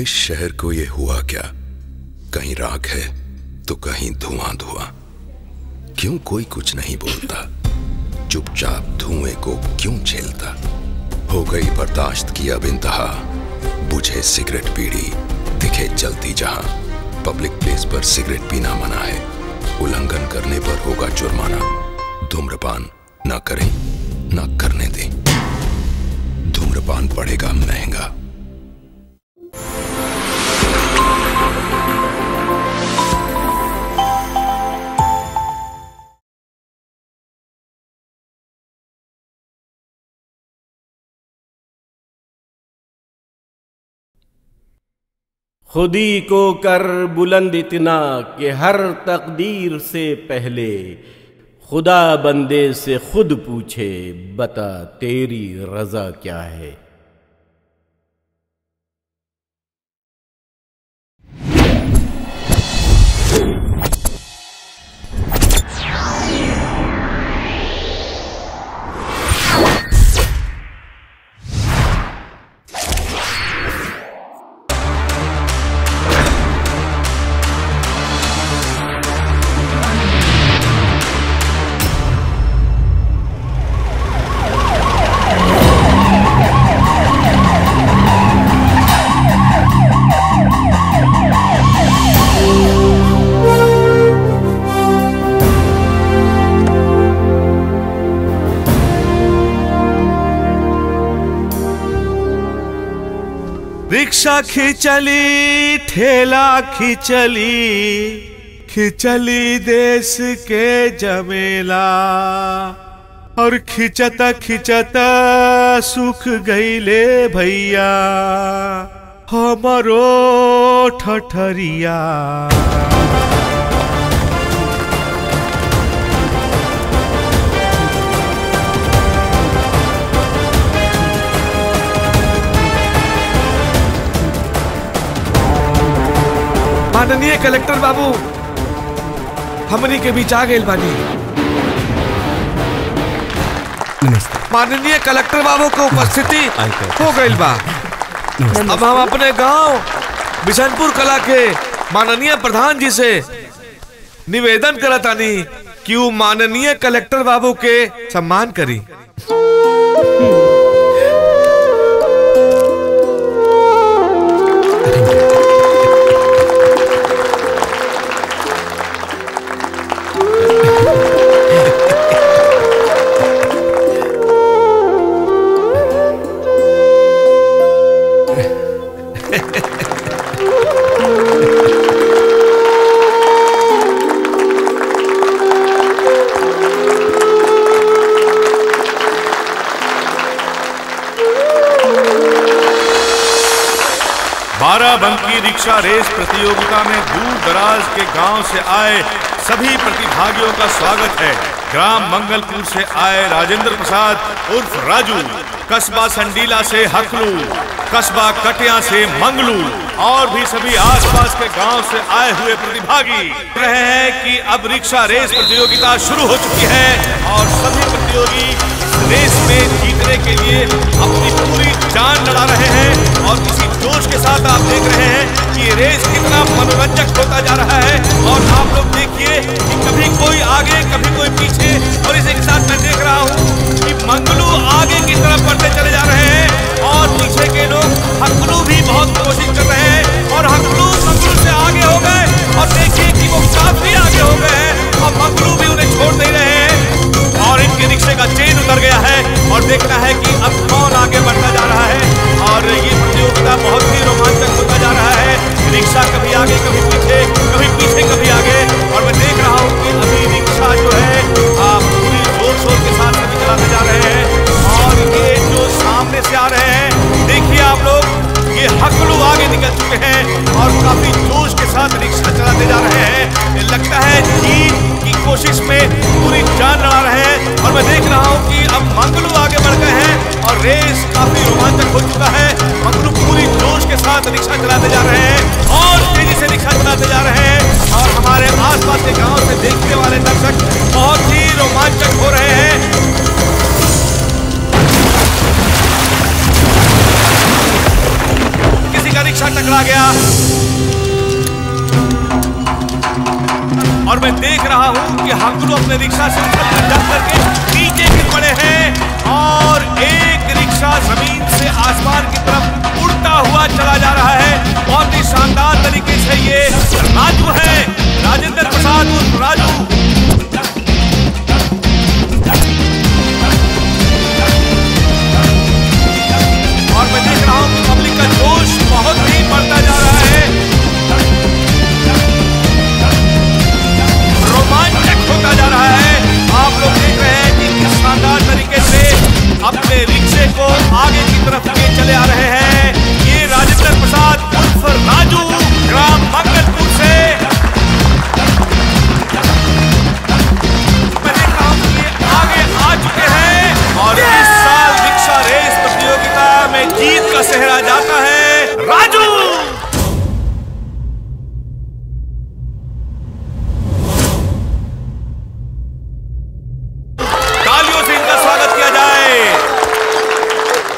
इस शहर को ये हुआ क्या कहीं राख है तो कहीं धुआं धुआं क्यों कोई कुछ नहीं बोलता चुपचाप धुएं को क्यों झेलता हो गई बर्दाश्त की अब इंतहा बुझे सिगरेट पीड़ी दिखे जलती जहां पब्लिक प्लेस पर सिगरेट पीना मना है उल्लंघन करने पर होगा जुर्माना धूम्रपान ना करें ना करने दें धूम्रपान पड़ेगा महंगा खुदी को कर बुलंद इतना कि हर तकदीर से पहले खुदा बंदे से खुद पूछे बता तेरी रजा क्या है रिक्शा खिंचली ठेला खिंचली खिंचली देश के जमेला और खिंचता खिंचता सुख गईले भैया हमरो ठठरिया माननीय कलेक्टर बाबू हमनी के बीच आ गए बानी माननीय कलेक्टर बाबू के उपस्थिति हो गई बा अब हम अपने गांव बिशनपुर कला के माननीय प्रधान जी से निवेदन करतानी कि वो माननीय कलेक्टर बाबू के सम्मान करी बाराबंकी रिक्शा रेस प्रतियोगिता में दूर दराज के गांव से आए सभी प्रतिभागियों का स्वागत है ग्राम मंगलपुर से आए राजेंद्र प्रसाद उर्फ राजू कस्बा संडीला से हकलू कस्बा कटिया से मंगलू और भी सभी आसपास के गांव से आए हुए प्रतिभागी रहे हैं कि अब रिक्शा रेस प्रतियोगिता शुरू हो चुकी है और सभी प्रतियोगी इस रेस में जीतने के लिए अपनी पूरी जान लड़ा रहे हैं और इसी जोश के साथ आप देख रहे हैं कि ये रेस कितना मनोरंजक होता जा रहा है और आप लोग देखिए कि कभी कोई आगे कभी कोई पीछे और इसी के साथ मैं देख रहा हूँ कि मंगलू आगे की तरफ बढ़ते चले जा रहे हैं और पीछे के लोग हकलू भी बहुत कोशिश कर रहे हैं और हकलू मंगलू से आगे हो गए और देखिए कि वो काफी आगे हो गए हैं और मंगलू भी उन्हें छोड़ नहीं रहे हैं और इनके रिक्शे का चेन उतर गया है और देखना है कि अब कौन आगे बढ़ता जा रहा है और ये प्रतियोगिता बहुत ही रोमांचक होता जा रहा है रिक्शा कभी आगे कभी पीछे कभी पीछे कभी आगे और मैं देख रहा हूँ कि अभी रिक्शा जो है आ, पूरी जोर शोर के साथ सभी चलाते जा रहे हैं और ये जो सामने से आ रहे हैं देखिए आप लोग ये हकलू आगे निकल चुके हैं और काफी जोश के साथ रिक्शा चलाते जा रहे हैं लगता है जीत की कोशिश में पूरी जान लड़ा रहे हैं और मैं देख रहा हूँ कि अब मंगलू आगे बढ़ गए हैं और रेस काफी रोमांचक हो चुका है मंगलू पूरी जोश के साथ रिक्शा चलाते जा रहे हैं और तेजी से रिक्शा चलाते जा रहे हैं और हमारे आसपास के गांव से देखने वाले दर्शक बहुत ही रोमांचक हो रहे हैं किसी का रिक्शा टकरा गया और मैं देख रहा हूं कि हमको अपने रिक्शा से उछलकर जम करके नीचे गिर पड़े हैं और एक रिक्शा जमीन से आसमान की तरफ उड़ता हुआ चला जा रहा है बहुत ही शानदार तरीके से ये राजू है राजेंद्र प्रसाद उर्फ राजू और मैं देख रहा हूं कि पब्लिक का जोश बहुत ही बढ़ता जा रहा है रोमांचक होता जा रहा है आप लोग देख रहे हैं कि किस शानदार तरीके से अपने रिक्शे को आगे की तरफ ले चले आ रहे हैं ये राजेंद्र प्रसाद उर्फ राजू ग्राम मंगलपुर से मैं देख रहा हूं कि ये आगे आ चुके हैं और इस साल रिक्शा रेस प्रतियोगिता में जीत का सेहरा जाता है राजू तालियों से इनका स्वागत किया जाए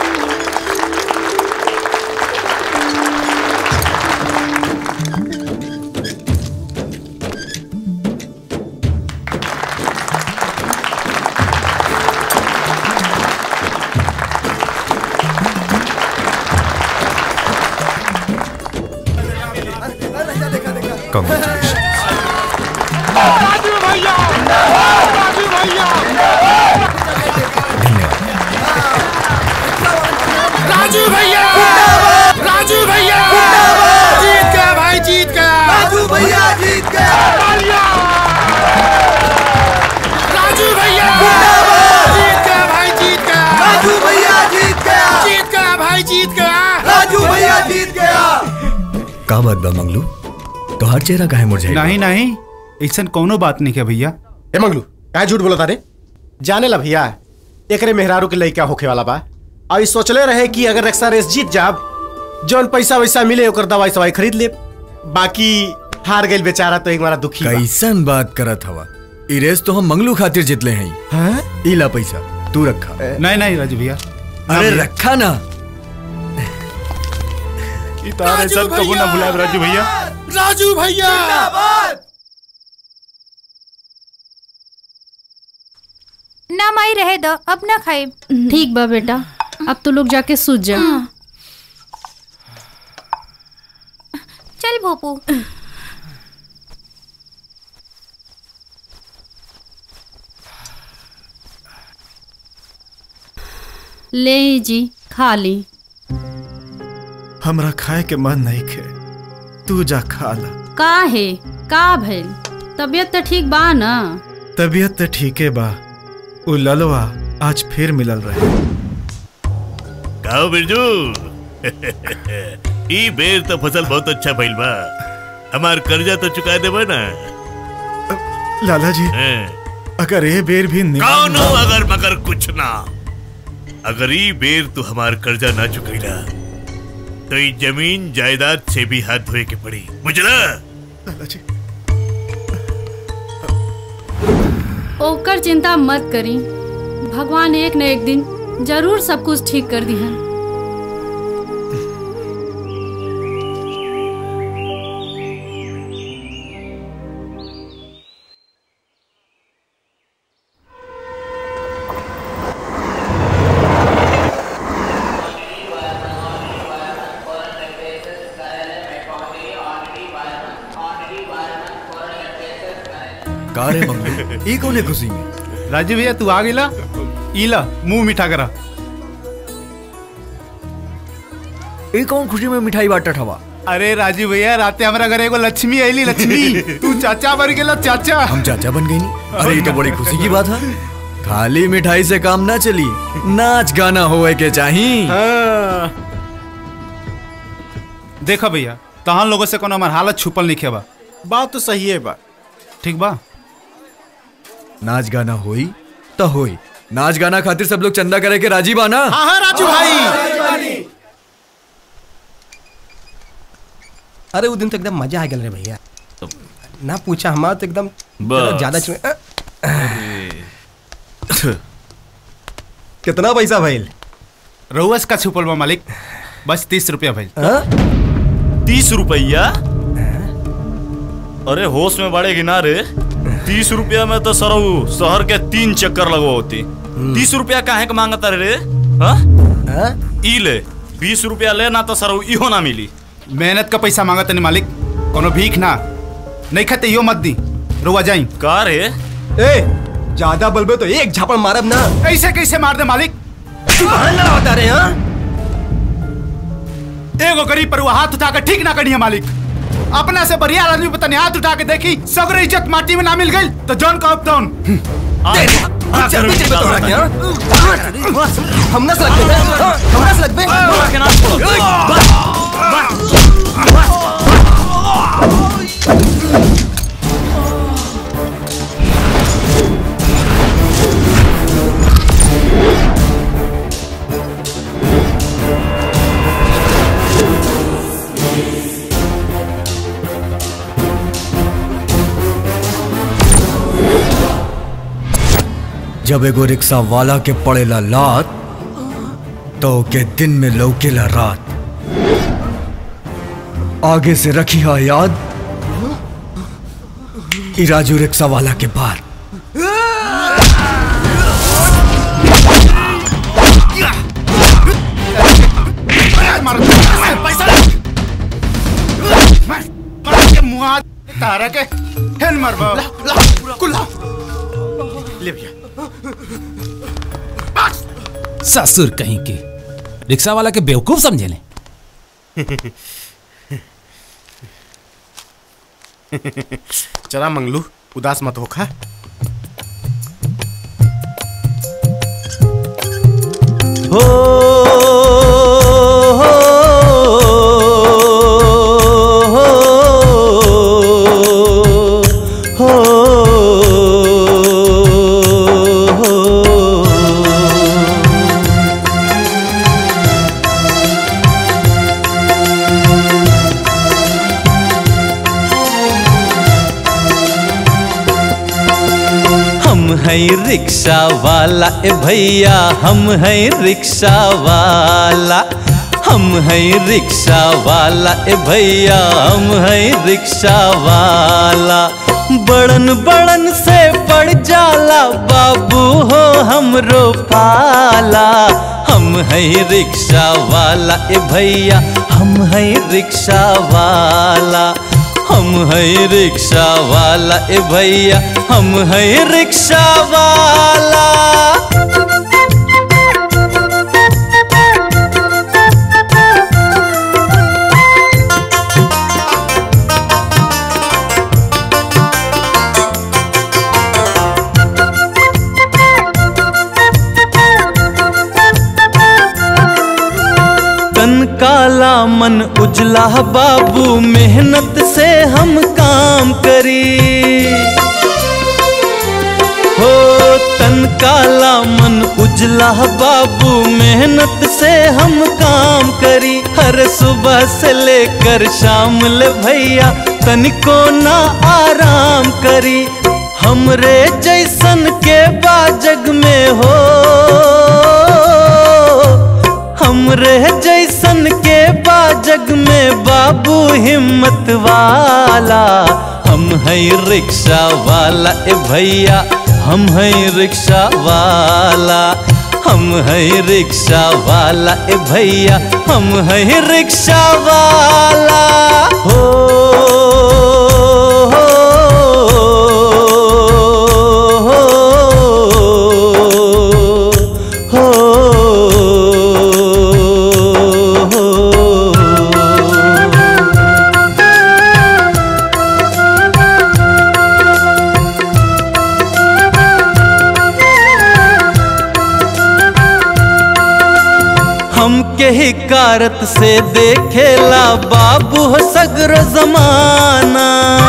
राजू भैया राजू भैया जीत गया भाई जीत गया राजू भैया जीत गया राजू भैया जीत गया भाई जीत गया राजू भैया जीत गया जीत गया भाई जीत गया राजू भैया जीत गया का बात बा मंगलू तोहार चेहरा काहे मुरझाइल बा? नहीं नहीं ऐसा कोनो बात नहीं है भैया ए मंगलू काय झूठ बोला तारे जाने ला भैया एकरे मेहरारू के लइका होखे वाला बा और ई सोचले रहे कि अगर रक्षा रेस जीत जाब जौन पैसा वैसा मिले ओकर दवाई सवाई खरीद ले बाकी हार गइल बेचारा तो एक मारा दुखी बा। कैसन बात करत हवा ई रेस तो हम मंगलू खातिर जितले हैं हाँ? इला पैसा तू रखा नहीं नहीं राजू भैया अरे रखा ना राजू भैया राजू भैया राजू भैया ना माई रहे दो अब ना खाए ठीक बा बेटा अब तो लोग जाके सूझ जा चल भोपू ले जी खा ली हमरा खाए के मन नहीं खे तू जा खा ला का है का भइल तबीयत तो ठीक बा ना तबीयत तो ठीके बा उ ललवा आज फिर मिलल रहे गाओ बिरजू ई बेर तो फसल बहुत अच्छा भइल बा हमार कर्जा तो चुका देबा ना लाला जी हैं। अगर ये बेर भी निमन कौनो बा- अगर मगर कुछ ना अगर ई बेर तू हमार कर्जा ना चुकैला तो ई जमीन जायदाद से भी हाथ धोए के पड़ी बुझला लाला जी ओकर चिंता मत करी भगवान एक न एक दिन जरूर सब कुछ ठीक कर दी का रे मंगलू ई कौने खुशी में राजू भैया तू आ गेला इला मुंह मीठा करा ई कौन खुशी में मिठाई बाटत हवा अरे राजू भैया राते हमारा घर एगो लक्ष्मी आईली लक्ष्मी तू चाचा बन गेला चाचा हम चाचा बन गई नी अरे ये तो बड़ी खुशी की बात है खाली मिठाई से काम ना चली नाच गाना होए के चाहिए हाँ, देखा भैया तहां लोगों से कोनो हमार हालत छुपल नहीं बा बात तो सही है बा ठीक बा नाच गाना होई तो होई नाच गाना खातिर सब लोग चंदा करे के राजी बाना हाँ हाँ राजू भाई अरे वो दिन तो एकदम मजा आ गया रे भैया ना पूछा हमारा तो एकदम बस। ज्यादा चुए अ, कितना पैसा भइल रहुआस का छुपल बा मालिक बस तीस रुपया भाई हाँ? तीस रुपया अरे होश में बड़े गिना रे तीस रुपया में तो सरऊ शहर के तीन चक्कर लगो होती तीस रुपया काहे के मांगता रे हाँ? ई ले बीस रुपया ले ना तो सरऊ इहो ना मिली मेहनत का पैसा मांगत नहीं मालिक कोनो भीख ना नहीं खाते यो मत दी रुआ जाई का रे ए ज्यादा बलबे तो एक झापड़ मारब ना ऐसे कैसे मार दे मालिक तू ना होता रे हाँ एगो गरीब पर वो हाथ उठा कर ठीक ना करिए मालिक अपना से बढ़िया आदमी पता नहीं हाथ उठा के देखी सगरे इज्जत माटी में ना मिल गई तो जॉन का अपडाउन जल्दी चल बता क्या हम ना सलग बे हम ना सलग बे जब एगो रिक्शा वाला के पड़ेला लात तो के दिन में लौकेला रात आगे से रखी हा याद ई राजू रिक्शा वाला के पार मुआ तारा के हेल मरबा कुल्ला ले भैया ससुर कहीं के रिक्शा वाला के बेवकूफ समझे ले चला मंगलू उदास मत होखा हो हम है रिक्शा वाला ए भैया हम है रिक्शा वाला हम है रिक्शा वाला ए भैया हम है रिक्शा वाला बड़न बड़न से पड़ जाला बाबू हो हमरो पाला हम है रिक्शा वाला ए भैया हम है रिक्शा वाला हम है रिक्शा वाला ए भैया हम है रिक्शा वाला तन काला मन उजला बाबू मेहनत से हम काम करी हो तन काला मन उजला बाबू मेहनत से हम काम करी हर सुबह से लेकर शाम ले भैया तनिको ना आराम करी हमरे जैसन के बाजग में हो हमरे जैसन के बाजग में बाबू हिम्मत वाला हम है रिक्शा वाला ए भैया हम है रिक्शा वाला हम है रिक्शा वाला ए भैया हम है रिक्शा वाला हो हमके ही कारत से देखेला बाबू हो सगर जमाना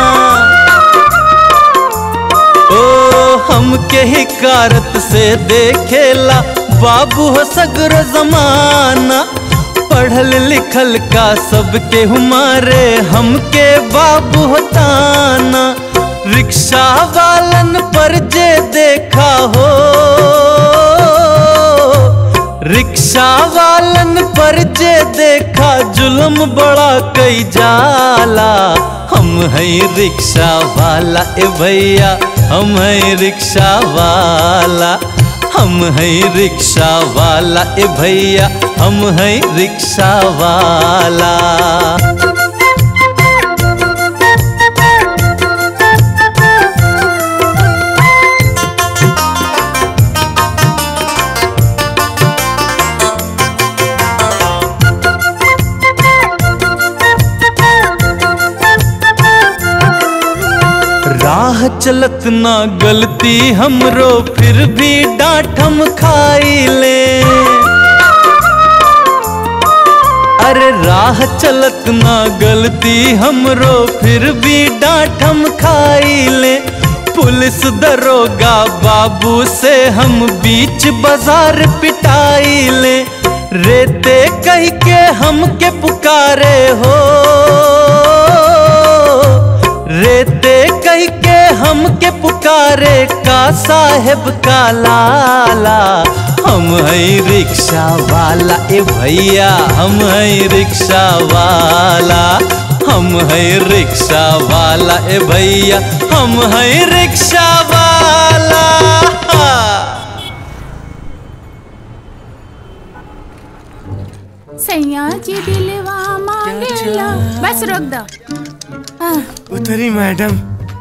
ओ हमके ही कारत से देखेला बाबू हो सगर जमाना पढ़ल लिखल का सबके हमारे हमके बाबू हो ताना रिक्शा वालन पर जे देखा हो रिक्शा वालन पर जे देखा जुल्म बड़ा कई जाला हम है रिक्शा वाला ए भैया हम है रिक्शा वाला हम है रिक्शा वाला ए भैया हम है रिक्शा वाला राह चलत ना गलती हमरो फिर भी डांट हम खाई ले अरे राह चलत ना गलती हमरो फिर भी डांट हम खाई ले पुलिस दरोगा बाबू से हम बीच बाजार पिटाई ले रेते कह के हमके पुकारे हो रेते कह के हमके पुकारे का साहेब का लाला हम है रिक्शा वाला ए भैया हम है रिक्शा वाला हम है रिक्शा वाला ए भैया हम है रिक्शा वाला सैया जी दिलवा मांगेला बस रोक दो उतरी मैडम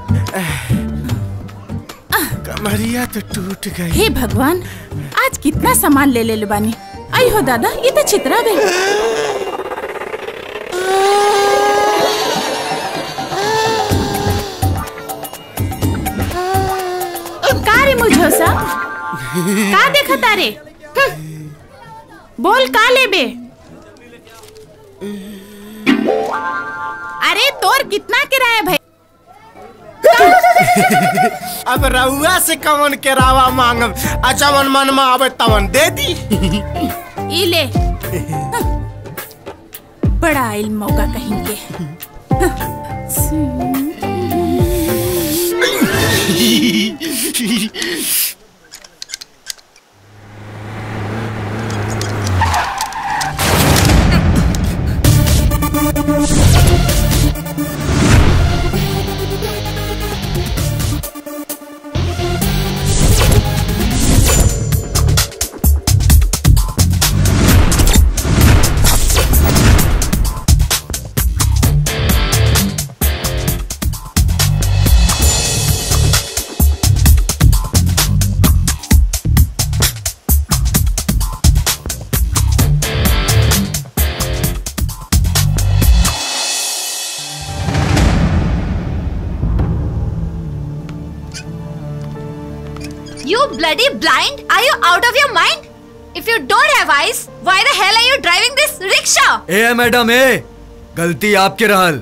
कमरिया तो टूट गई हे भगवान आज कितना सामान ले ले बानी आई हो दादा ये तो चित्रा गई का रे मुझो सा का देखा तारे हम्म। बोल का लेबे अरे तोर कितना किराया भाई अब रउआ से कवन के रावा मांगम अच्छा मन मन में आवे तवन दे दी ई ले बड़ा आइल मौका कहेंगे You bloody blind? Are you out of your mind? If you don't have eyes, why the hell are you driving this rickshaw? ए मैडम ए गलती आपके रहल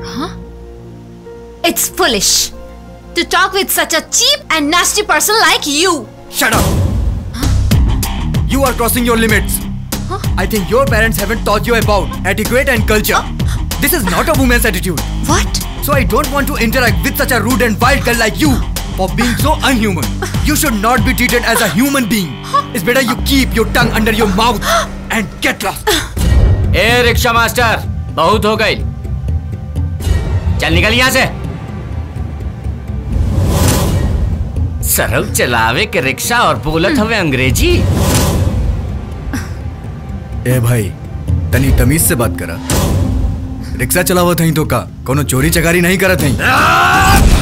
It's foolish to talk with such a cheap and nasty person like you. Shut up! You are crossing your limits. I think your parents haven't taught you about etiquette and culture. This is not a woman's attitude. What? So I don't want to interact with such a rude and wild girl like you for being so unhuman. You should not be treated as a human being. It's better you keep your tongue under your mouth and get lost. ए rickshaw master बहुत हो गई चल निकल यहाँ से सरल चलावे के रिक्शा और बोलत हवे अंग्रेजी ए भाई तनी तमीज से बात करा रिक्शा चलावत हई तो का कोनो चोरी चकारी नहीं करत हई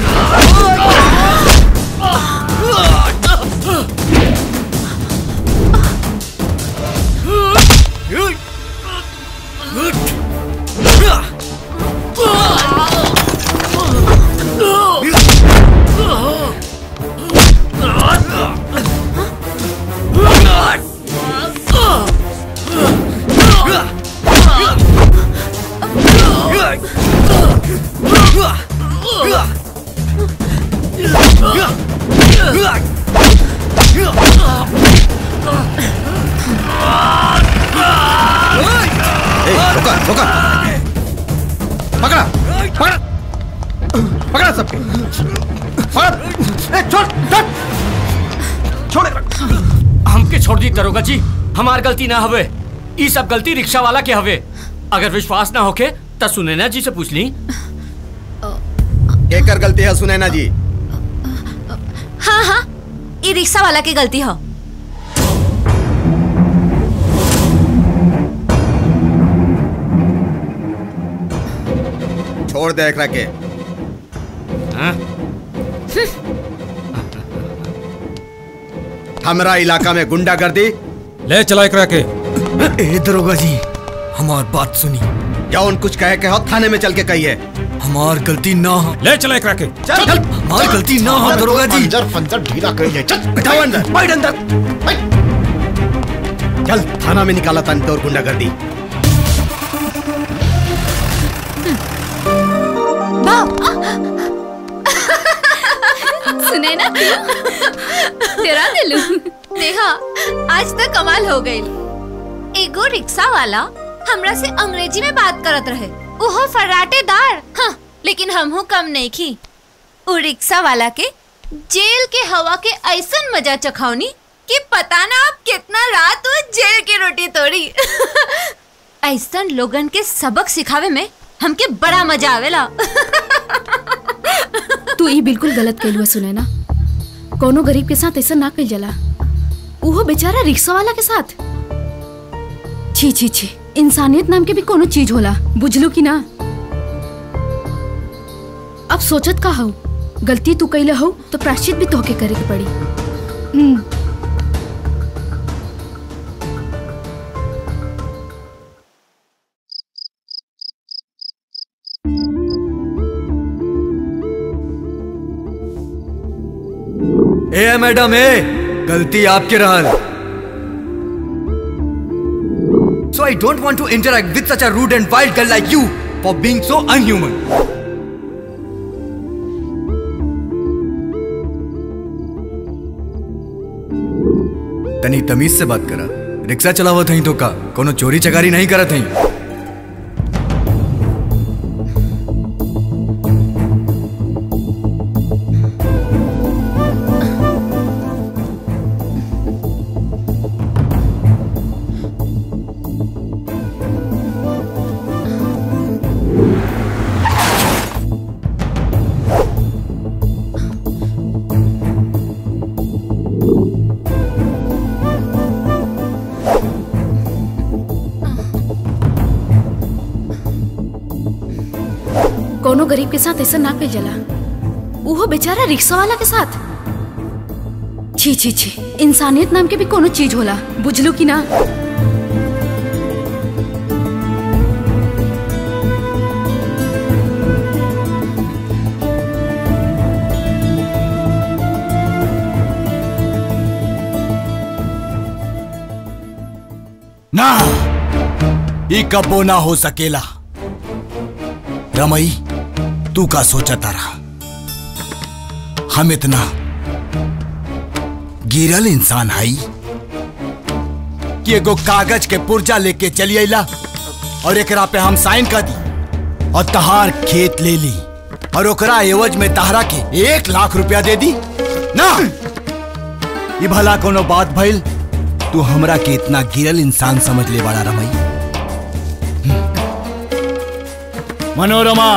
रुका रुका पकड़ा पकड़ा पकड़ा सबके पकड़ ए, छोड़ छोड़ छोड़ हमके छोड़ दी दरोगा जी हमार गलती ना हवे ई सब गलती रिक्शा वाला के हवे अगर विश्वास ना होके त सुनैना जी से पूछ ली केकर गलती है सुनैना जी हाँ हाँ ये रिक्शा वाला की गलती हो छोड़ दे एकरा के हमरा इलाका में गुंडागर्दी ले चला एकरा के ए दरोगा जी हमार बात सुनी जौन कुछ कहे के हो थाने में चल के कहिए हमार गलती ना हो ले चला एकरा के चल चल हमार गलती ना हो दरोगा जी पंजर पंजर ढीला कर ले चल बैठाओ अंदर बैठ अंदर बैठ। चल थाना में निकाला तन तोर गुंडागर्दी सुने ना तेरा दिलू देखा आज तक कमाल हो गई एगो रिक्शा वाला हमरा से अंग्रेजी में बात करत रहे ओहो फर्राटेदार हाँ लेकिन हमहू कम नहीं की उ रिक्शा वाला के जेल के हवा के ऐसन मजा चखौनी कि पता ना आप कितना रात वो जेल की रोटी तोड़ी ऐसन लोगन के सबक सिखावे में हमके बड़ा मजा आवेला तू ई बिल्कुल गलत कैलुआ सुने ना कोनो गरीब के साथ ऐसा ना कई जला उहो बेचारा रिक्शा वाला के साथ छी छी छी इंसानियत नाम के भी कोनो चीज होला बुझलू कि ना अब सोचत का हो गलती तू कैले हो तो प्राश्चित भी तोहके करे के पड़ी हम्म ए मैडम ए गलती आपके रहल So I don't want to interact with such a rude and wild girl like you for being so unhuman. तनी तमीज से बात करा रिक्शा चलावत हई तो का कोनो चोरी चकारी नहीं करत हई कोनो गरीब के साथ ऐसा ना कई जला उहो बेचारा रिक्शा वाला के साथ छी छी छी इंसानियत नाम के भी कोनो चीज होला बुझलू कि ना ना ई कबो ना हो सकेला रमई तू का सोचा तारा हम इतना गिरल इंसान हई कि एगो कागज के पुर्जा लेके चली अला और एकरा पे हम साइन कर दी और तहार खेत ले ली और ओकरा एवज में तहरा के एक लाख रुपया दे दी ना ये भला कोनो बात भइल तू हमरा के इतना गिरल इंसान समझ ले बड़ा रमई मनोरमा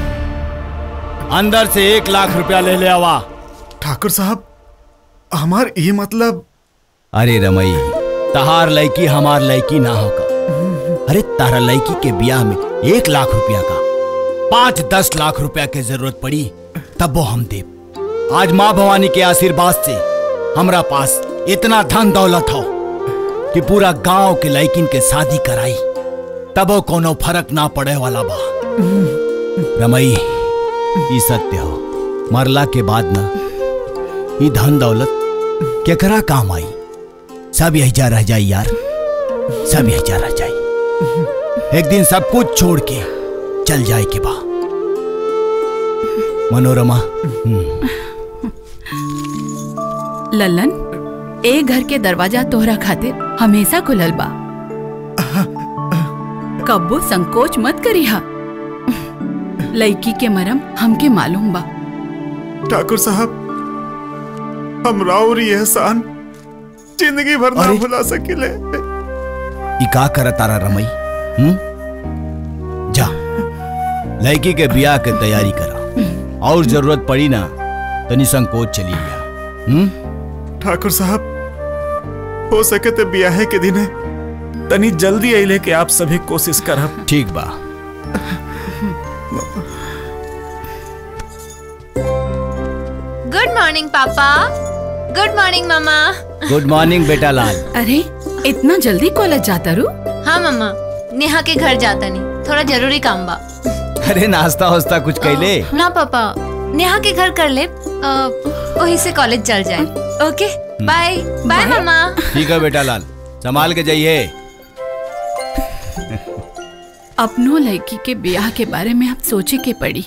अंदर से एक लाख रुपया ले ले आवा ठाकुर साहब हमार ये मतलब अरे रमई तहार लड़की हमार लड़की ना होगा अरे तारा लड़की के ब्याह में एक लाख रुपया का पाँच दस लाख रुपया के जरूरत पड़ी तब वो हम दे आज माँ भवानी के आशीर्वाद से हमरा पास इतना धन दौलत हो कि पूरा गांव के लड़किन के शादी कराई तब वो कोनो फर्क ना पड़े वाला बा रमई ई सत्य हो मरला के बाद ना ई धन दौलत केकरा काम आई सब यही जा रह जाई यार सब यही जा रह जाई एक दिन सब कुछ छोड़ के चल जाए के बा मनोरमा हम्म, लल्लन ए घर के दरवाजा तोहरा खातिर हमेशा खुलल बा कब्बो संकोच मत करिहा लड़की के मरम हमके मालूम बा ठाकुर साहब हम राउर ये एहसान जिंदगी भर ना भुला सकिले ई का कर तारा रमई हम्म जा लड़की के बियाह के तैयारी करा और जरूरत पड़ी ना तो निसंकोच चली गया हम्म ठाकुर साहब हो सके तो ब्याहे के दिन तनी जल्दी अइले के आप सभी कोशिश करब ठीक बा गुड मॉर्निंग पापा गुड मॉर्निंग मामा गुड मॉर्निंग बेटा लाल अरे इतना जल्दी कॉलेज जाता रू हाँ मामा नेहा के घर जाता नहीं थोड़ा जरूरी काम बा अरे नाश्ता वास्ता कुछ कैले ना पापा नेहा के घर कर ले अ, वहीं से कॉलेज चल जाए ओके बाय बाय मामा ठीक है बेटा लाल संभाल के जाइए अपनों लड़की के ब्याह के बारे में आप सोचे के पड़ी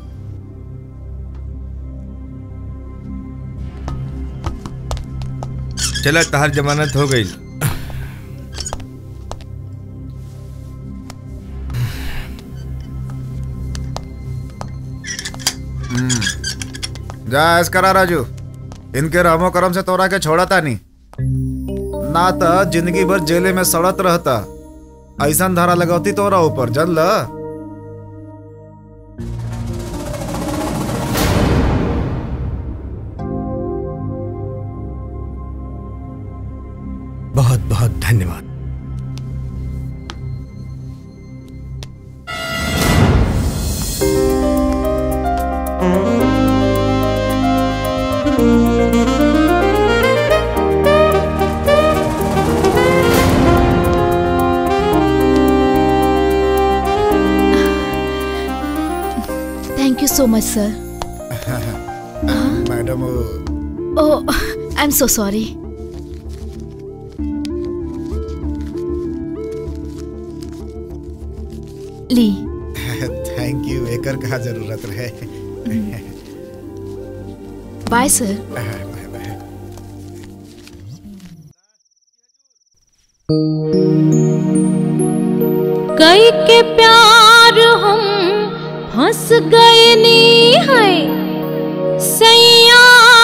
चला तहार जमानत हो गई जा ऐस करा राजू इनके रहमो करम से तोरा के छोड़ा था नहीं ना तो जिंदगी भर जेले में सड़त रहता ऐसा धारा लगौती तोरा ऊपर जन ल बहुत बहुत धन्यवाद thank you so much sir madam oh I am so sorry ली थैंक यू एकर का जरूरत रहे बाय सर कई के प्यार हम फंस गए नी है सैया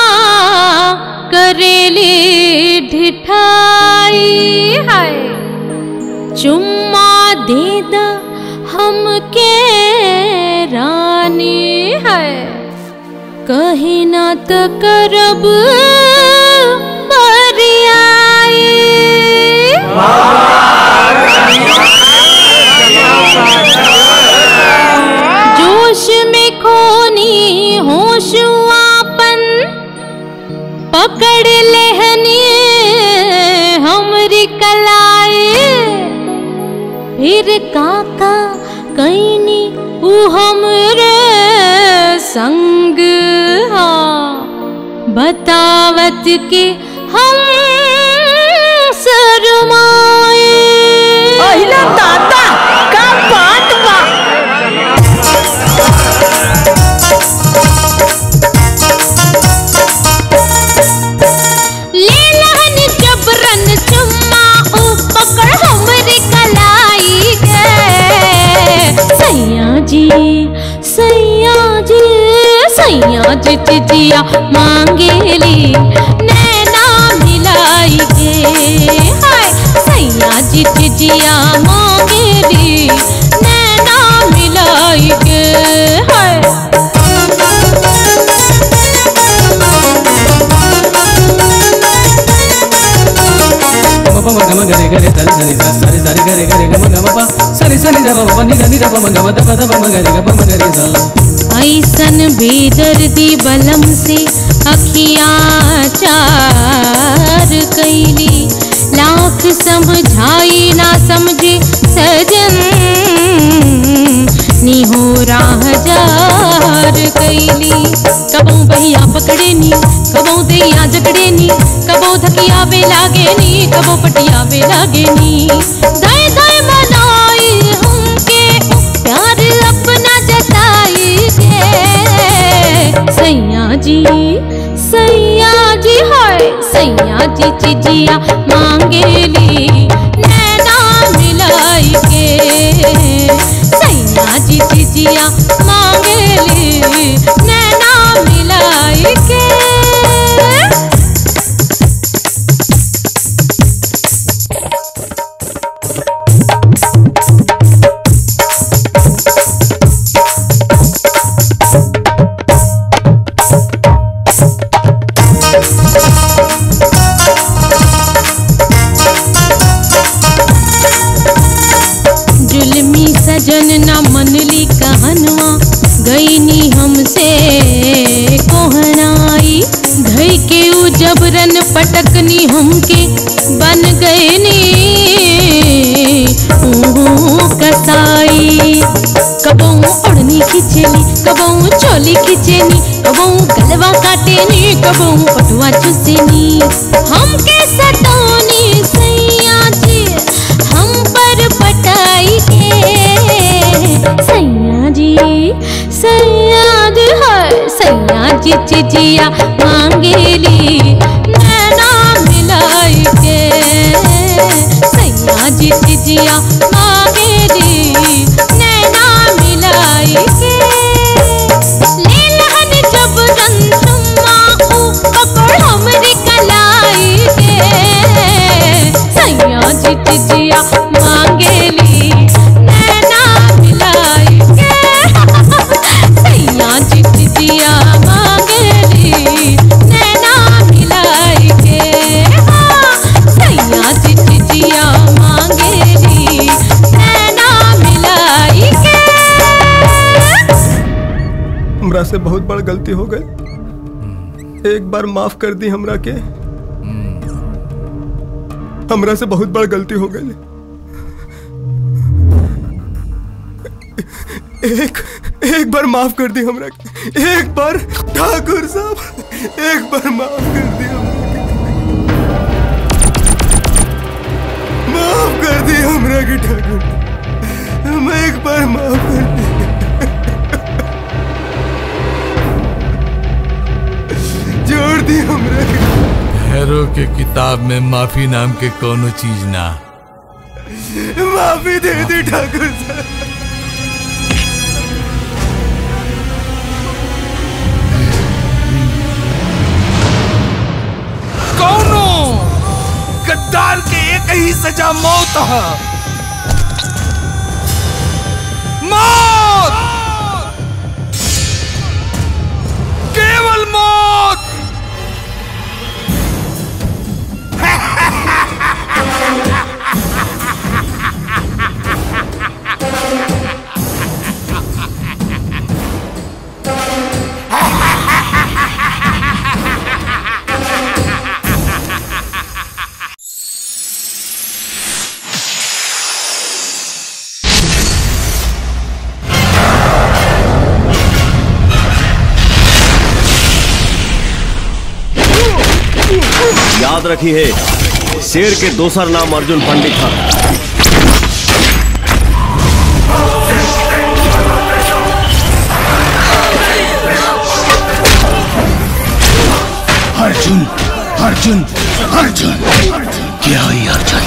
करेले ढिठाई है चुम्मा दे द हमके रानी है कहीं ना तो करब बरियाई जोश में खोनी होश आपन पकड़ लेहनी हमरी कलाई फिर काका कैनी उ हमरे संग हा बतावत के हम शरमाए अहिला दादा का बात बा ले लहन जबरन चुम्मा उ पकड़ हमरे कलाई गे सैया जी सैया जी सैया जी चिजिया मांगेली नैना मिलाई गे हाय सैया जी चिजिया मांगेली नैना मिलाई गे हाय గమ గమ గరి గరి సరి సరి స సరి సరి గరి గరి గమ గమ ప సరి సరి ద బ ని గని ద బ గమ ద ప ద బ గరి గ ప గరి స ऐसन बेदर्दी बलम से अखियाँ चार कैली लाख समझाई ना समझे सजन निहो राह जार कैली कबो भैया पकड़े नी कबो दैया जकड़े नी कबो धकिया वे लागे नी कबो पटिया वे लागे नी दाए दाए मनाई हमके प्यार अपना जताई के सैया जी सैया जी हाय सैया जी चिजिया मांगेली नैना मिलाई के सैया जी चिजिया मांगेली नैना मिलाई के पटकनी हमके बन गए नी ऊ कसाई कबहू ओढ़नी खिंचेली कबहू चोली खिंचेनी कबहू गलवा काटेनी कबहू पटुआ चुसेनी हमके सतौनी सैया जी हम पर पटाई के सैया जी सैया जी है सैया जी चिजिया मांगेली नैना मिलाई के सैया जी चिजिया मांगेली नैना मिलाई के ले लहन जब रंसुमा ऊ पकड़ हमरी कलाई के सैया जी चिजिया मांगेली नैना मिलाई के सैया जी चिजिया मांगेली नैना मिलाई के हाँ, सैया जी चिजिया मांगेली नैना मिलाई के हमरा से बहुत बड़ गलती हो गई एक बार माफ कर दी हमरा के हमरा से बहुत बड़ गलती हो गई एक एक बार माफ कर दी हमरा के एक बार ठाकुर साहब एक बार माफ कर दी हमरा के। माफ कर दी हमरा के ठाकुर मैं एक बार माफ कर दी जोड़ दी हमरा के। भैरव के किताब में माफी नाम के कोनो चीज ना माफी दे दी ठाकुर साहब कौनो गद्दार के एक ही सजा मौत है मौत केवल मौत याद रखी है शेर के दोसर नाम अर्जुन पंडित था अर्जुन अर्जुन अर्जुन क्या ही अर्जुन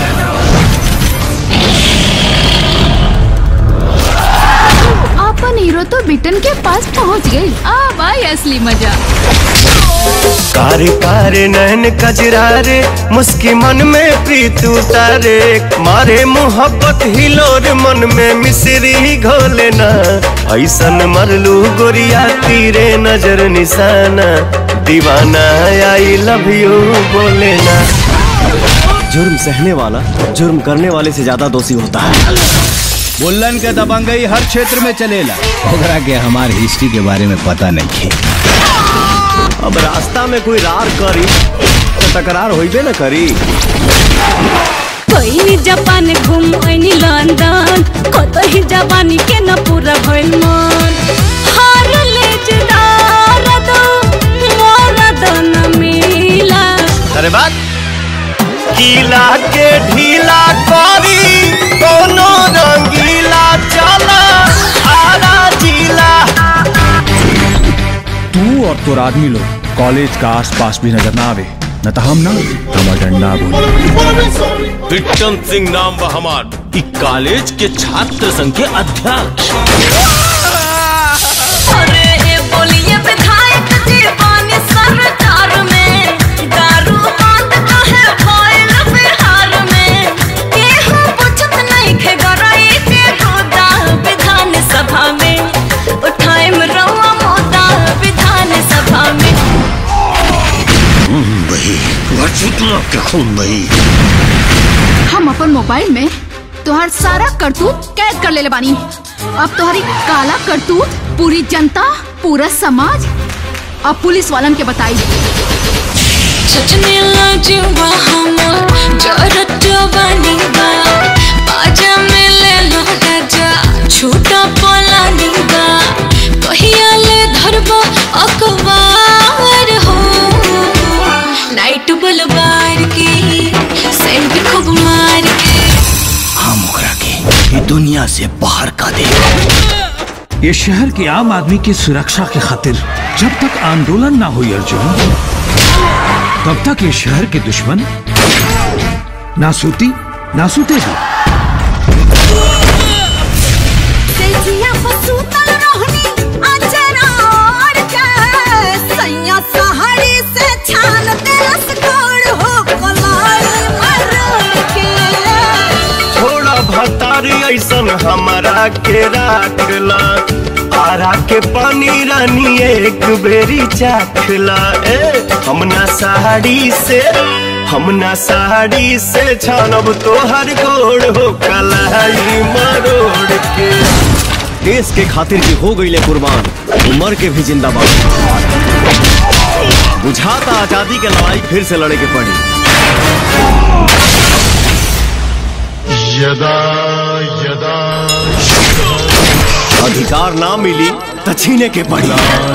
अपन हीरो तो बिटन के पास पहुंच गई अब आई असली मजा कारे कारे नैन कजरारे मुस्की मन में प्रीत उतारे मारे मोहब्बत हिलोर मन में मिश्री घोले ना ऐसन मरलू गोरिया तीरे नजर निशाना दीवाना आई लव यू बोले ना जुर्म सहने वाला जुर्म करने वाले से ज्यादा दोषी होता है बुल्लन के दबंगई हर क्षेत्र में चलेला ओकरा के हमार हिस्ट्री के बारे में पता नहीं है अब रास्ता में कोई रार करी तो तकरार होइबे न करी कोई जापान घूम आइनी लंदन कत ही जापानी के न पूरा भइल मन हार ले जदार दो मोर दन मिला अरे बात गीला के ढीला करी कोनो रंगीला चला आरा जिला तू और तोर आदमी लोग कॉलेज का आसपास भी नजर ना आवे न तो हम ना हमर डंडा बोले विक्रम सिंह नाम बा हमार ई कॉलेज के छात्र संघ के अध्यक्ष अरे ए बोलिए विधायक जी बानी सरकार में दारू बंद काहे भइल बिहार में केहू पूछत नहीं खे गराई के गोदा विधान सभा में उठाए में रउआ मोदा विधान सभा में हम अपन मोबाइल में तोहर सारा करतूत कैद कर लेले बानी अब तोहरी काला करतूत पूरी जनता पूरा समाज अब पुलिस वालन के बताई छचने लाजुबा हमर जरत जवानी बा बाजा में ले लो राजा छूटा पलानी बा कहिया ले धरबा अखबार हो नाइट बलबार के सेंट खूब मार के हम ओकरा के ये दुनिया से बाहर का दे ये शहर के आम आदमी की सुरक्षा के खातिर जब तक आंदोलन ना हुई अर्जुन तब तक ये शहर के दुश्मन ना सूती ना सूतेगी सेजिया पसूतल रोहनी आचरा और के सैया सहारी से छान तेरस गोड़ हो कलाल मर के थोड़ा भतारी ऐसन हमारा के राखला आरा के पानी रानी एक बेरी चाखला ए हमना साड़ी से हमना साड़ी से छानब तोहर गोड़ हो कलाई मरोड़ के देश के खातिर की हो गई ले कुर्बान उमर के भी जिंदाबाद बुझाता आजादी के लड़ाई फिर से लड़े के पड़ी यदा यदा अधिकार ना मिली तो छीने के पड़ी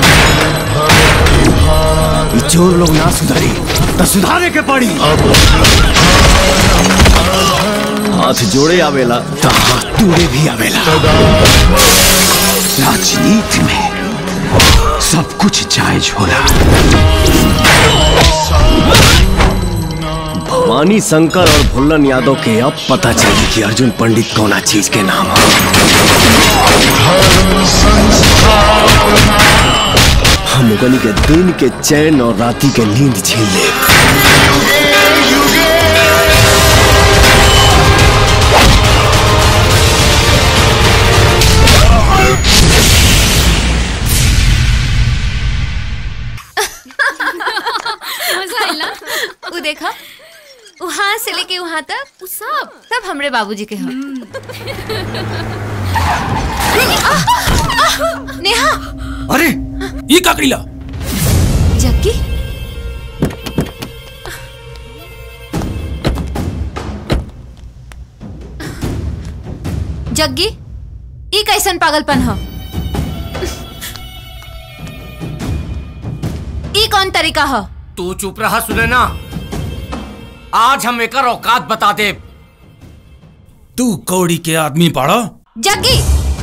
ये चोर लोग ना सुधरी तो सुधारे के पड़ी हाथ जोड़े आवेला तो हाथ टूटे भी आवेला राजनीति में सब कुछ जायज होला भवानी शंकर और भुल्लन यादव के अब पता चली कि अर्जुन पंडित कौना चीज के नाम है हम उगनी के दिन के चैन और राती के नींद छीन ले मजा आइला वो देखा वहां से लेके वहां तक वो सब सब हमरे बाबूजी के हैं आह, आह, नेहा अरे ये का कइला जग्गी जग्गी ई कैसन पागलपन ह ई कौन तरीका ह तू चुप रहा सुने ना आज हम एकर औकात बता दे तू कौड़ी के आदमी पाड़ा जग्गी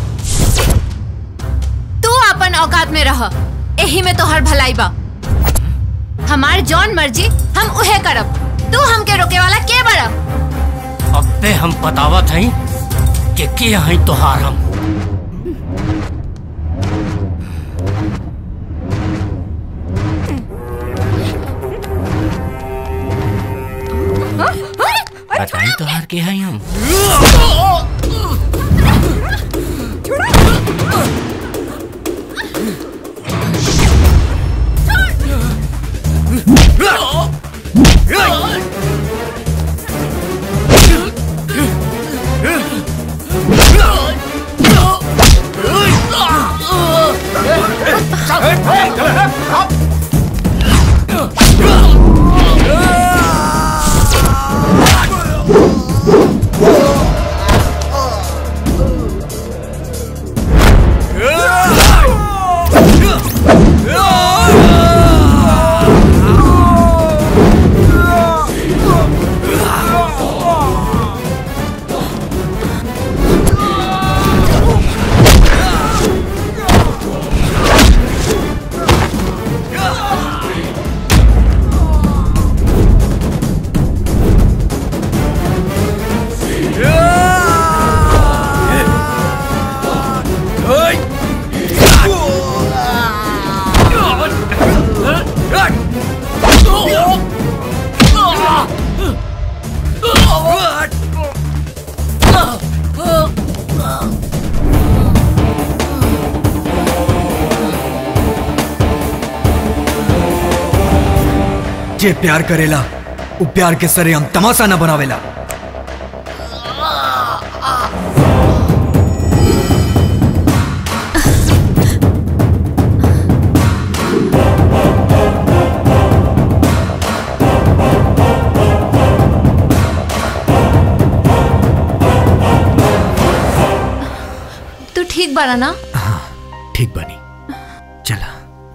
तू अपन औकात में रह एही में तोहर भलाई बा हमार जौन मर्जी हम उहे करब तू हमके रोके वाला के बड़ा अबे हम बतावत हई कि के हई तोहार हम बताई तोहार के हई हम जे प्यार करेला वो प्यार के सरे हम तमाशा न बनावेला बारा ना ठीक बनी चला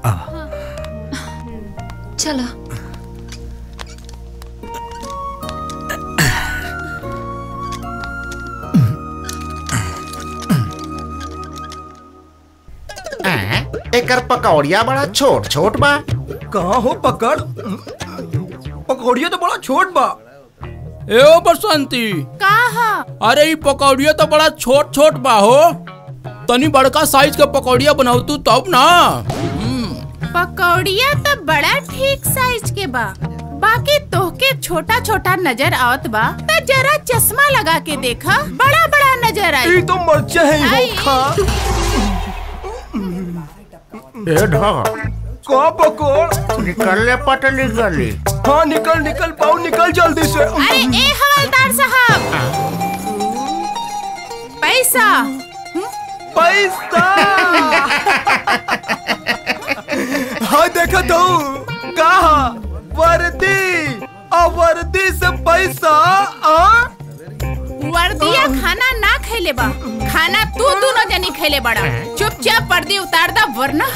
चलो एकर पकौड़िया बड़ा छोट छोट बा कहाँ हो पकड़ पकौड़िया तो बड़ा छोट बा ए ओ बसंती कहा अरे ई पकौड़िया तो बड़ा छोट छोट बा हो तनी बड़का साइज के पकौड़िया बनाऊ तू तब ना पकौड़िया तो बड़ा ठीक साइज के बा बाकी तोहके छोटा छोटा नजर आवत बा तो जरा चश्मा लगा के देखा बड़ा बड़ा नजर आई तो मर्चा है आई। ए ढा का पकड़ निकल ले पटली गली हाँ निकल निकल पाओ निकल जल्दी से अरे ए हवलदार साहब पैसा पैसा हाँ देखा तो कहा वर्दी और वर्दी से पैसा आ वर्दिया खाना ना खैले बा खाना तू दोनों जनी खैले बड़ा चुपचाप वर्दी उतार दा वरना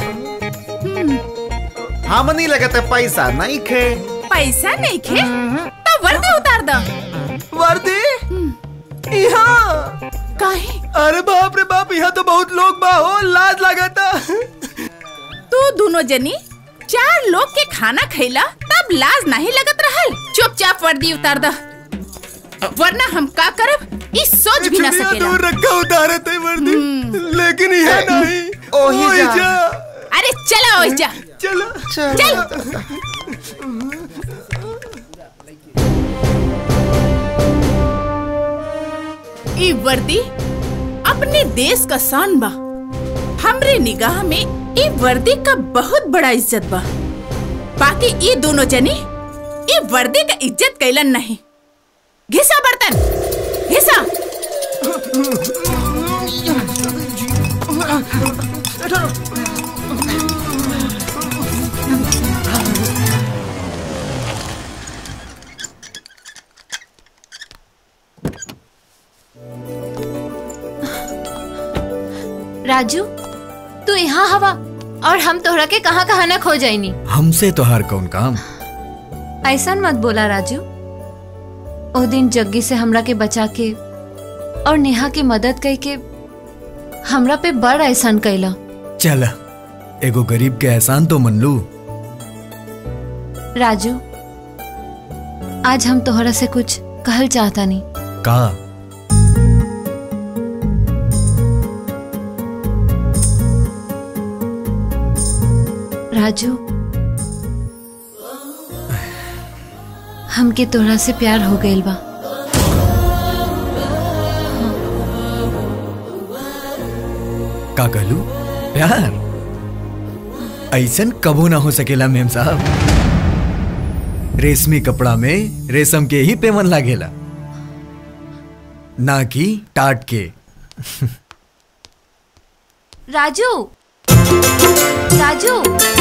हमनी लगते पैसा नहीं खे पैसा नहीं खे तो वर्दी उतार दा वर्दी यहाँ काहे अरे बाप रे बाप यहाँ तो बहुत लोग बा हो लाज लगाता तू दोनों जनी चार लोग के खाना खैला तब लाज नहीं लगत रहल चुपचाप वर्दी उतार दा वरना हम का करब इस सोच भी ना चिड़िया सकेला दूर रखा उतारे थे वर्दी लेकिन यह नहीं ओही ओही जा। जा अरे चला ओए जा चलो चल ई वर्दी अपने देश का शान बा हमरे निगाह में ई वर्दी का बहुत बड़ा इज्जत बा बाकी ई दोनों जनी ई वर्दी का इज्जत कैलन नहीं घिसा बर्तन घिसा राजू तू यहाँ हवा और हम तोहरा के कहाँ कहाँ ना खो जाइनी हमसे तो हर कौन काम ऐसा मत बोला राजू ओ दिन जग्गी से हमरा के बचा के और नेहा के मदद कई के हमरा पे बड़ एहसान कैला चल एगो गरीब के एहसान तो मन लू राजू आज हम तोहरा से कुछ कहल चाहता नहीं का राजू हमके तोहरा से प्यार हो गइल बा का कहलू प्यार ऐसन कबो ना हो सकेला मेम साहब रेशमी कपड़ा में रेशम के ही पेमन लागेला ना कि टाट के राजू राजू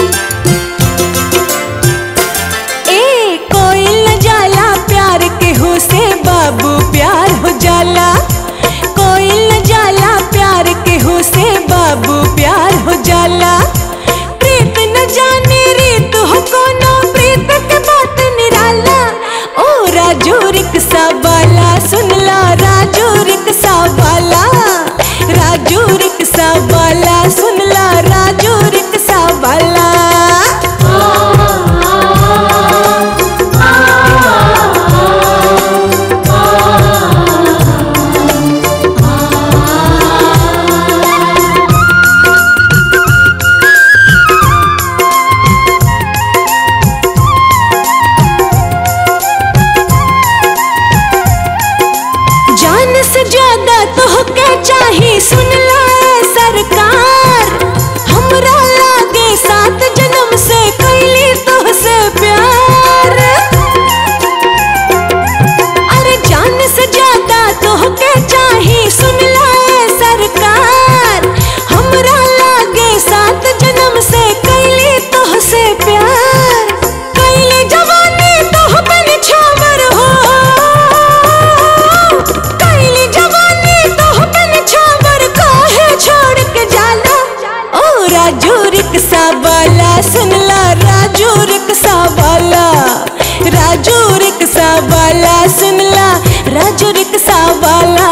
ए कोई न जाला प्यार के हो से बाबू प्यार हो जाला कोई न जाला प्यार के हो से बाबू प्यार हो जाला प्रीत न जाने रीत हो कोनो प्रीत के बात निराला ओ राजू रिक्शा वाला सुन ला राजू रिक्शा वाला राजू रिक्शा वाला सुन ला राजू रिक्शा वाला वाला सुनला राजू रिक्शा वाला राजू रिक्शा वाला सुनला राजू रिक्शा वाला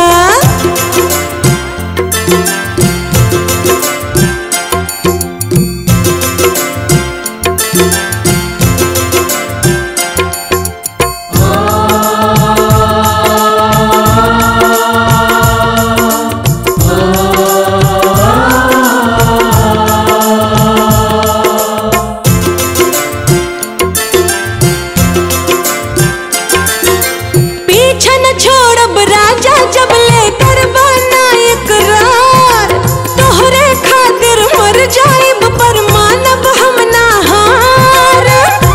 पीछे न छोड़ब राजा जब ले कर बना इकरार तोहरे खातिर मर जाइब पर मानब हम ना हार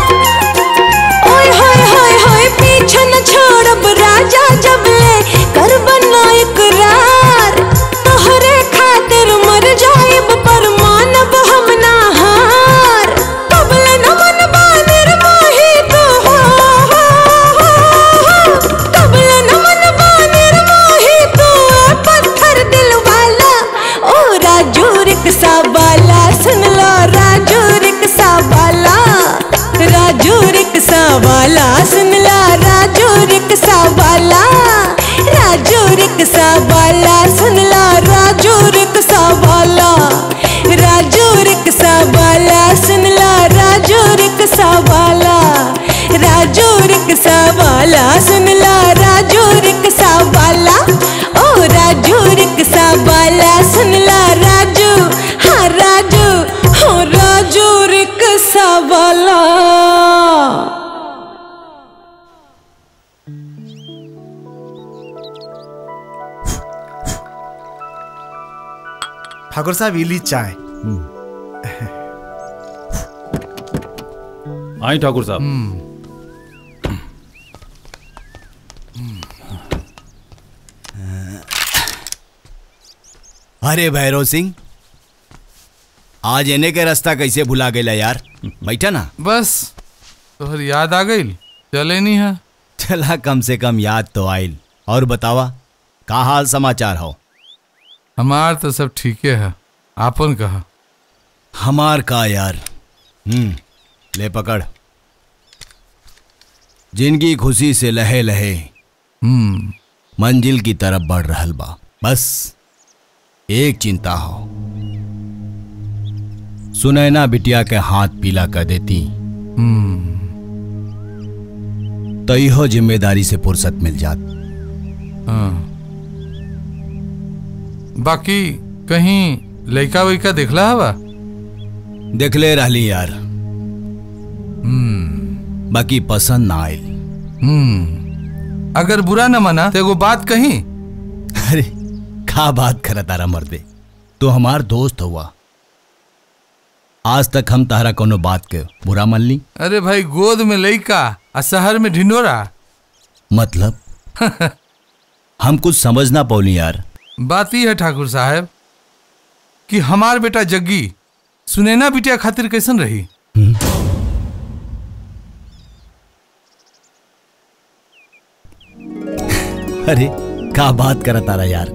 ओए होए होए होए पीछे न छोड़ब राजा जब ले कर बना इकरार तोहरे खातिर मर जाइब पर मानब हम ना हार कबल न मनबा निर्मोही तू हो कबल न मनबा निर्मोही तू ए पत्थर दिल वाला ओ राजू रिक्शा वाला सुन लो राजू रिक्शा वाला राजू रिक्शा वाला सुन लो राजू रिक्शा वाला राजू रिक्शा वाला सुन लो राजू रिक्शा वाला राजू रिक्शा वाला सुन लो राजू रिक्शा वाला राजू रिक्शा वाला सुन लो राजू रिक्शा वाला ओ राजू रिक्शा वाला सुन लो राजू हाँ राजू हो राजू रिक्शा वाला ठाकुर साहब इली चाय आई ठाकुर साहब अरे भैरव सिंह आज एने के रास्ता कैसे भुला गेला यार बैठा ना बस तोहर याद आ गई चले नहीं है चला कम से कम याद तो आइल और बतावा का हाल समाचार हो हमार तो सब ठीके है आपन कहा हमार का यार हम्म ले पकड़ जिंदगी खुशी से लहे लहे हम्म मंजिल की तरफ बढ़ रहल बा बस एक चिंता हो सुनैना बिटिया के हाथ पीला कर देती हम्म तो इहो जिम्मेदारी से फुर्सत मिल जात हाँ बाकी कहीं लइका वैका देखला हवा देखले रहली यार हम्म बाकी पसंद ना आयल हम्म अगर बुरा न माना तो एगो बात कही अरे का बात कर तारा मर्दे तो हमार दोस्त हुआ आज तक हम तारा कोनो बात के बुरा मान ली अरे भाई गोद में लइका आ शहर में ढिंडोरा मतलब हम कुछ समझ ना पौली यार बात ही है ठाकुर साहब कि हमार बेटा जग्गी सुनैना बिटिया खातिर कैसन रही अरे का बात कर तारा यार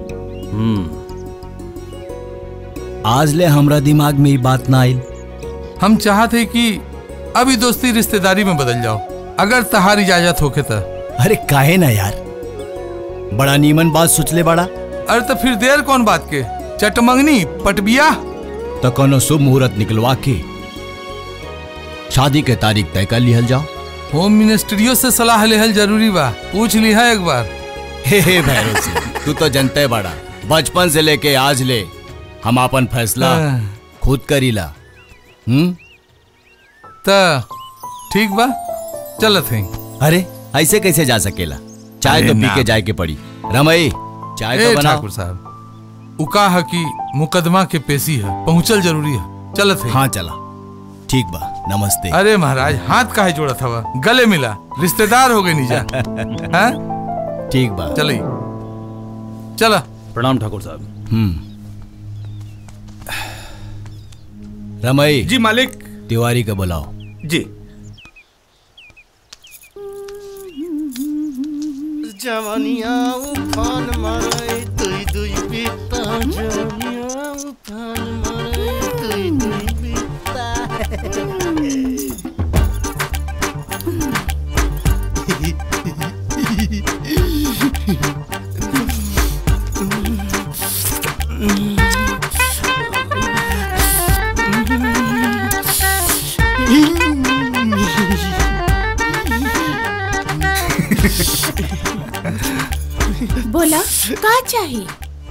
आज ले हमरा दिमाग में ये बात ना आई हम चाहते कि अभी दोस्ती रिश्तेदारी में बदल जाओ अगर तहार इजाजत होके तो अरे काहे ना यार बड़ा नीमन बात सोचले बड़ा अरे तो फिर देर कौन बात के चटमंगनी पटबिया तो कोनो शुभ मुहूर्त निकलवा के शादी के तारीख तय कर लिहल जाओ होम मिनिस्ट्रियो से सलाह लेहल जरूरी बा पूछ लिहा एक बार हे हे भैरव सिंह तू तो जनता है बड़ा बचपन से लेके आज ले हम अपन फैसला हाँ। खुद करीला हम्म त ठीक बा चलत है अरे ऐसे कैसे जा सकेला चाय अरे तो पी ना। के जाए के पड़ी रमई चाय ए तो बनाओ ठाकुर साहब उका है कि मुकदमा के पेशी है पहुंचल जरूरी है चलत है हाँ चला ठीक बा नमस्ते अरे महाराज हाथ काहे जोड़त हवा गले मिला रिश्तेदार हो गए नीजा हाँ ठीक बा चलिए चला प्रणाम ठाकुर साहब हम्म रमई जी मालिक तिवारी को बुलाओ जी जवनिया उफान मारे दुई दुई बीता जवनिया उफान मारे दुई दुई बीता बोला का चाहिए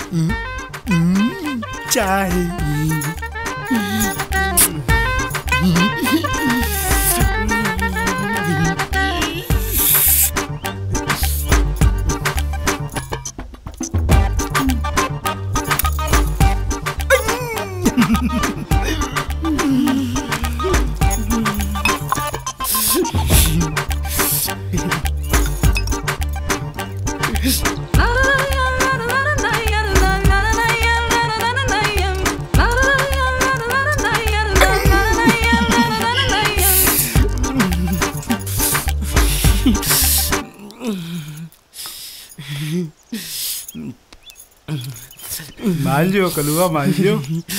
मान लियो कलुआ मान लियो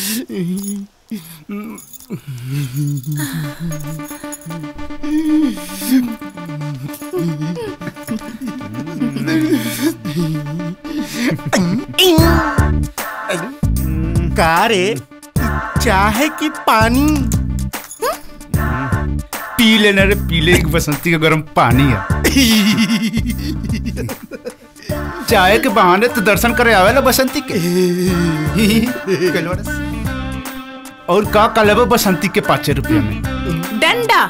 का रे चाहे कि पानी पी लेना रे पी ले एक बसंती का गर्म पानी है चाय के बहाने तो दर्शन करे आवेला बसंती के कलवरस। और का का लेबो बसंती के पाँच रुपया में डंडा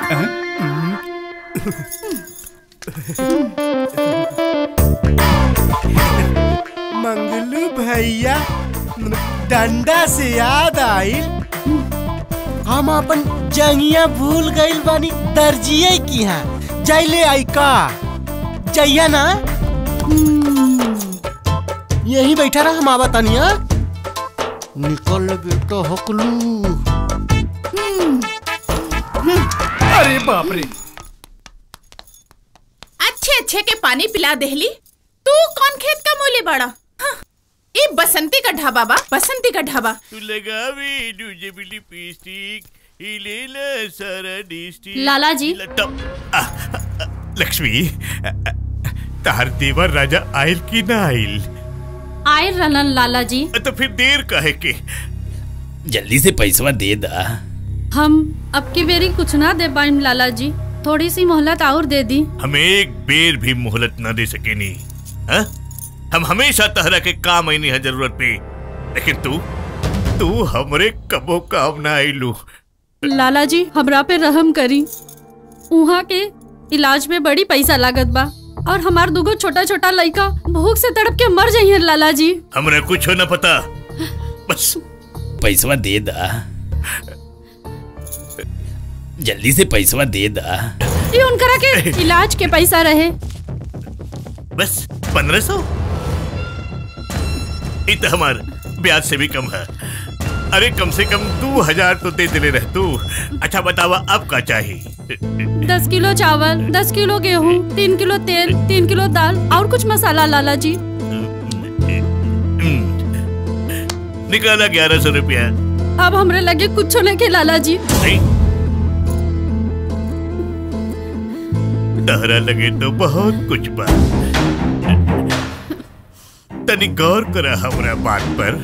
मंगलू भैया डंडा से याद आई हम अपन जंगिया भूल गइल बानी दर्जिए की यहाँ जैले आई का जइया ना यही बैठा रहा हम आवा तनिया निकल बेटा हकलू अरे बाप रे अच्छे अच्छे के पानी पिला देहली तू कौन खेत का मूली बड़ा हाँ, ये बसंती का ढाबा बा बसंती का ढाबा तू लगावे दूजे बिली पिस्टिक हिलेला सारा डिस्ट्रिक्ट लाला जी। लक्ष्मी तार देवर राजा आयल की ना आयल आए रलन लाला जी तो फिर देर काहे के जल्दी से पैसवा दे दा हम अब की बेरी कुछ ना दे पाइम लाला जी थोड़ी सी मोहलत और दे दी हमें एक बेर भी मोहलत न दे सके नी हाँ? हम हमेशा तहरा के काम आईनी है जरूरत पे लेकिन तू तू हमरे कबो काम ना आईलू लाला जी हमरा पे रहम करी उहाँ के इलाज में बड़ी पैसा लागत बा और हमार दुगो छोटा छोटा लड़का भूख से तड़प के मर जाइए लाला जी हमरा कुछ न पता बस पैसवा दे दा जल्दी से पैसवा दे दा ये उनकरा के इलाज के पैसा रहे बस पंद्रह सौ इत हमार ब्याज से भी कम है अरे कम से कम दो हजार तो दे दिले रह तू अच्छा बतावा अब का चाहिए दस किलो चावल दस किलो गेहूँ तीन किलो तेल तीन किलो दाल और कुछ मसाला लाला जी निकाला ग्यारह सौ रुपया अब हमरे लगे कुछ नहीं के लाला जी नहीं तहरा लगे तो बहुत कुछ बा तनी गौर करा हमरा बात पर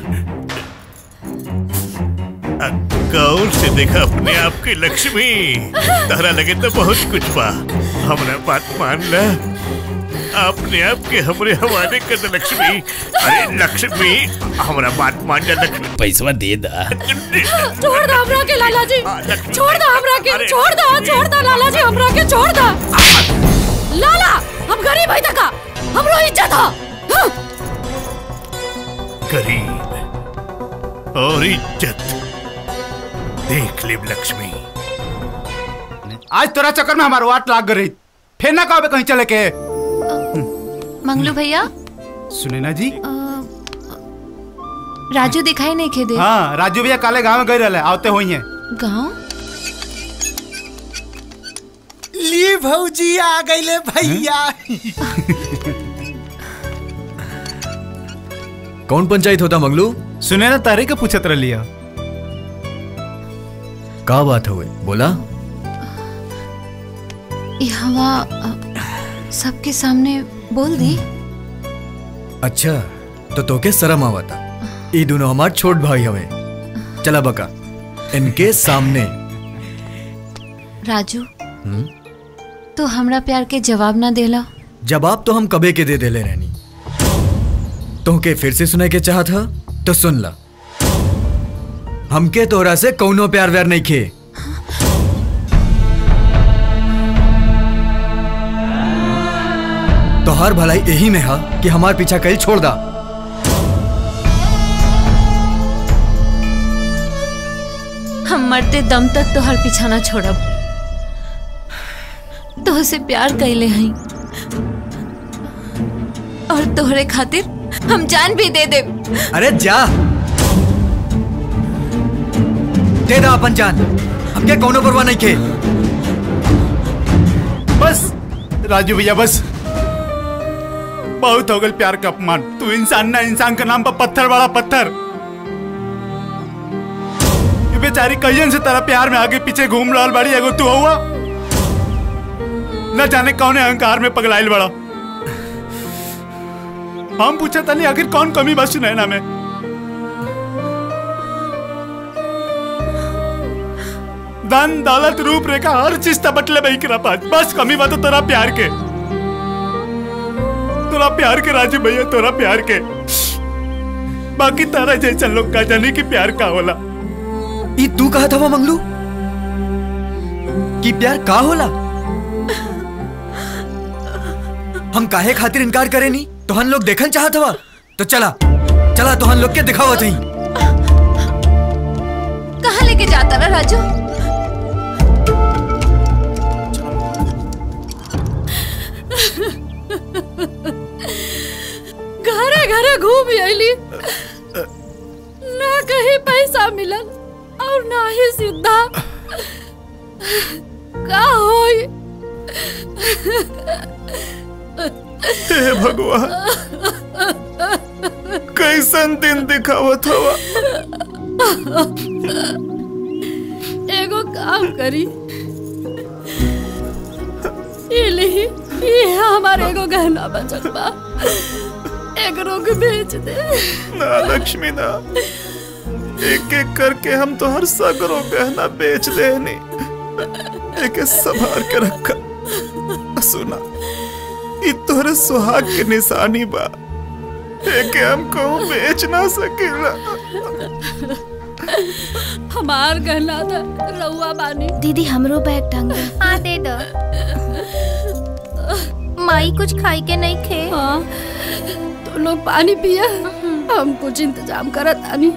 आ, गौर से देखा अपने आप के लक्ष्मी तहरा लगे तो बहुत कुछ बा हमरा बात मान ला अपने आप के हमरे हवाले कर दे लक्ष्मी अरे लक्ष्मी हमरा बात मान जा लक्ष्मी पैसवा दे दा छोड़ दो हमरा के लाला जी छोड़ दो हमरा के छोड़ दो छोड़ दो लाला जी हमरा के छोड़ दो लाला हम गरीब है तका हमरो इज्जत है हाँ। गरीब और इज्जत देख ले लक्ष्मी आज तोरा चक्कर में हमारा वाट लाग गई फिर ना कहो कहीं चले के मंगलू भैया सुने ना जी राजू दिखाई नहीं खे दे हाँ राजू भैया काले गांव में गए रहे आवते हुई हैं गाँव ली भौजी आ गईले भैया कौन पंचायत होता मंगलू सुने ना तारे के पूछत रह लिया का बात हुए बोला ये हवा अ, सबके सामने बोल दी अच्छा तो तोके शर्म आवता ये दोनों हमार छोट भाई हवे चला बका इनके सामने राजू हम्म? तो हमरा प्यार के जवाब ना देला जवाब तो हम कबे के दे देले रहनी तोहके फिर से सुने के चाहत ह तो सुन ला हमके तोहरा से कौनो प्यार व्यार नहीं खे तोहर भलाई यही में है कि हमार पीछा कल छोड़ दा हम मरते दम तक तोहर पीछा ना छोड़ब तोहसे प्यार कैले हई और तोहरे खातिर हम जान भी दे दे अरे जा दे दा अपन जान हमके कौनो परवाह नहीं खे बस राजू भैया बस बहुत हो गल प्यार का अपमान तू इंसान ना इंसान का नाम पर पत्थर वाला पत्थर ये बेचारी कहियन से तेरा प्यार में आगे पीछे घूम रहल बाड़ी एगो तू हुआ न जाने कौन अहंकार में पगलाइल बड़ा हम पूछा तनी आखिर कौन कमी बस नैना में धन दौलत रूप रेखा हर चीज तो बटले बही करा पास बस कमी बात तेरा प्यार के तोरा प्यार के राजू भैया तोरा प्यार के बाकी तारा जैसा लोग का जाने की प्यार का होला ई तू कहा था वो मंगलू कि प्यार का होला हम काहे खातिर इनकार करे नी तो हम लोग देखन चाहत हवा तो चला चला तो हम लोग के दिखावा थी कहाँ लेके जाता ना राजू घरे घरे घूम अली ना कहीं पैसा मिलल और ना ही सीधा का होई हे भगवान कैसन दिन दिखावत हवा एगो काम करी ये ली ये हमारे एगो गहना बचल बा एकरो के बेच दे ना लक्ष्मी ना एक एक करके हम तो हर सगरो गहना बेच देनी एक संभाल के रखा सुना ई तोहरे सुहाग के निशानी बा एक हम कहूँ बेच ना सकेला हमार गहना था रउआ बानी दीदी हमरो बैग टांग दे हाँ दे दो माई कुछ खाई के नहीं खे हाँ तो लोग पानी पिया हम कुछ इंतजाम करत आनी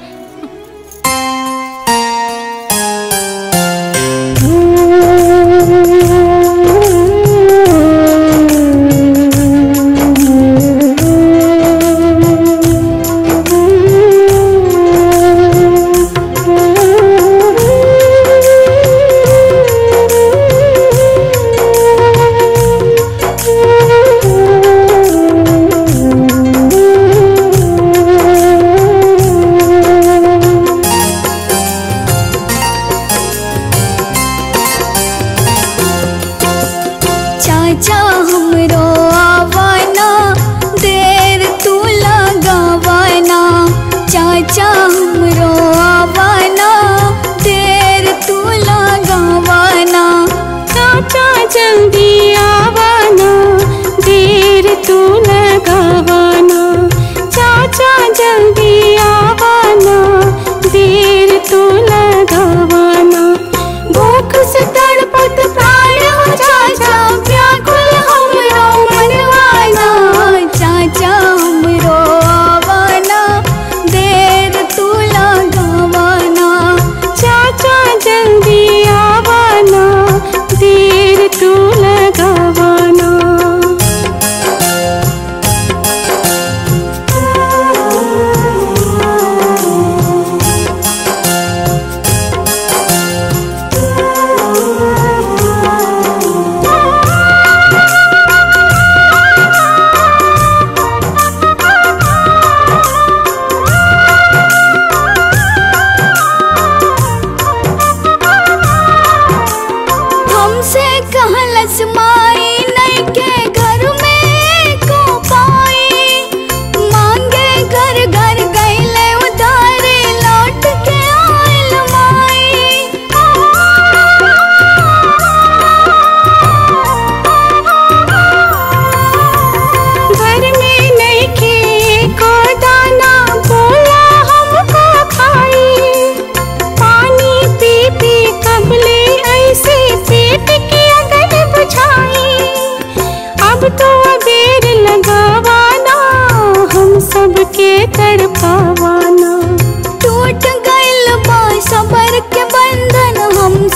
चाचा हमरो आवाना देर तू लगावाना चाचा हमरो आवाना देर तू लगावाना चाचा जल्दी आवाना देर तू लगावाना चाचा जल्दी आवाना देर तू लगावाना भूख से तड़पत प्राण हो चाचा व्याकुल हमरा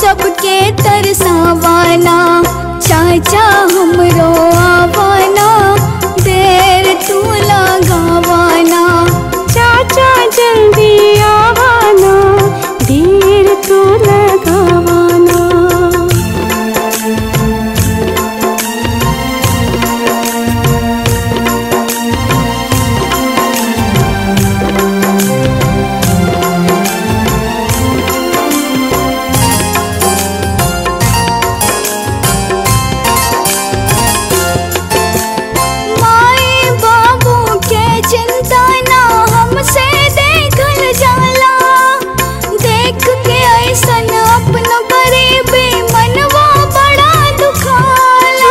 सबके तरसावाना चाचा हमरो आवाना देर तू लगावाना चाचा जल्दी आवाना देर तू लगावाना माए बाबू के चिंता ना हमसे देखल जाला देख के ऐसन अपनो गरीबी मनवा बड़ा दुखाला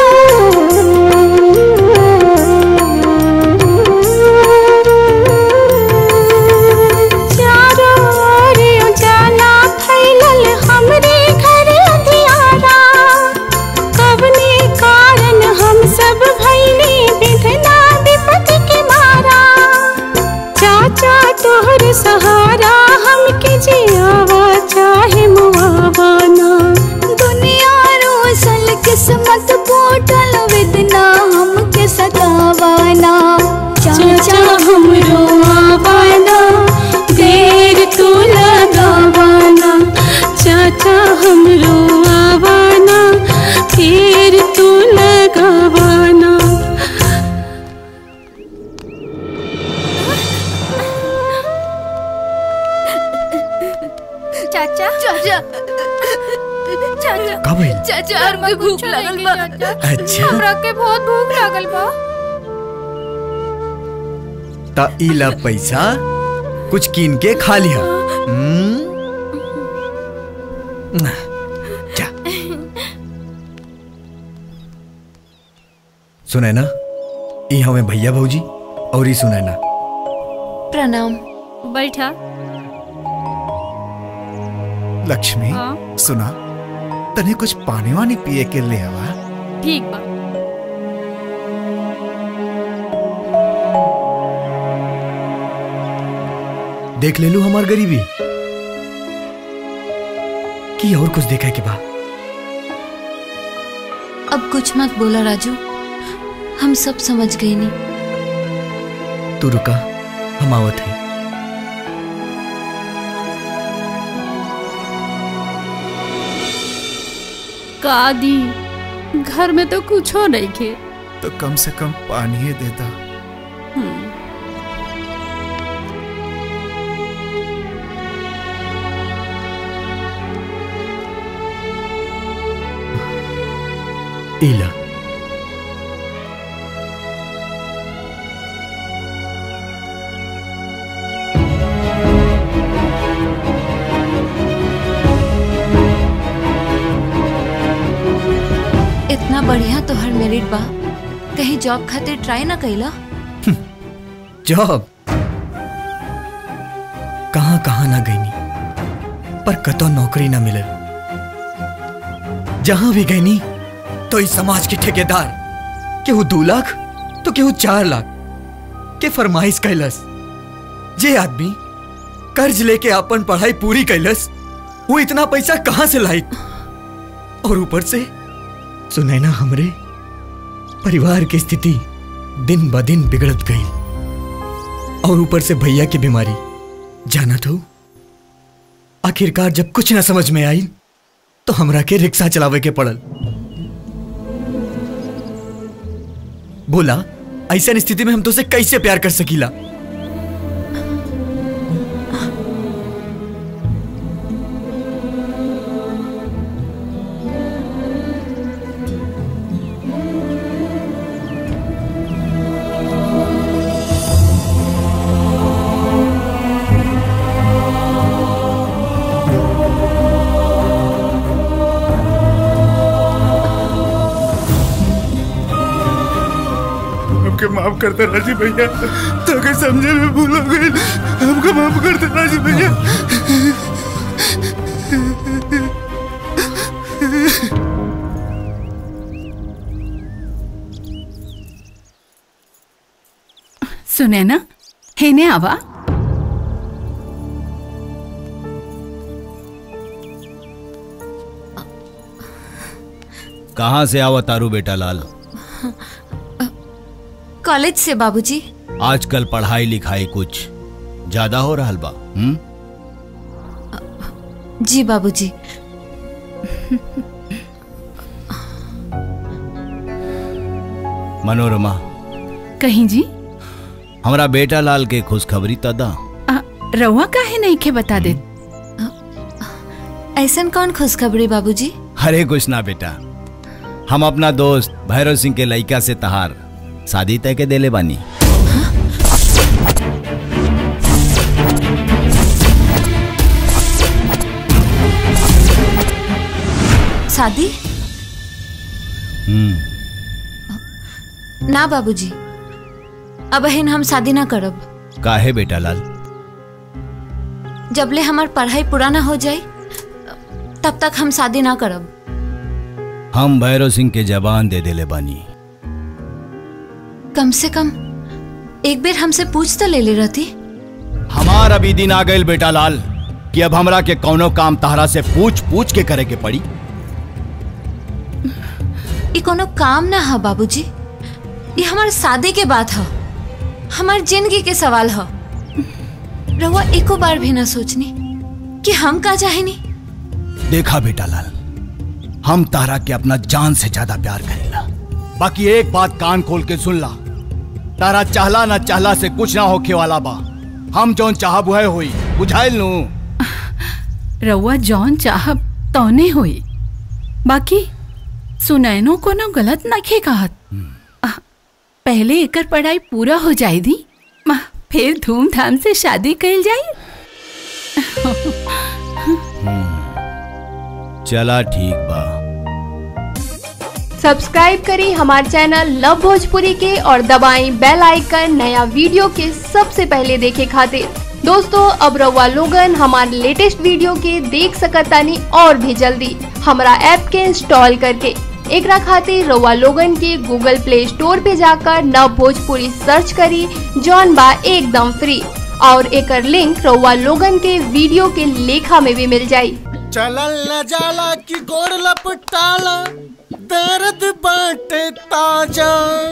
चारों ओर उजाला फैलल हमरे घर अंधियारा कवने कारण हम सब भैली विधना विपत के मारा चाचा तोहर सहारा हमके जियावा चाहे मुआवाना दुनिया रोसल किस्मत पोटल विदना हमके सतावाना चाचा हमरो आवाना देर तू लगावाना चाचा हमरो आवाना देर तू लगावाना चाचा चाचा चाचा का भइल? चाचा हमके भूख लागल बा अच्छा। हमरा के बहुत भूख लागल बा ता ई ला पैसा कुछ कीन के खा लिया हम्म? जा सुने ना ई हमें भैया भौजी और ई सुने ना प्रणाम बैठा लक्ष्मी हाँ? सुना तने कुछ पानी वानी पिए के ले आवा ठीक बा देख ले लू हमार गरीबी की और कुछ देखा के बा अब कुछ मत बोला राजू हम सब समझ गए नहीं तू रुका हम आवत है का दी घर में तो कुछ हो नहीं खे तो कम से कम पानी ही देता इला इतना बढ़िया तो हर मेरिट बा कहीं जॉब खातिर ट्राई ना कैला जॉब कहाँ कहाँ ना गईनी पर कतो नौकरी ना मिलल जहां भी गईनी तो इस समाज के ठेकेदार केहू दो लाख तो केहू चार लाख के फरमाइश कैलस जे आदमी कर्ज लेके अपन पढ़ाई पूरी कैलस वो इतना पैसा कहां से लाई और ऊपर से सुने ना हमरे परिवार की स्थिति दिन ब दिन बिगड़त गई और ऊपर से भैया की बीमारी जाना तो आखिरकार जब कुछ ना समझ में आई तो हमरा के रिक्शा चलावे के पड़ल बोला ऐसा स्थिति में हम तो से कैसे प्यार कर सकीला हमके माफ कर दे राजी भैया ताकि समझे में भूल हो गई हमको माफ कर दे राजी भैया सुने ना हेने आवा कहाँ से आवा तारू बेटा लाल कॉलेज से बाबूजी आजकल पढ़ाई लिखाई कुछ ज्यादा हो रहा बा हुँ? जी बाबूजी मनोरमा कहीं जी हमरा बेटा लाल के खुशखबरी तदा आ, रउआ काहे नहीं के बता दे ऐसन कौन खुशखबरी बाबूजी अरे कुछ ना बेटा हम अपना दोस्त भैरव सिंह के लड़का से तहार शादी तय के देले बानी शादी हम्म ना बाबूजी अब हिन हम शादी ना करब काहे बेटा लाल जबले हमार पढ़ाई पूरा ना हो जाए तब तक हम शादी ना करब हम भैरव सिंह के जबान दे देले बानी कम से कम एक बेर हमसे पूछ तो ले ले रहती हमार अभी दिन आ गए बेटा लाल कि अब हमरा के कौनो काम तहरा से पूछ पूछ के करे के पड़ी ये कोनो काम ना है बाबूजी ये हमार शादी के बात है हमार जिंदगी के सवाल है रहुआ एको बार भी ना सोचनी कि हम का चाहेनी देखा बेटा लाल हम तारा के अपना जान से ज्यादा प्यार करेला बाकी एक बात कान खोल के सुन ला तारा चाहला ना चाहला से कुछ ना होखे वाला बा हम जौन चाहब वह होई बुझाइल नू रउआ जौन चाहब तौने होई बाकी सुनैनो को ना गलत नखे कहत आ, पहले एकर पढ़ाई पूरा हो जाए दी मा, फिर धूमधाम से शादी कइल जाई चला ठीक बा सब्सक्राइब करें हमारे चैनल लव भोजपुरी के और दबाएं बेल आइकन नया वीडियो के सबसे पहले देखे खातिर दोस्तों अब रउआ लोगन हमारे लेटेस्ट वीडियो के देख सकतानी और भी जल्दी हमारा ऐप के इंस्टॉल करके एकरा खातिर रउआ लोगन के गूगल प्ले स्टोर पे जाकर नव भोजपुरी सर्च करी जौन बा एकदम फ्री और एकर लिंक रउआ लोगन के वीडियो के लेखा में भी मिल जाई चलल न जाला कि गोर लपटाला दर्द बाटे ताजा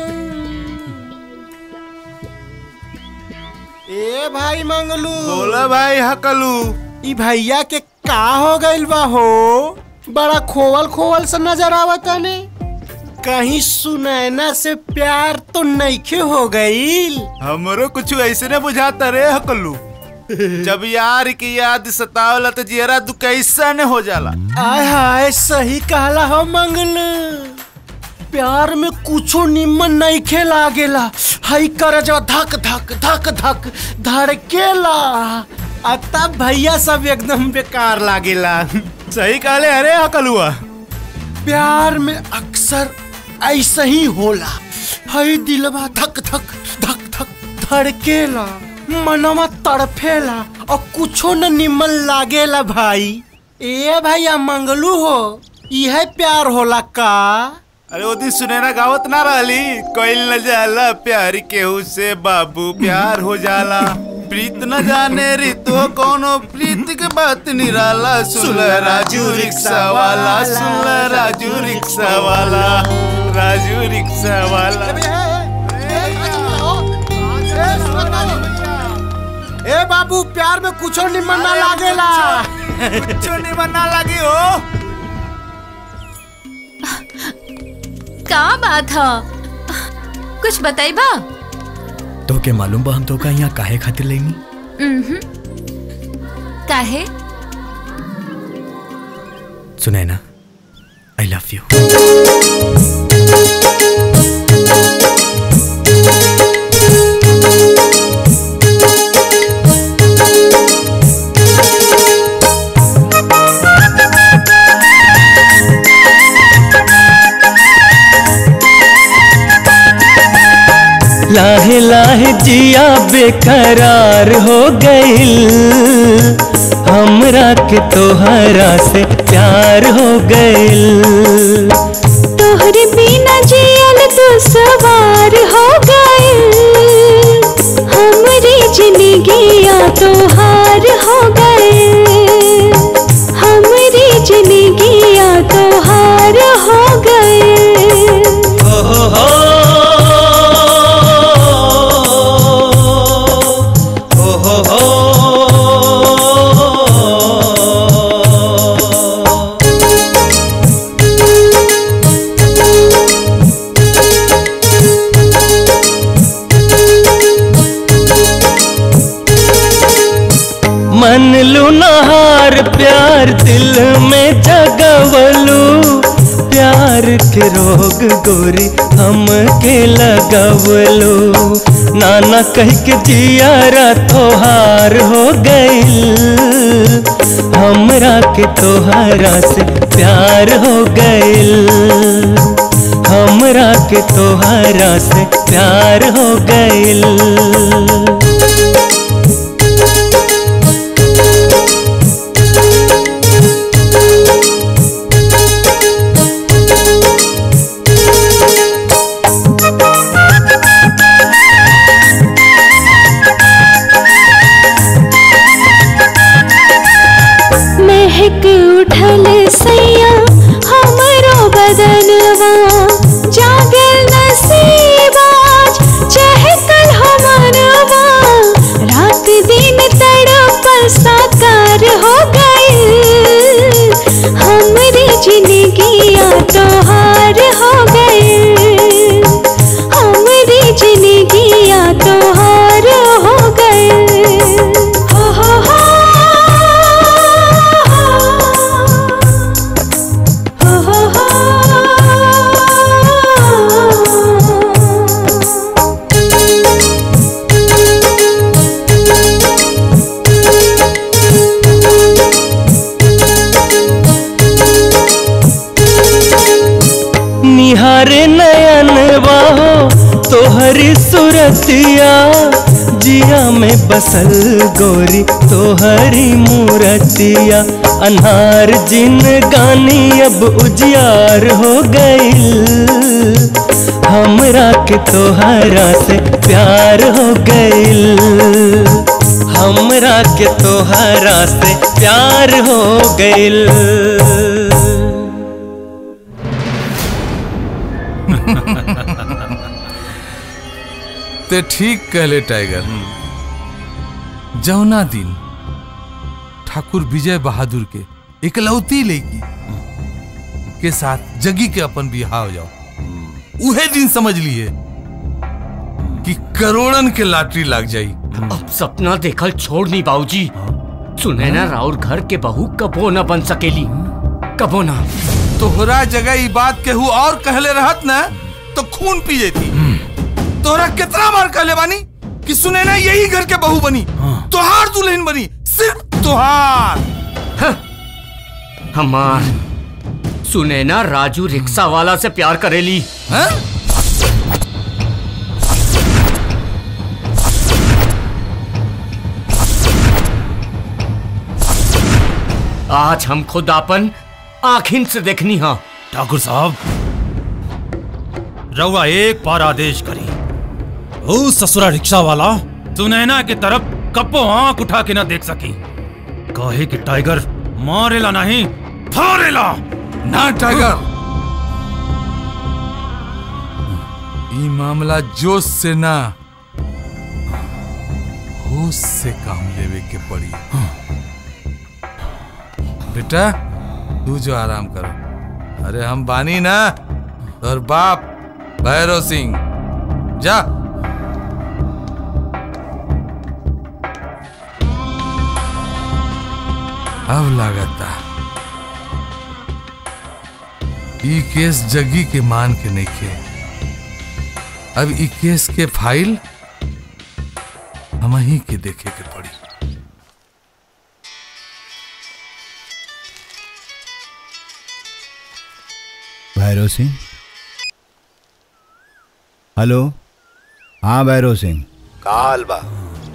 ए भाई मंगलू बोला भाई हकलू ई भैया के का हो गइल बा हो बड़ा खोवल खोवल सा नजर आवता ने कहीं सुनैना से प्यार तो नईखे हो गईल हमरो कुछ ऐसे न बुझाता रे हकलू जब यार की याद सतावला तो जियरा तू कैसा न हो जाला आय हाय सही कहला हो मंगल प्यार में कुछो निमन नहीं खेला गेला हई कर जो धक धक धक धक धड़केला आ तब भैया सब एकदम बेकार लागेला सही कहले अरे हकलुआ प्यार में अक्सर ऐसा ही होला हई दिलवा धक धक धक धक धड़केला मनवा तड़फेला और कुछो न निमन लागेला भाई ए भैया मंगलू हो यह प्यार होला का अरे वो दिन सुनैना गावत ना रहली कोई न जाला प्यार केहू से बाबू प्यार हो जाला प्रीत न जाने रितो कोनो प्रीत के बात निराला सुन ल राजू रिक्शा वाला सुन ल राजू रिक्शा वाला राजू रिक्शा वाला ए बाबू प्यार में कुछो निमन ना लागेला कुछो निमन ना लगी हो का बात है कुछ बताई बा तो के मालूम बा हम तो का यहाँ काहे खातिर लेनी उम्हूं। काहे सुनाए ना आई लव यू लाहे लाहे जिया बेकरार हो गइल हमरा के तोहरा से प्यार हो गइल तोहरे बिना जियल तो सवार हो गए हमरी जिंदगिया तोहार हो गए हमरी जिंदगिया तोहार हो गए दिल में जगवलू प्यार के रोग गोरी हम के लगवलू नाना कह के जियारा तोहार हो गइल हमरा के तोहरा से प्यार हो गइल हमरा के तोहरा से प्यार हो गइल महक उठल सैया हमरो बदनवा जागल नसीबाज चहकल हमनवा रात दिन तड़पल साकार हो गइल हमरी जिंदगिया तोहार हो गइल हमरी जिंदगिया तोहार हो गइल हो हो हो निहारे नयन बाहो तोहरी सूरतिया जिया में बसल गोरी तोहरी मूरतिया अनहार जिन गानी अब उजियार हो गइल हमरा के तोहरा से प्यार हो गइल हमरा के तोहरा से प्यार हो गइल ते ठीक कहले टाइगर जौना दिन ठाकुर विजय बहादुर के इकलौती लड़की के साथ जगी के अपन बिहार हो जाओ उहे दिन समझ लिए कि करोड़न के लॉटरी लग जाई अब सपना देखल छोड़ नहीं बाबूजी सुने ना राउर घर के बहू कबो न बन सकेली कबो ना तोहरा जगह ई बात केहू और कहले रहत ना तो खून पी जेती तोहरा कितना बार कहले बानी कि सुने ना यही घर के बहू बनी तोहार दुल्हन बनी सिर्फ तोहार हमार सुने ना राजू रिक्शा वाला से प्यार करेली हैं? आज हम खुद अपन आखिन से देखनी हा ठाकुर साहब रउआ एक बार आदेश करी ओ ससुरा रिक्शा वाला सुनैना की तरफ कप्पो आंख उठा के ना देख सकी कहे कि टाइगर मारेला नहीं फाड़ेला ना टाइगर ई मामला जोश से ना होश से काम लेवे के पड़ी बेटा तू जो आराम करो अरे हम बानी ना और बाप भैरव सिंह जा अब लागता ई केस जगी के मान के नइखे अब ई केस के फाइल हम ही के देखे के पड़ी भैरव सिंह हेलो हाँ भैरव सिंह का हाल बा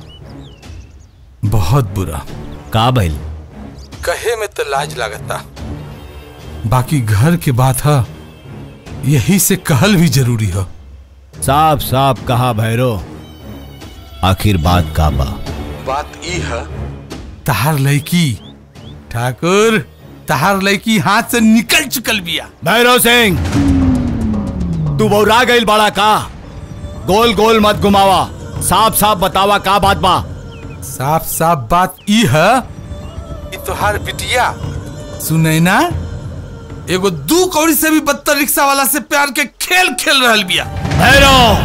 बहुत बुरा का भइल कहे में तो लाज लागता बाकी घर के बात है यही से कहल भी जरूरी है साफ साफ कहा भैरव आखिर बात का बा बात ई है तहार लड़की ठाकुर तहार लड़की हाथ से निकल चुकल बिया भैरव सिंह तू बौरा गईल बड़ा का गोल गोल मत घुमावा साफ साफ बतावा का बात बा साफ साफ बात ई है कि तोहार बिटिया सुनैना एगो दू कौड़ी से भी बदतर रिक्शा वाला से प्यार के खेल खेल रहल बिया भैरव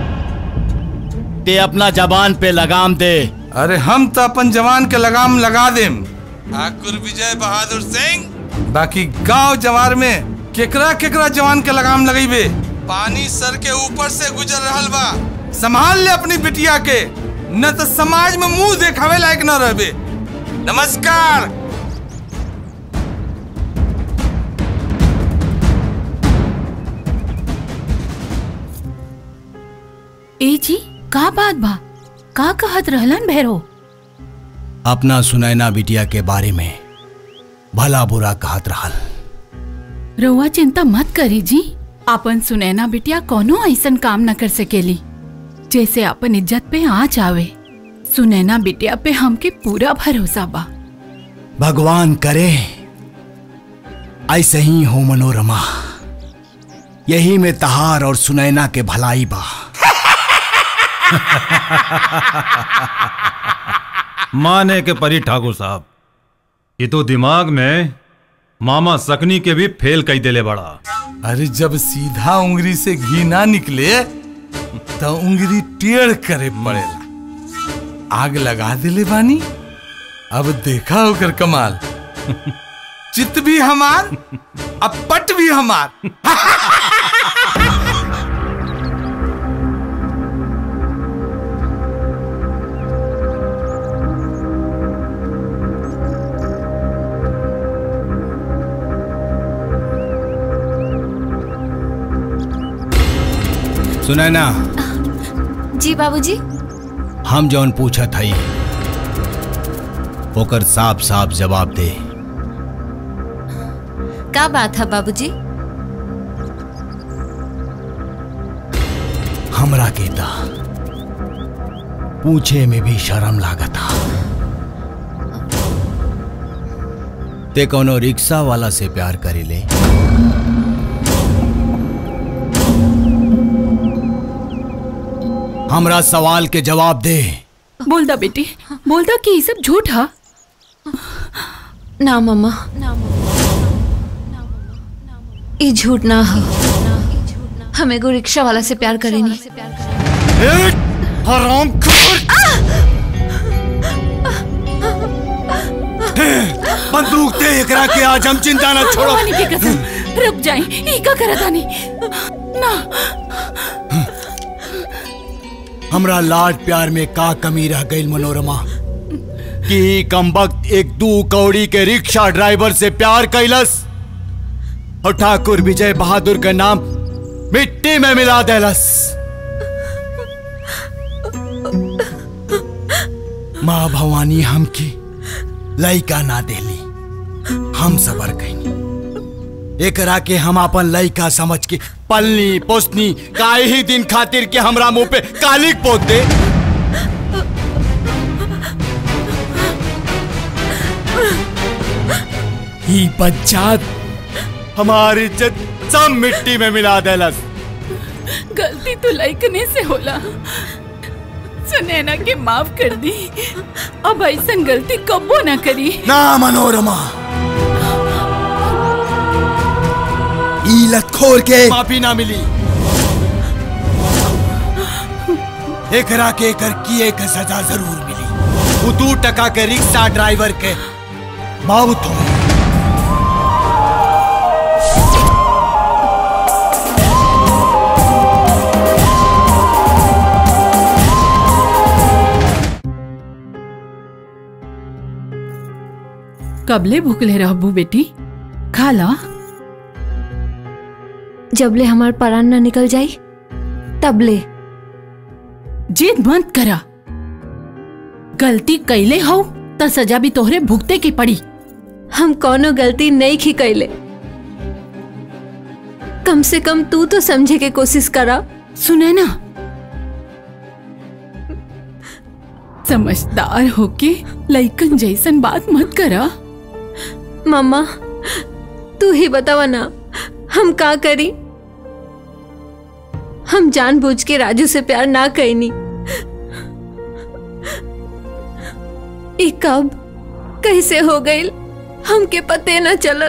ते अपना जबान पे लगाम दे अरे हम तो अपन जवान के लगाम लगा देम ठाकुर विजय बहादुर सिंह बाकी गांव जवार में केकरा केकरा जवान के लगाम लगेबे पानी सर के ऊपर से गुजर रहल बा संभाल ले अपनी बिटिया के न तो समाज में मुंह देखावे लायक न रहबे नमस्कार ए जी का बात बा का कहत रहलन भैरो अपना सुनैना बिटिया के बारे में भला बुरा कहत रहल रउआ चिंता मत करी जी अपन सुनैना बिटिया कोनो ऐसन काम न कर सकेली जैसे अपन इज्जत पे आँच आवे सुनैना बिटिया पे हमके पूरा भरोसा बा भगवान करे ऐसे ही हो मनोरमा यही में तहार और सुनैना के भलाई बा माने के परी ठाकुर साहब ये तो दिमाग में मामा सकनी के भी फेल कई देले बड़ा अरे जब सीधा उंगली से घी ना निकले तो उंगली टेढ़ करे पड़ेला आग लगा दिले बानी अब देखा होकर कमाल चित भी हमार अब पट भी हमार सुनैना जी बाबूजी हम जौन पूछत हई ओकर साफ साफ जवाब दे का बात है बाबूजी हमरा के ता पूछे में भी शर्म लागता ते कोनो रिक्शा वाला से प्यार करेले हमरा सवाल के जवाब दे बोल दा बेटी बोल दा कि ये सब झूठ है ना मम्मा ये झूठ ना हो हम एगो रिक्शा वाला से प्यार करेनी हराम बंदूक दे एकरा के आज हम चिंता न छोड़ो भगवान की कसम रुक जाए ई का करत आनी ना हमरा लाड प्यार में का कमी रह गई मनोरमा कि कम वक्त एक दू कौड़ी के रिक्शा ड्राइवर से प्यार कैलस और ठाकुर विजय बहादुर का नाम मिट्टी में मिला देलस माँ भवानी हमकी लइका ना देली हम सबर कैनी एकरा के हम अपन लइका समझ के पलनी पोसनी काहे ही दिन खातिर के हमरा मुंह पे कालिक पोत दे ही बच्चा हमारी इज्जत सब मिट्टी में मिला देलस गलती तो लाइकने से होला सुनैना के माफ कर दी अब ऐसा गलती कबो ना करी ना मनोरमा ईलत खोर के माफी ना मिली एकरा के कर किए के सजा जरूर मिली वो दू टका के रिक्शा ड्राइवर के मौत हो कबले भूखले रहबू बेटी खा ला जबले हमार परान ना निकल जाई तबले जिद मत करा गलती कैले हो त सजा भी तोहरे भुगते की पड़ी हम कोनो गलती नहीं की कैले कम से कम तू तो समझे के कोशिश करा सुने ना समझदार होके लइकन जैसन बात मत करा मम्मा तू ही बतावा ना हम का करी हम जानबूझ के राजू से प्यार ना कैनी ई कब कैसे हो गई हमके पते न चलल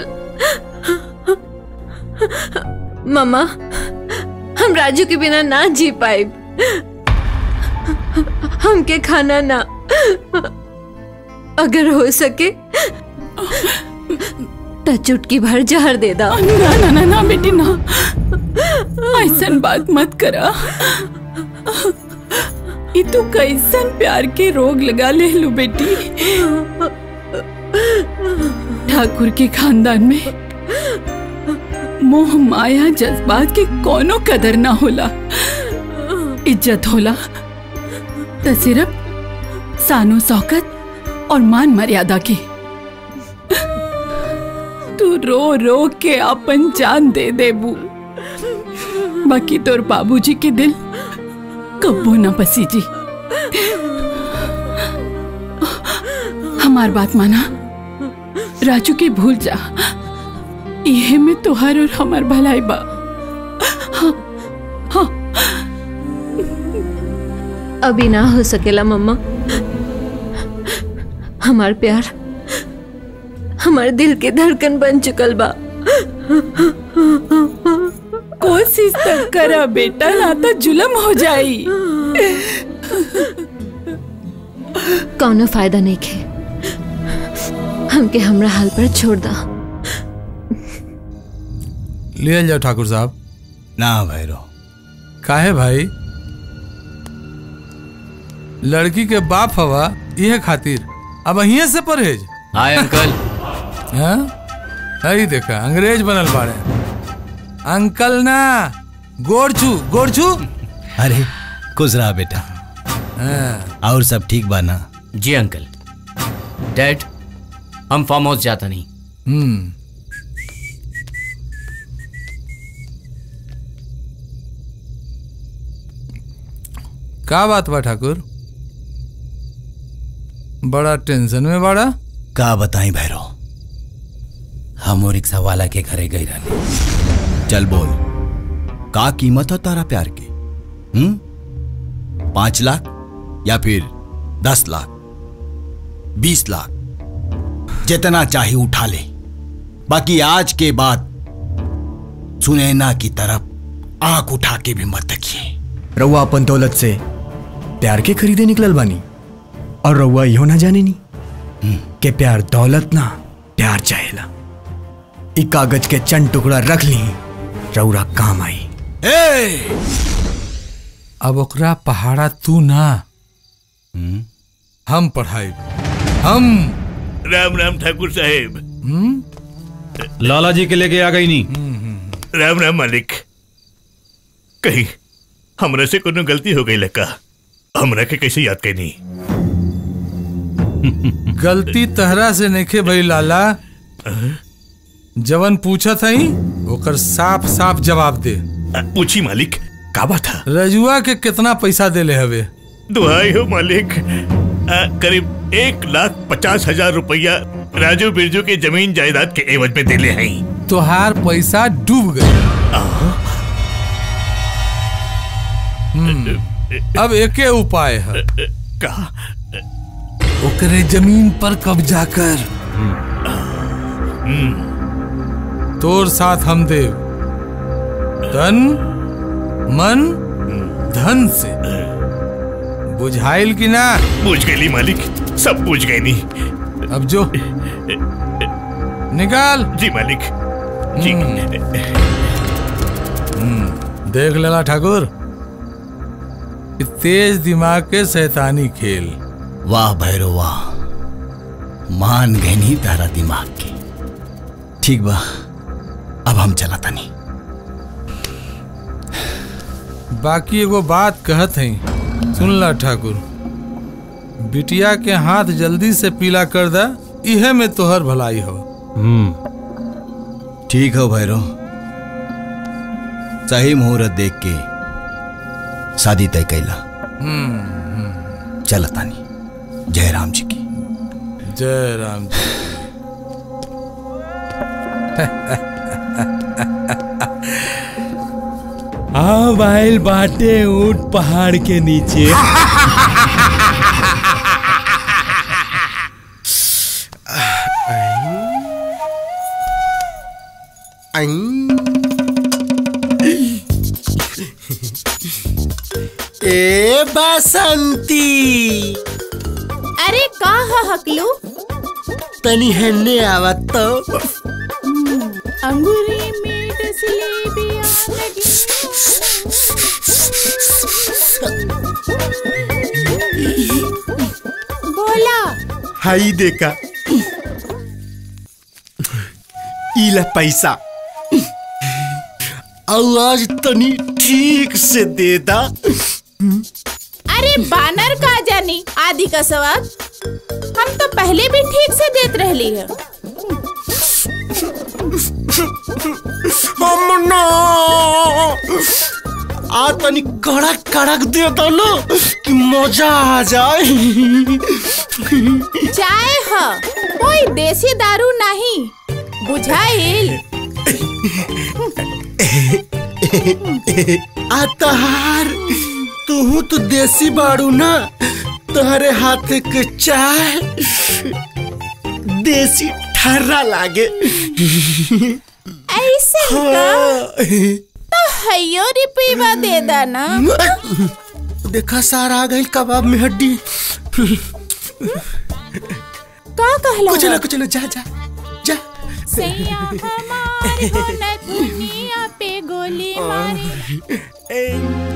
मम्मा हम राजू के बिना ना जी पाए हमके खाना ना अगर हो सके तो चुटकी भर जहर दे दा ना ना ना ना बेटी ना ऐसन बात मत करा ये तू कैसन प्यार के रोग लगा ले लू बेटी ठाकुर के खानदान में मोह माया जज्बात के कोनो कदर ना होला इज्जत होला तो सिर्फ सानो शौकत और मान मर्यादा की तू रो रो के अपन जान दे देबू बाकी तोर बाबूजी के दिल कब्बो ना बसी जी हमार बात माना राजू के भूल जा इहे में तोहार और हमार भलाई बा हाँ हाँ अभी ना हो सकेला मम्मा हमार प्यार हमार दिल के धड़कन बन चुकल बा कोशिश तक करा बेटा ना तो जुलम हो जाई कौनो फायदा नहीं खे हमके हमरा हाल पर छोड़ दा ले जाओ ठाकुर साहब ना भैरो काहे भाई लड़की के बाप हवा यह खातिर अब अहिए से परहेज हाय अंकल हाँ हई देखा अंग्रेज बनल बाड़े अंकल ना गोरछू गोरछू अरे खुश रहा बेटा हाँ। और सब ठीक बा ना जी अंकल डैड हम फार्म हाउस जाता नहीं हम्म का बात बा ठाकुर बड़ा टेंशन में बड़ा का बताई भैरो हम वो रिक्शा वाला के घरे गई रहने चल बोल का कीमत है तारा प्यार के हम्म पांच लाख या फिर दस लाख बीस लाख जितना चाहे उठा ले बाकी आज के बाद सुनैना की तरफ आंख उठा के भी मत देखिए रउआ अपन दौलत से प्यार के खरीदे निकलल बानी और रउआ इहो ना जाने नी के प्यार दौलत ना प्यार चाहेला इ कागज के चंद टुकड़ा रख ली रउरा काम आई अब ओकरा पहाड़ा तू ना हम पढ़ाई हम राम राम ठाकुर साहेब लाला जी के लेके आ गई नी राम राम मालिक कहीं हमरा से कोनो गलती हो गई लका हमरा के कैसे याद कैनी गलती तहरा से नइखे भई लाला जवन पूछा थई ओकर साफ साफ जवाब दे पूछी मालिक का बात था रजुआ के कितना पैसा देले हवे दुहाई हो मालिक आ, करीब एक लाख पचास हजार रुपया राजू बिरजू के जमीन जायदाद के एवज में दिले हैं तोहार पैसा डूब गए हम्म, अब एके उपाय है का ओकरे जमीन पर कब्जा कर तोर साथ हम देव तन मन धन से बुझाइल की ना पूछ गई मालिक सब पूछ गई नी अब जो निकाल जी मालिक जी देख लेला ठाकुर कि तेज दिमाग के शैतानी खेल वाह भैरो वाह मान गए नहीं तारा दिमाग के ठीक बा अब हम चला तनी बाकी एगो बात कहत है सुन ला ठाकुर बिटिया के हाथ जल्दी से पीला कर दा इहे में तोहर भलाई हो ठीक हो भैरो सही मुहूर्त देख के शादी तय कैला चल तानी जय राम जी की जय राम जी हाँ भाईल बाटे ऊंट पहाड़ के नीचे ए बसंती अरे का ह हकलू तनी हन्ने आवत तो अंगूरी में डसले बोला हाई देखा इला पैसा आवाज तनी ठीक से दे दा अरे बानर का जानी आदि का सवाल हम तो पहले भी ठीक से देत रहली है हम ना आ तनी कड़क कड़क दे दो ना कि मजा आ जाए चाय ह कोई देसी दारू नहीं बुझाइल आ तहार तू तो देसी बाड़ू ना तुम्हारे हाथ के चाय देसी ठर्रा लागे ऐसे का तो हयो रिपीवा दे दाना देखा सारा आ गई कबाब में हड्डी का कहला कुछ ना कुछ ना जा जा जा सैया हमार हो न दुनिया पे गोली मारी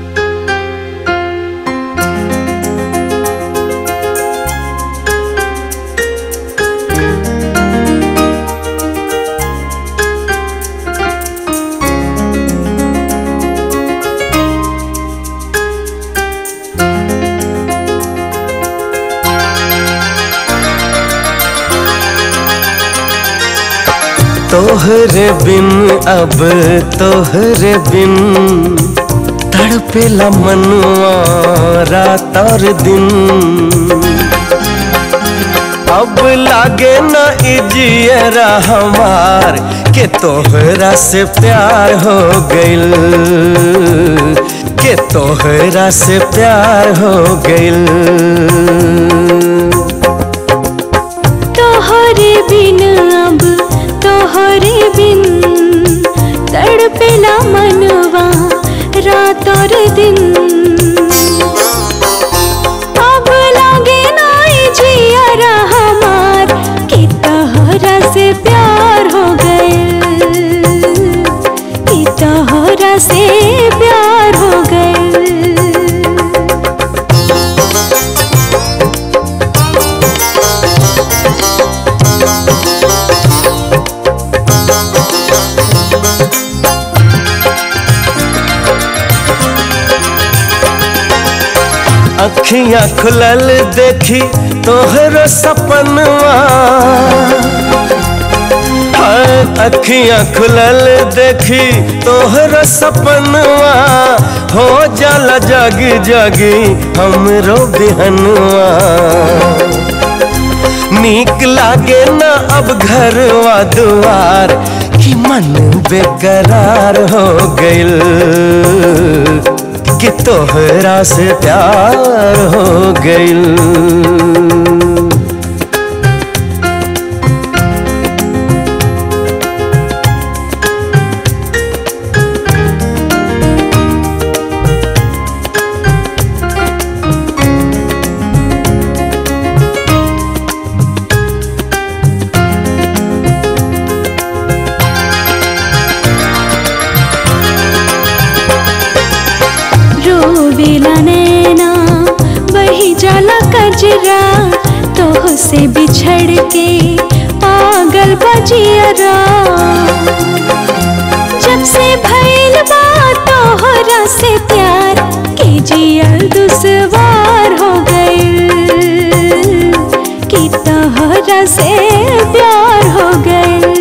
तोहरे बिन अब तोहरे बिन तड़पेला मनुआ रात और दिन अब लागे न इजियरा हमार के तोहरा से प्यार हो गइल के तोहरा से प्यार हो गइल तोहरे बिन अब तोहरे बिन तड़पेला मनवा रात और दिन अब लागे नाई जियारा हमार कि तोहरा से प्यार हो गए कि तोहरा से प्यार हो गए अखियां खुलल देखी तोहरो सपनवा हाय अखियां खुलल देखी तोहरो सपनवा हो जाला जग जगी हमरो बिहनवा नीक लागे न अब घरवा दुआर कि मन बेकरार हो गइल कि तोहरा से प्यार हो गइल रोवेला नैना वही जाला कजरा तोह से बिछड़ के पागल बजियरा जब से भइल बा तोहरा से प्यार के जियल दुश्वार हो गइल कि तोहरा से प्यार हो गइल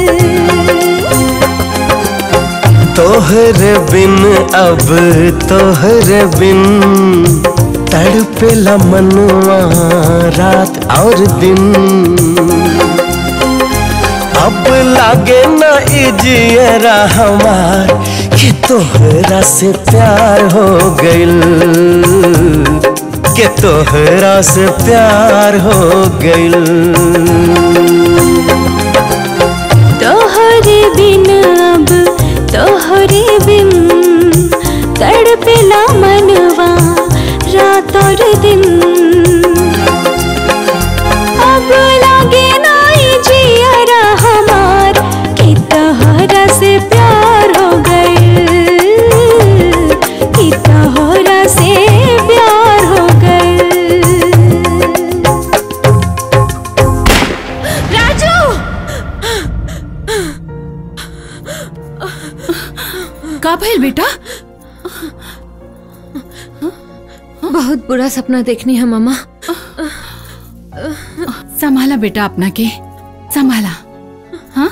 तोहरे बिन अब तोहरे बिन तड़पेला मनुआ रात और दिन अब लागे न इजियरा हमार कि तोहरा से प्यार हो गइल कि तोहरा से प्यार हो गइल तोहरे बिन अब तोहरे बिन तड़पेला मनवा रात और दिन अब लागे नाई जियरा हमार कि तोहरा का भइल बेटा बहुत बुरा सपना देखनी है मामा संभाला बेटा अपना के संभाला हाँ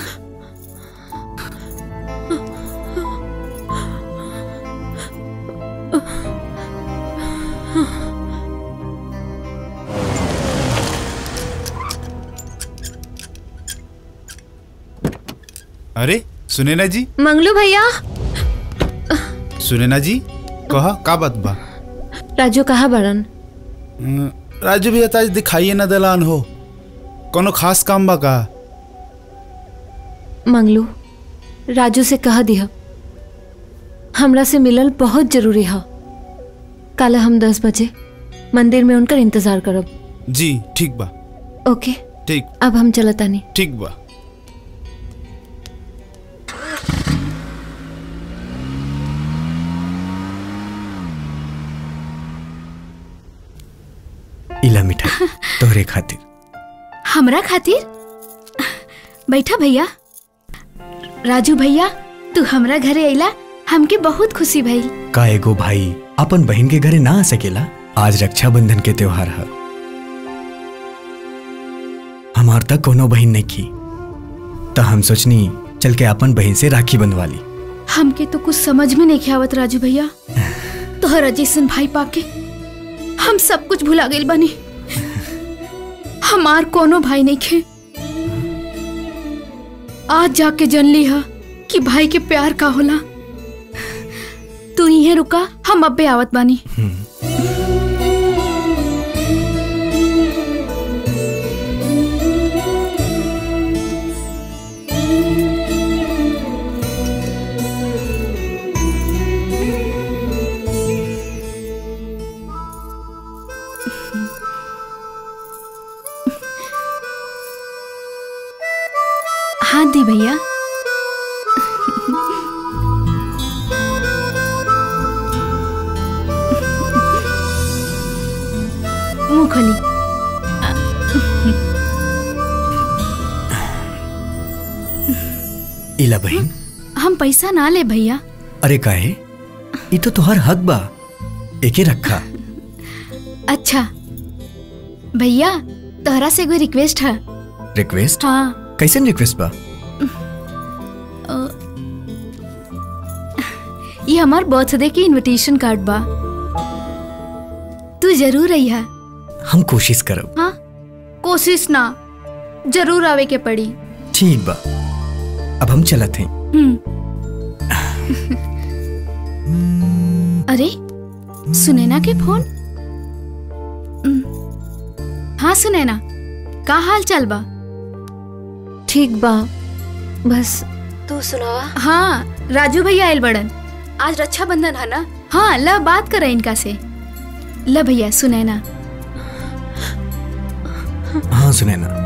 अरे सुनैना जी मंगलू भैया सुनैना जी कहा का बात बा राजू कहा बड़न अं, राजू भैया तो आज दिखाइए ना दलान हो कोनो खास काम बा का मंगलू राजू से कह दिया हमरा से मिलल बहुत जरूरी है कल हम दस बजे मंदिर में उनकर इंतजार करब जी ठीक बा ओके ठीक अब हम चलतानी ठीक बा इला मिठाई तोहरे खातिर हमरा खातिर बैठा भैया राजू भैया तू हमरा घरे अइला हमके बहुत खुशी भइल का एगो भाई अपन बहन के घरे ना आ सकेला आज रक्षाबंधन के त्योहार है हमार तक कोनो बहन नहीं की तो हम सोचनी चल के अपन बहन से राखी बंधवा ली हमके तो कुछ समझ में नहीं आवत राजू भैया तोहरा जैसन भाई पाके हम सब कुछ भुला गइल बानी हमार कोनो भाई नहीं खे आज जाके जन ली हा कि भाई के प्यार का होला तू यहीं रुका हम अब्बे आवत बानी हाथ दी भैया मुंह खोली इला बहन हम पैसा ना ले भैया अरे काहे ये तो तुहार हक बा एके रखा अच्छा भैया तोहरा से कोई रिक्वेस्ट है रिक्वेस्ट हाँ कैसन रिक्वेस्ट बा अ, ये हमार बर्थडे की इनविटेशन कार्ड बा तू जरूर आई है हम कोशिश करब हाँ कोशिश ना जरूर आवे के पड़ी ठीक बा अब हम चलत हैं हम्म। अरे सुनैना के फोन हम्म। हाँ सुनैना का हाल चाल बा ठीक बा बस तू सुनावा हाँ राजू भैया आयल बड़न आज रक्षाबंधन है ना हाँ ल बात करे इनका से ल भैया सुनैना हाँ सुनैना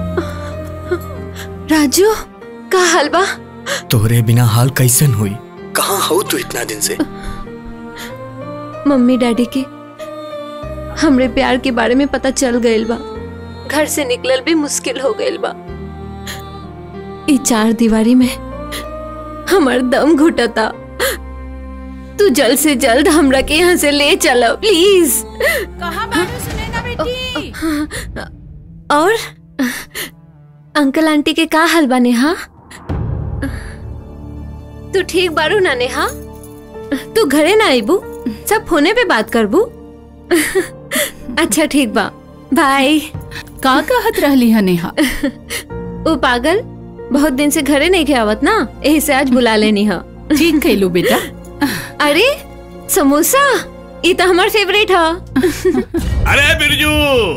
राजू का हाल बा तोहरे बिना हाल कैसन हुई कहाँ हो तू इतना दिन से मम्मी डैडी के हमरे प्यार के बारे में पता चल गइल बा घर से निकलल भी मुश्किल हो गइल बा ई चार दीवारी में हमार दम घुटता तू जल्द से जल्द हमरा के यहाँ से ले चलो प्लीज कहाँ बारू सुनैना बेटी और अंकल आंटी के का हाल बा नेहा तू ठीक बारू ना नेहा तू घरे ना आईबू सब फोने पे बात करबू अच्छा ठीक बा बाय का कहत रहली है नेहा ओ पागल बहुत दिन से घरे नहीं आवत ना यही से आज बुला लेनी है ठीक कैलू बेटा अरे समोसा ये तो हमार फेवरेट है अरे बिरजू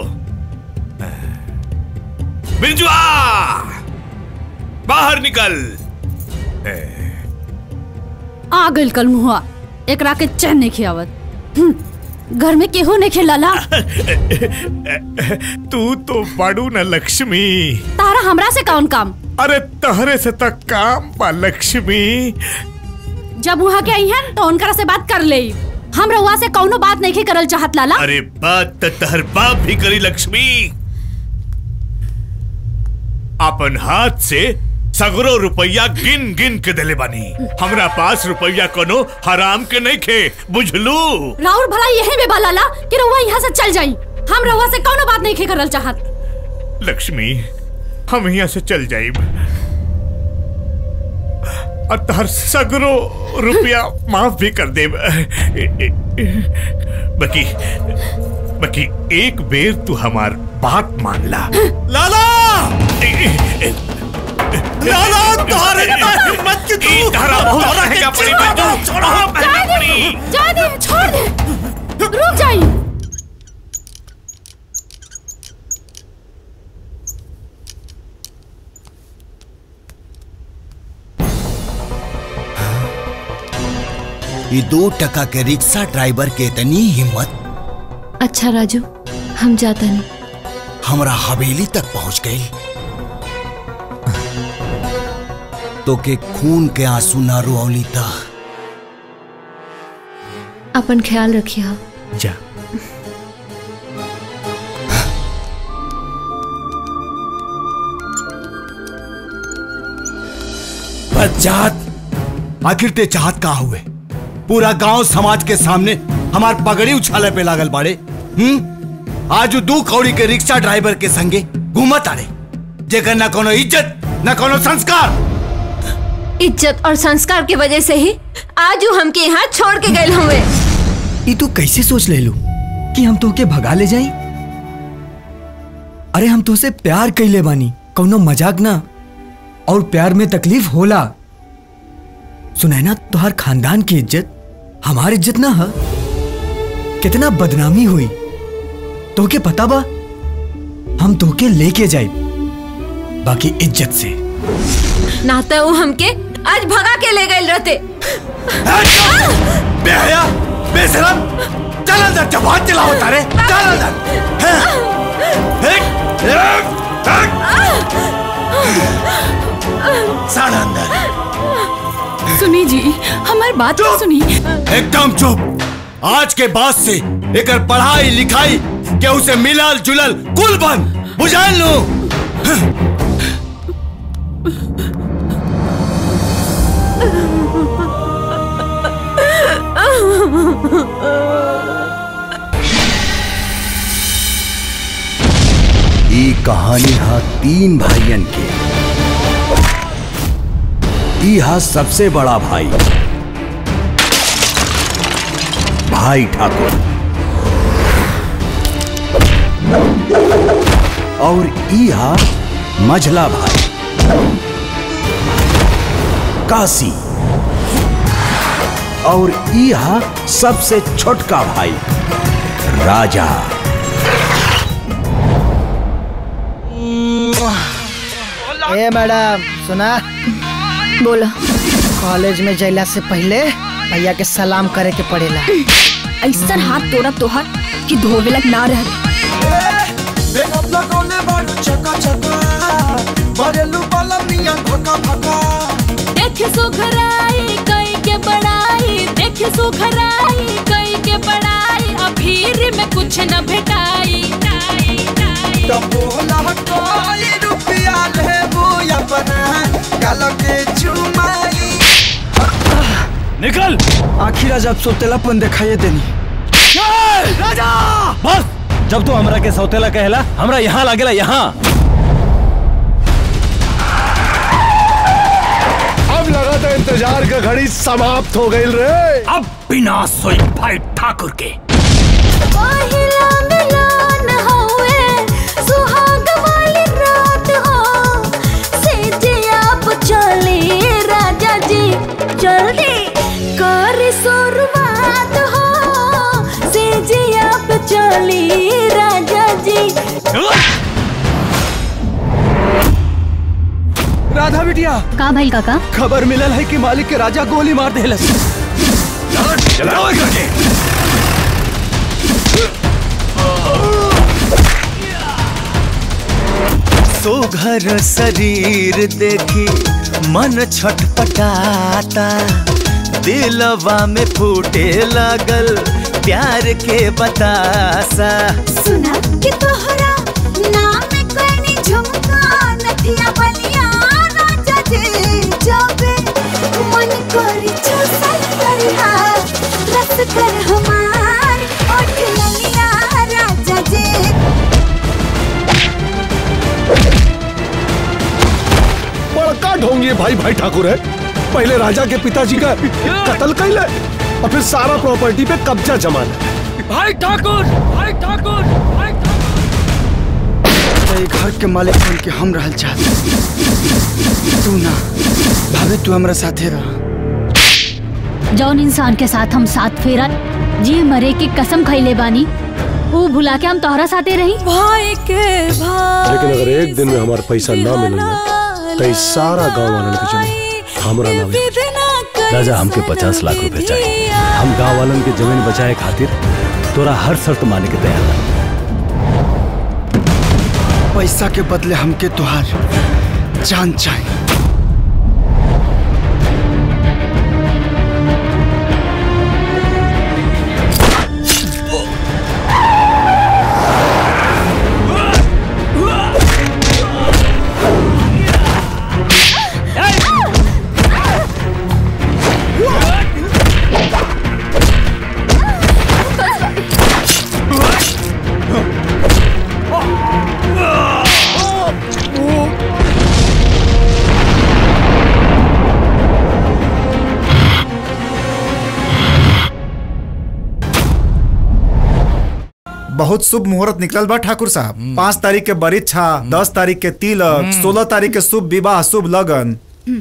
बिरजू आ बाहर निकल आ गइल कल मुहा एकरा के चैन नहीं खियावत हम्म, घर में केहू नहीं खेलाला तू तो बड़ू न लक्ष्मी तारा हमरा से कौन काम अरे तहरे से तक काम बा लक्ष्मी जब वहाँ के आई है तो उनकरा से बात कर ले हम रहुआ से कौनो बात नहीं करल चाहत लाला अरे बात त तहर बाप भी करी लक्ष्मी अपन हाथ से सगरो रुपया गिन गिन के देले बानी हमरा पास रुपया कोनो हराम के नहीं खे बुझलू राउर भला यही में बलाला कि रउआ यहाँ से चल जाई हम रउआ से कौनो बात नहीं करल चाहत लक्ष्मी हम यहाँ से चल जाइब और तहर सगरो रुपया माफ भी कर दे बकी बकी एक बेर तू हमार बात मान ला लाला लाला तुम्हारे मत की तू धारा बहुत होना है क्या पड़ी मैं तू छोड़ो जा दे जा दे छोड़ दे रुक जाई ये दो टका के रिक्शा ड्राइवर के इतनी हिम्मत अच्छा राजू हम जाता नहीं हमरा हवेली तक पहुंच गई तो के खून के आंसू ना रोली ता अपन ख्याल रखिए जा बच्चात आखिर ते चाहत का हुए पूरा गांव समाज के सामने हमार पगड़ी उछाले पे लागल बाड़े हम्म आज उ दू कौड़ी के रिक्शा ड्राइवर के संगे घूमत आड़े जेकर ना कोनो इज्जत ना कोनो संस्कार इज्जत और संस्कार की वजह से ही आज वो हमके यहाँ छोड़ के गए हुए ये तू कैसे सोच ले लू कि हम तोके भगा ले जाई अरे हम तोसे प्यार कैले बानी कौनो मजाक ना और प्यार में तकलीफ होला सुनाई ना तुहार खानदान की इज्जत हमार इज्जत ना है कितना बदनामी हुई तोके पता बा हम तोके लेके जाए बाकी इज्जत से नाता वो हमके आज भगा के ले गए रहते बेहया बेशरम चल अंदर जबान चलाओ तारे चल अंदर हैं? हैं? हैं? साढ़ अंदर सुनी जी हमारी बात तो सुनी एकदम चुप आज के बाद से एकर पढ़ाई लिखाई के उसे मिलल जुलल कुल बंद बुझाल लो ई कहानी हा तीन भाइयन के ई हा सबसे बड़ा भाई भाई ठाकुर और ई हा मझला भाई काशी और ई हा सबसे छोटका भाई राजा ए मैडम सुना बोला कॉलेज में जैला से पहले भैया के सलाम करे के पड़ेला ऐसा हाथ तोड़ा तोहर कि धोवे लग ना रह देखे सुखराई कई के बड़ाई देखे सुखराई कई के बड़ाई अभीर में कुछ न भेटाई निकल आखिर आज आप सोतेलापन दिखाइए देनी राजा बस जब तू हमरा के सौतेला कहला हमरा यहाँ लागेला यहाँ अब लगा था इंतजार का घड़ी समाप्त हो गई रे अब बिना सोई भाई ठाकुर के पहिला मिलन हउए, सुहाग वाली रात हो। सेजिया पे चली राजा जी जल्दी कर शुरुआत हो सेजिया पे चली राजा जी राधा बिटिया का भाई काका खबर मिलल है कि मालिक के राजा गोली मार देलस चलाओ करके सुघर शरीर देखी मन छटपटाता दिलवा में फूटे लगल प्यार के बतासा सुना कि तोहरा नाम कनी झुमका नथिया बलिया राजा भाई भाई ठाकुर है पहले राजा के पिताजी का कत्ल कैले और फिर सारा प्रॉपर्टी पे कब्जा जमा ले भाई ठाकुर भाई ठाकुर भाई ये घर के मालिक बन के हम रहल चाहते तू ना भाभी तू हमरा साथे रह जौन इंसान के साथ हम साथ फेरा जी मरे की कसम खैले बानी वो भुला के हम तोहरा साथे रही भाई के भाई लेकिन अगर एक दिन में हमारा पैसा ना मिले ना तो इस सारा गांव वालन के जमीन हमरा नाम राजा हमके पचास लाख रुपए चाहिए हम गांव वालन के जमीन बचाए खातिर तोरा हर शर्त माने के तैयार बा। पैसा के बदले हमके तुहार जान चाहिए बहुत शुभ मुहूर्त निकलल बा ठाकुर साहब पाँच तारीख के बरीक्षा दस तारीख के तिलक सोलह तारीख के शुभ विवाह शुभ लगन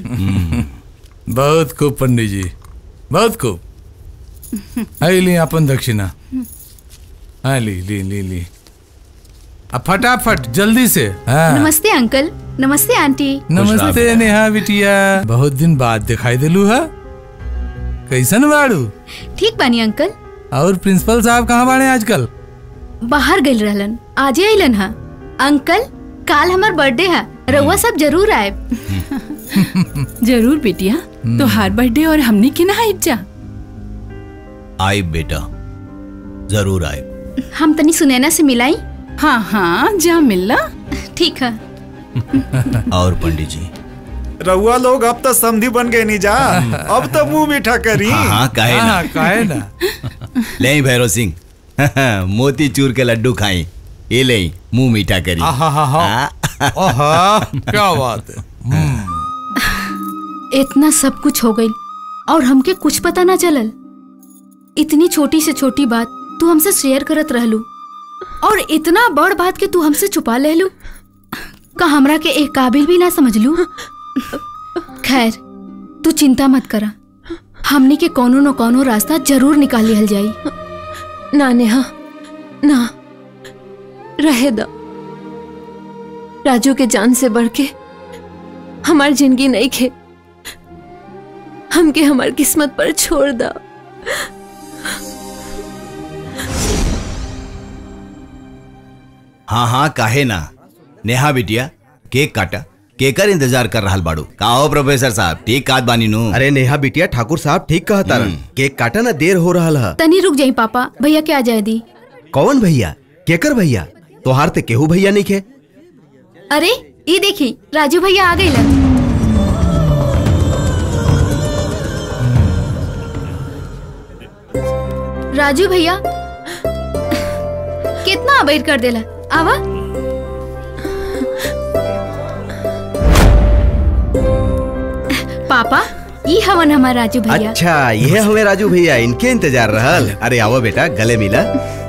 बहुत खूब पंडित जी बहुत खूब आई ली अपन दक्षिणा हाँ ली ली ली ली अब फटाफट जल्दी से हाँ नमस्ते अंकल नमस्ते आंटी नमस्ते नेहा बिटिया बहुत दिन बाद दिखाई दिलू है कैसन बाड़ू ठीक बानी अंकल और प्रिंसिपल साहब कहाँ बाड़े आजकल बाहर गइल रहलन आजे अइलन हा अंकल काल हमार बर्थडे है रउआ सब जरूर आए जरूर बेटिया तोहार बर्थडे और हमने के ना आइब जा आए बेटा जरूर आए हम तनी सुनैना से मिलाई हाँ हाँ जा मिलना ठीक है और पंडित जी रउआ लोग अब तो समधी बन गए नहीं जा अब तो मुंह मीठा करी हाँ हाँ काहे ना हाँ, काहे ना ले भैरव सिंह मोती चूर के लड्डू खाई ये ले मुंह मीठा करी आहा, क्या बात है इतना सब कुछ हो गई और हमके कुछ पता ना चलल इतनी छोटी से छोटी बात तू हमसे शेयर करत रहलू और इतना बड़ बात के तू हमसे छुपा ले लू का हमरा के एक काबिल भी ना समझ लू खैर तू चिंता मत करा हमनी के कोनो न कोनो रास्ता जरूर निकाल लिहल जाई ना नेहा ना रहे दो राजू के जान से बढ़ के हमार जिंदगी नहीं खे हमके हमार किस्मत पर छोड़ दो हाँ हाँ काहे ना नेहा बिटिया केक काटा केकर इंतजार कर रहा बाड़ू का हो प्रोफेसर साहब ठीक काट बानी नु अरे नेहा बिटिया ठाकुर साहब ठीक कहा तारन केक काटा ना देर हो रहा है तनी रुक जाई पापा भैया के आ जाए दी कौन भैया केकर भैया तोहार ते केहू भैया नहीं खे अरे ये देखी राजू भैया आ गई राजू भैया कितना अबैर कर देला आवा पापा ये हवन हमार राजू भैया अच्छा ये हमें राजू भैया इनके इंतजार रहल अरे आओ बेटा गले मिला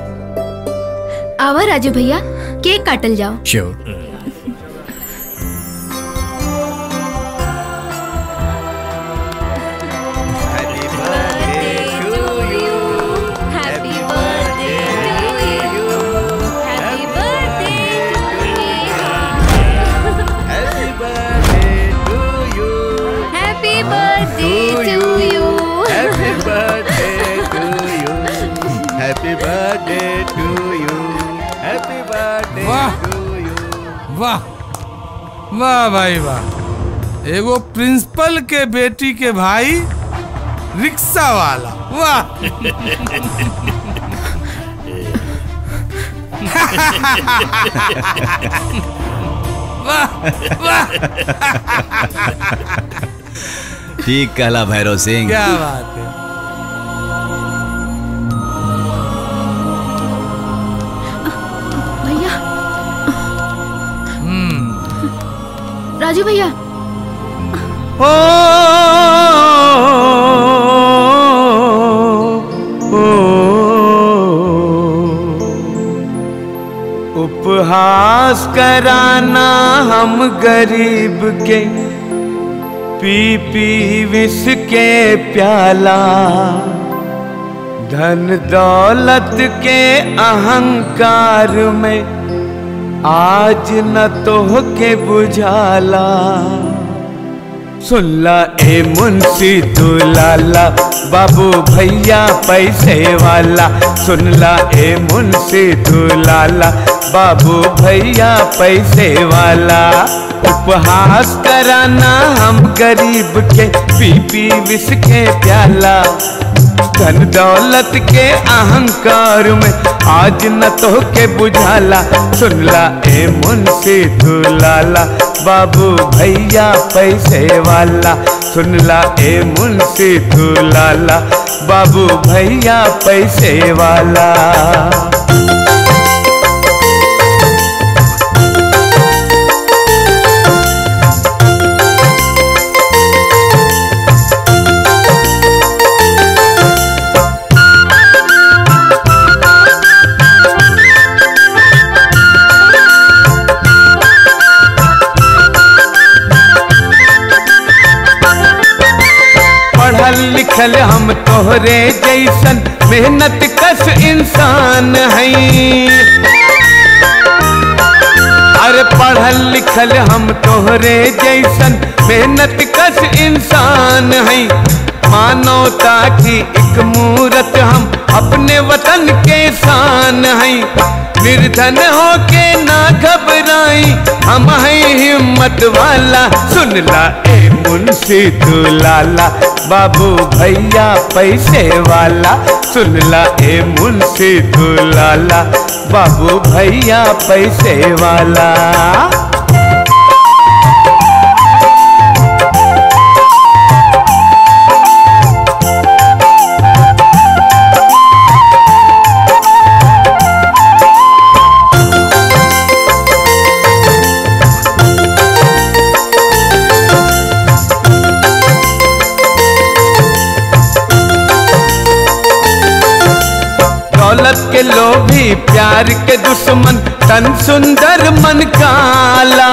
आवा राजू भैया केक काटल जाओ sure Happy birthday to you. Happy birthday to you. Happy birthday to you. Happy birthday वाह to you. वाह वाह भाई वाह एगो प्रिंसिपल के बेटी के भाई रिक्शा वाला वाह ठीक कहला भैरव सिंह क्या बात है भैया राजू भैया ओ, ओ, उपहास कराना हम गरीब के पी पी विष के प्याला धन दौलत के अहंकार में आज न तो के बुझाला सुनला ए मुंशी तू लाला बाबू भैया पैसे वाला सुनला ए मुंशी तू लाला बाबू भैया पैसे वाला उपहास कराना हम गरीब के पी पी विष के प्याला धन दौलत के अहंकार में आज न तो के बुझाला सुनला ए मुंशी तू लाला बाबू भैया पैसे वाला सुनला ए मुंशी तू लाला बाबू भैया पैसे वाला पढ़ल लिखल हम तोहरे जैसन मेहनत कस इंसान हैं अरे पढ़ल लिखल हम तोहरे जैसन मेहनत कस इंसान हैं मानवता की एक मूरत हम अपने वतन के शान हैं निर्धन होके ना घबराई हम हैं हिम्मत वाला सुन ला ए मुंशी तू लाला बाबू भैया पैसे वाला सुन ला ए मुंशी तू लाला बाबू भैया पैसे वाला दौलत के लोभी प्यार के दुश्मन तन सुंदर मन काला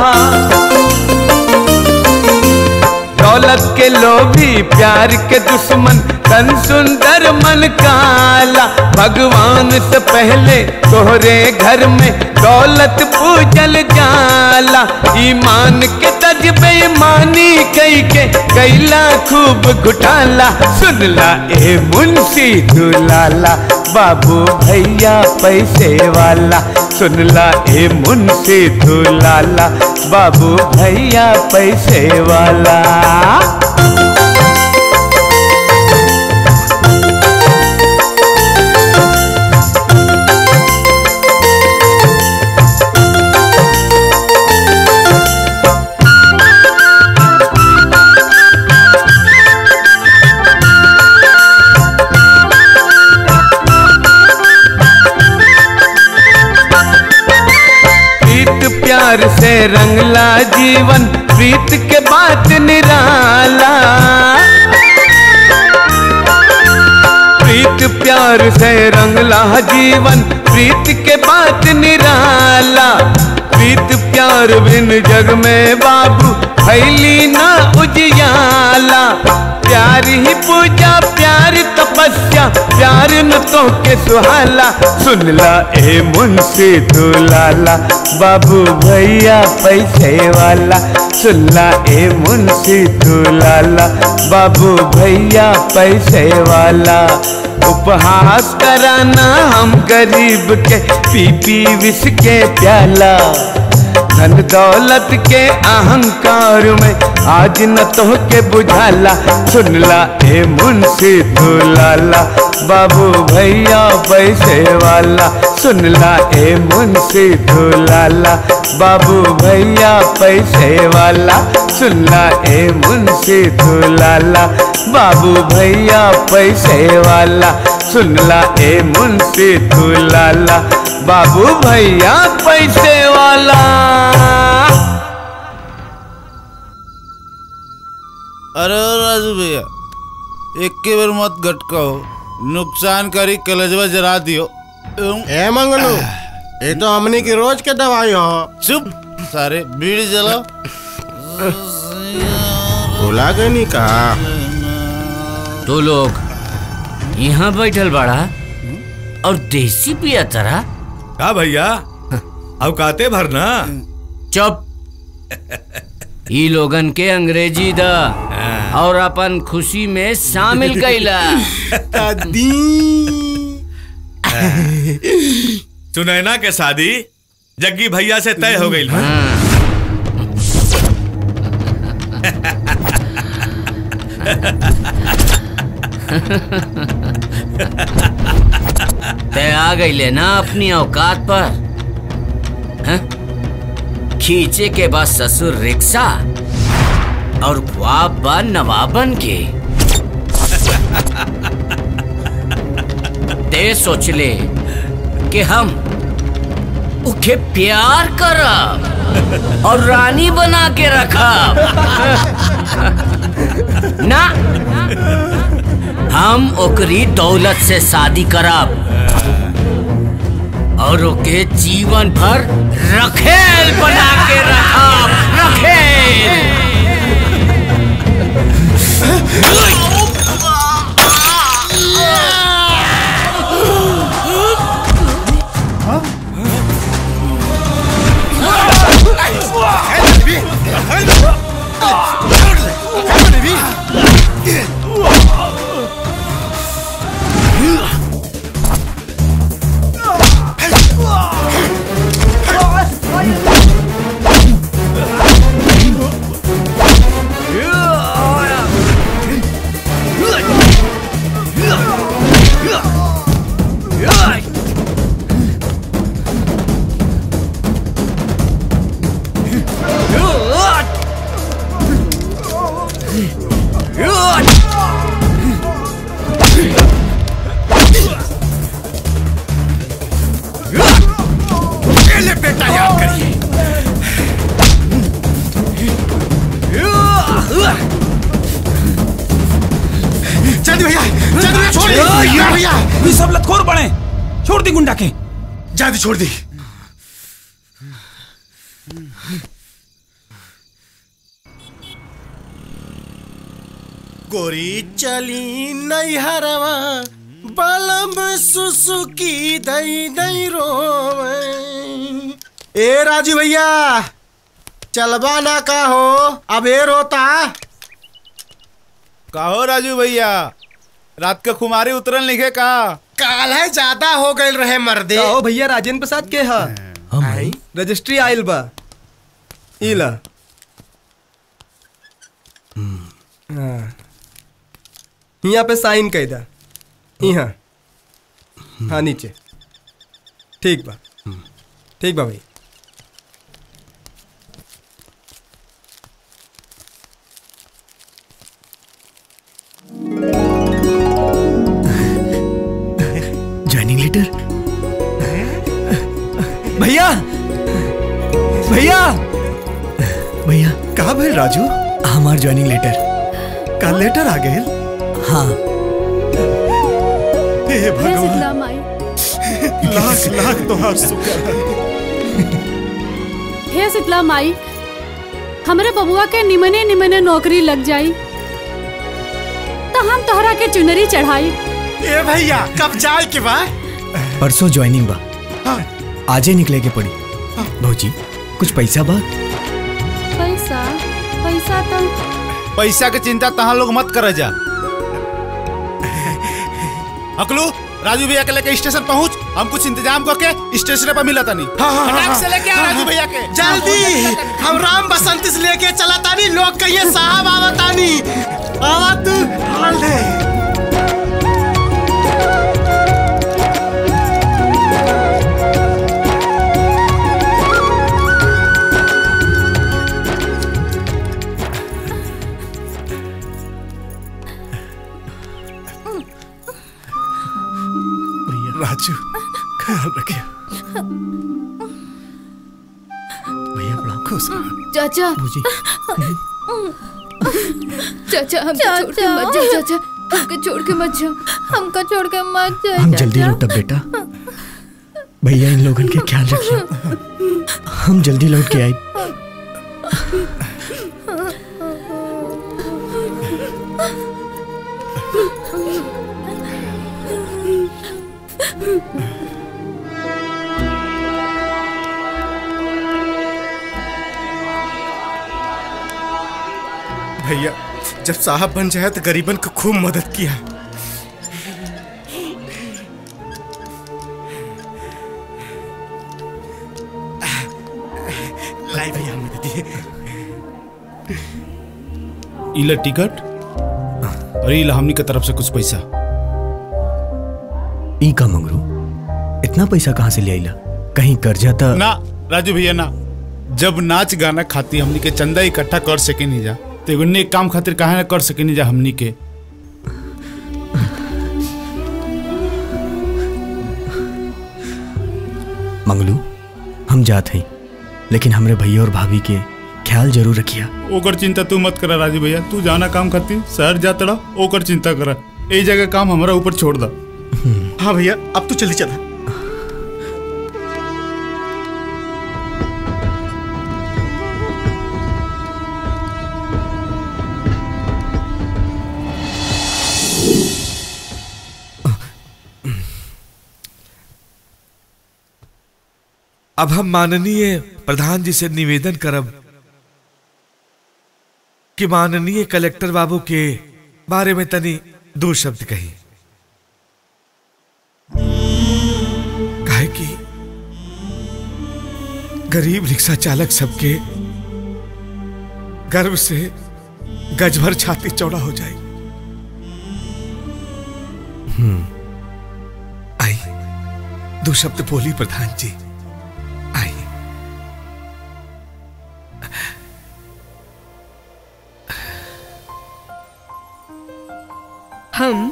दौलत के लोभी प्यार के दुश्मन तन सुंदर मन काला भगवान से पहले तोहरे घर में दौलत पूजल जाला ईमान के तज बेईमानी कई के कैला खूब घुटाला सुनला ए मुंशी तू लाला बाबू भैया पैसे वाला सुनला ए मुंशी तू लाला बाबू भैया पैसे वाला प्रीत प्यार से रंगला जीवन प्रीत के बात निराला प्रीत प्यार से रंगला जीवन प्रीत के बात निराला प्रीत प्यार बिन जग में बाबू फैली ना उजियाला प्यार ही पूजा प्यार तपस्या प्यार न तो के सुहाला सुनला ए मुंशी तू लाला बाबू भैया पैसे वाला सुनला ए मुंशी तू लाला बाबू भैया पैसे वाला उपहास कराना हम गरीब के पी पी विष के प्याला धन दौलत के अहंकार में आज न तो के बुझाला सुनला ए मुंशी तू लाला बाबू भैया पैसे वाला सुनला ए मुंशी तू लाला बाबू भैया पैसे वाला सुनला ए मुंशी तू लाला बाबू भैया पैसे वाला सुनला ए मुंशी तू लाला बाबू भैया पैसे वाला अरे राजू भैया एक के बार मत गटकाओ नुकसान करी कलेजवा जरा दियो ए मंगलू ये तो हमने की रोज के दवाई हो चुप सारे बीड़ी जलाओ भुला गए नहीं कहा तो लोग यहाँ बैठल बड़ा और देसी पिया तरह का भैया अवकाते भरना चुप ई लोगन के अंग्रेजी द और अपन खुशी में शामिल कैला सुनैना के शादी जग्गी भैया से तय हो गई ते आ गई ना अपनी औकात पर हैं? खींचे के बाद ससुर रिक्शा और ख्वाब बा नवाबन के ते सोच ले कि हम उके प्यार करब और रानी बना के रखब ना हम ओकरी दौलत से शादी करब और ओके जीवन भर रखेल बना के रखब रखेल ले बेटा याद करिए जल्दी भैया जल्दी भैया छोड़ दे ओ, यार, भैया ये सब लतखोर बने छोड़ दी गुंडा के जल्दी छोड़ दी गोरी चली नैहरवा बलम सुसुकी दई दई रोवे ए राजू भैया चलबा ना का हो अब ए रोता कहो राजू भैया रात के खुमारी उतरल लिखे का काल है ज्यादा हो गए रहे मर्दे कहो भैया राजेंद्र प्रसाद के हा भाई रजिस्ट्री आइल बा इला हाँ। यहाँ पे साइन कह दा यहाँ हाँ नीचे ठीक बा ठीक बा भाई ज्वाइनिंग लेटर भैया भैया भैया कहा भाई राजू हमार ज्वाइनिंग लेटर का लेटर आ गए हाँ हे भगवान लाख लाख तोहार शुक्र है हे शीतला माई हमरे बबुआ के निमने निमने नौकरी लग जाई तो हम तोहरा के चुनरी चढ़ाई ए भैया कब जाए के बा परसों ज्वाइनिंग बा आजे निकले के पड़ी भौजी कुछ पैसा बा पैसा पैसा तो पैसा के चिंता तहाँ लोग मत कर जा अकलू राजू भैया के लेके स्टेशन पहुंच हम कुछ इंतजाम करके स्टेशन पर मिला नहीं हाँ, हाँ, फटाक हाँ, से लेके आ हाँ, राजू हाँ। भैया के जल्दी हम राम बसंत से लेके चला तानी लोग कहिए साहब आवतानी आवा तू हाल दे राजू ख्याल रखिए भैया बड़ा खुश रहो। चाचा भौजी चाचा हमको छोड़ के मत जा चाचा हमको छोड़ के मत जा हमको छोड़ के मत जा हम जल्दी लौटब बेटा भैया इन लोगन के ख्याल रखिए हम जल्दी लौट के आए भैया जब साहब बन जाए तो गरीबन को खूब मदद किया लाई भैया मदद दिए इला टिकट और इला हमनी के तरफ से कुछ पैसा ई का मंगरू इतना पैसा कहाँ से ले आइला कहीं कर्जा था ना राजू भैया ना जब नाच गाना खाती हमनी के चंदा इकट्ठा कर सके नहीं जा तो एगो नेक काम खातिर काहे ना कर सके नहीं जा हमनी के मंगलू हम जात हई लेकिन हमरे भैया और भाभी के ख्याल जरूर रखिया ओकर चिंता तू मत करा राजू भैया तू जाना काम खाती शहर जात रहा ओकर चिंता करा ए जगह काम हमारा ऊपर छोड़ दा हाँ भैया अब तो जल्दी चला अब हम माननीय प्रधान जी से निवेदन करब कि माननीय कलेक्टर बाबू के बारे में तनी दो शब्द कही काहे कि गरीब रिक्शा चालक सबके गर्व से गजभर छाती चौड़ा हो जाए हम्म आई दो शब्द बोली प्रधान जी आई हम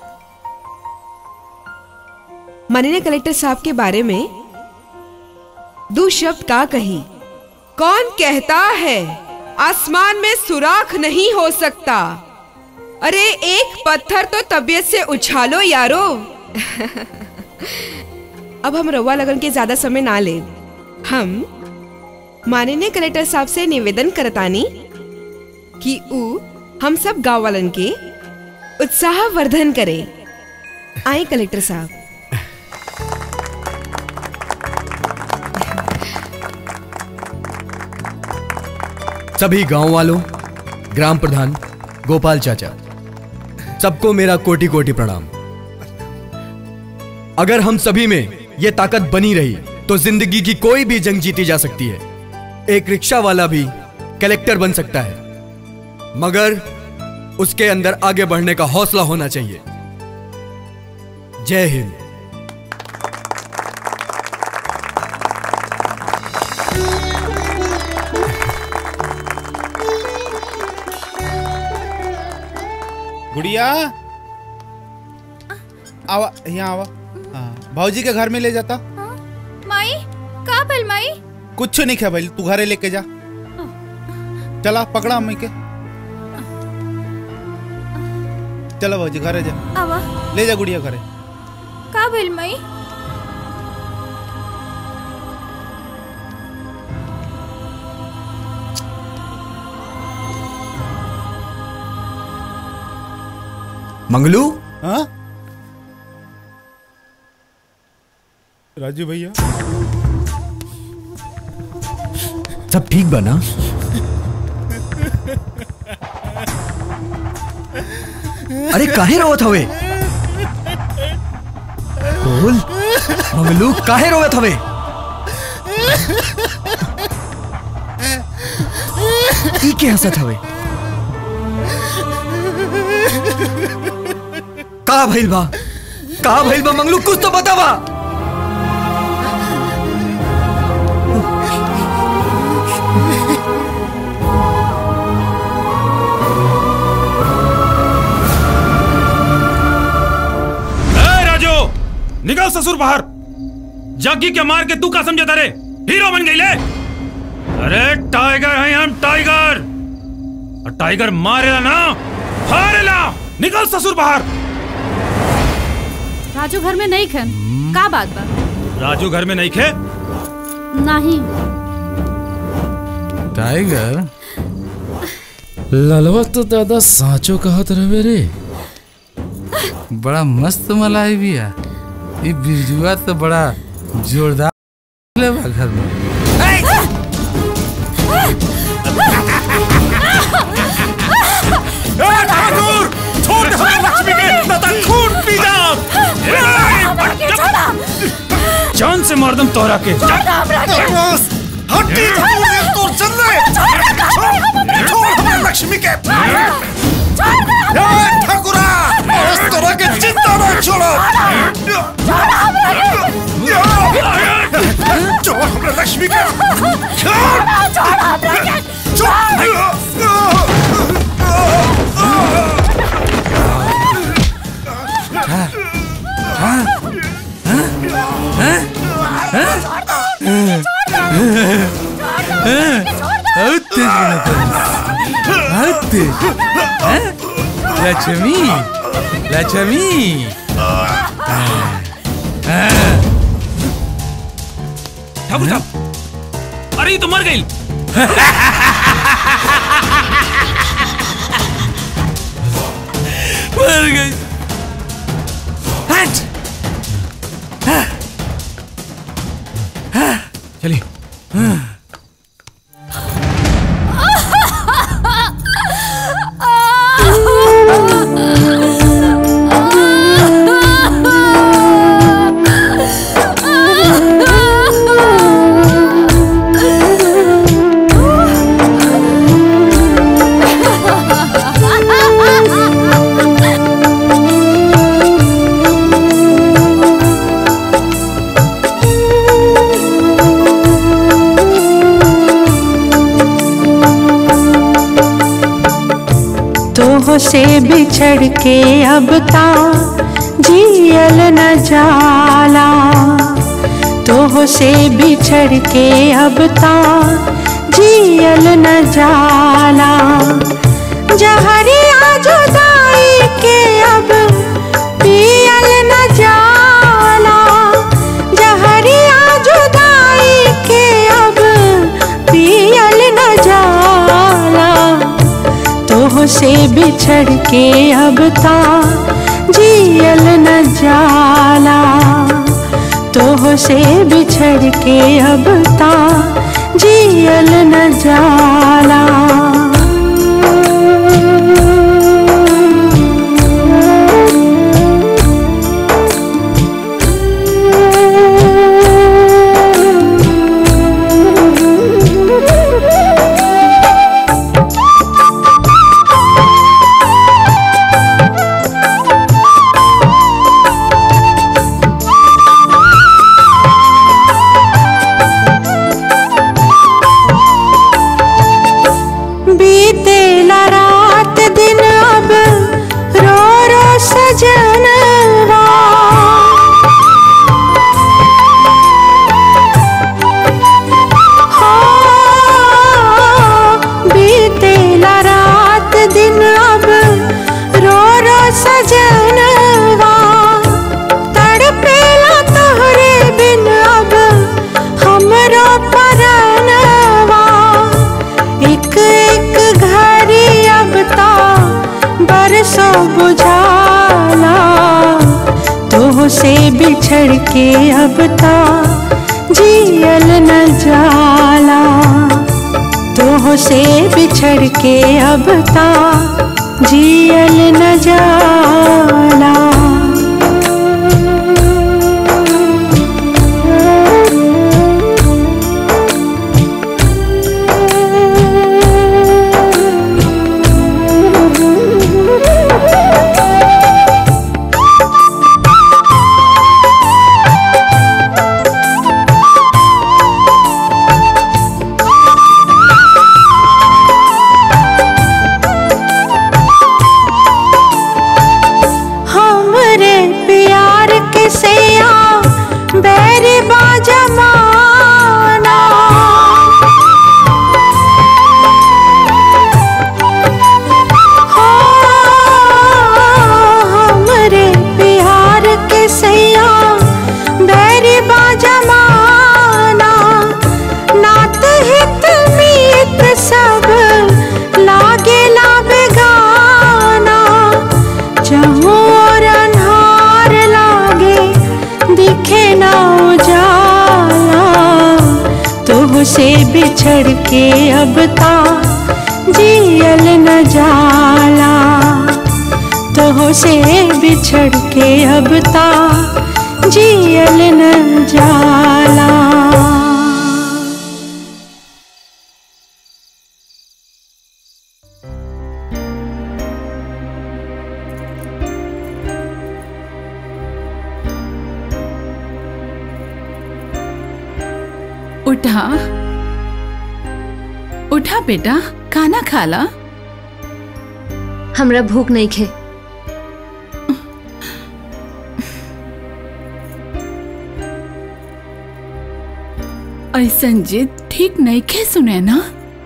माननीय कलेक्टर साहब के बारे में दो शब्द का कही कौन कहता है आसमान में सुराख नहीं हो सकता अरे एक पत्थर तो तबीयत से उछालो यारो अब हम रवा लगन के ज्यादा समय ना ले हम माननीय कलेक्टर साहब से निवेदन करतानी कि ऊ हम सब गांव वालन के उत्साह वर्धन करे आए कलेक्टर साहब सभी गांव वालों ग्राम प्रधान गोपाल चाचा सबको मेरा कोटि कोटि प्रणाम अगर हम सभी में यह ताकत बनी रही तो जिंदगी की कोई भी जंग जीती जा सकती है एक रिक्शा वाला भी कलेक्टर बन सकता है मगर उसके अंदर आगे बढ़ने का हौसला होना चाहिए जय हिंद गुड़िया आवा यहाँ आवा हाँ भाजी के घर में ले जाता माई का भल माई कुछ नहीं खा भाई तू घरे लेके जा चला पकड़ा अम्मी के चलो भाजी घरे जा आवा ले जा गुड़िया घरे का भल माई मंगलू हाँ राजू भैया सब ठीक बना अरे काहे रोवत हवे बोल मंगलू काहे रोवत हवे ई के हंसत हवे का भइल बा का भइल बा मंगलू कुछ तो बतावा ए राजू निकल ससुर बाहर जग्गी के मार के तू का समझे तारे हीरो बन गई ले अरे टाइगर हैं हम टाइगर और टाइगर मारेला ना हारेला निकल ससुर बाहर राजू घर में नहीं खन का बात बा राजू घर में नहीं खे नहीं टाइगर ललवा तो दादा साचो कहत रहे रे बड़ा मस्त मलाई भी है ये बिरजुआ तो बड़ा जोरदार ले बा घर में ठाकुर छोड़ दे हमारे लक्ष्मी के न तो खून पी जाओ जान से मार दम तोहरा के हट्टी तो चल रहे छोड़ हमारे लक्ष्मी के ठाकुरा इस तरह के चिंता न छोड़ो छोड़ हमारे लक्ष्मी के लक्ष्मी लक्ष्मी ठाकुर साहब अरे ये तो मर गई मर गई चलिए तोह से बिछड़ के अब ता जियल न जाला तोह से बिछड़ के अब ता जियल न जाला जहरिया जुदाई के अब पियल न जाला जहरिया जुदाई के अब पियल न जाला तोह से बिछड़ के अब ता जियल न जाला तोह से बिछड़ के अब ता जियल न जाला बीतेला रात दिन अब रो रो सजनवा हाँ, बीतेला रात दिन अब रो रो सजनवा तड़पेला तोहरे बिन अब हमरो परनवा एक एक घड़ी अब ता बरसों बुझाला तोह से बिछड़ के अब ता जियल न जाला तोह से बिछड़ के अब ता जियल न जाला से बिछड़ के अब ता जियल न जाला तो से बिछड़ के अब ता जियल न जाला उठा उठा बेटा खाना खाला हमरा भूख नहीं खे ऐसन जिद ठीक नहीं खे सुने ना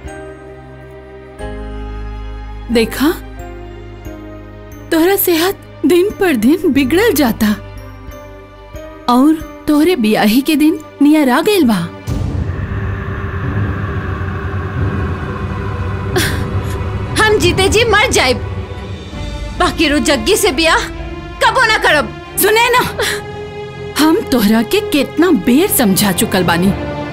देखा तोहरा सेहत दिन पर दिन बिगड़ल जाता और तोहरे बियाही के दिन नियर आ गइल बा हम जीते जी मर जाए बाकी रो जग्गी से बियाह कबो ना करब सुने ना हम तोहरा के कितना बेर समझा चुकल बानी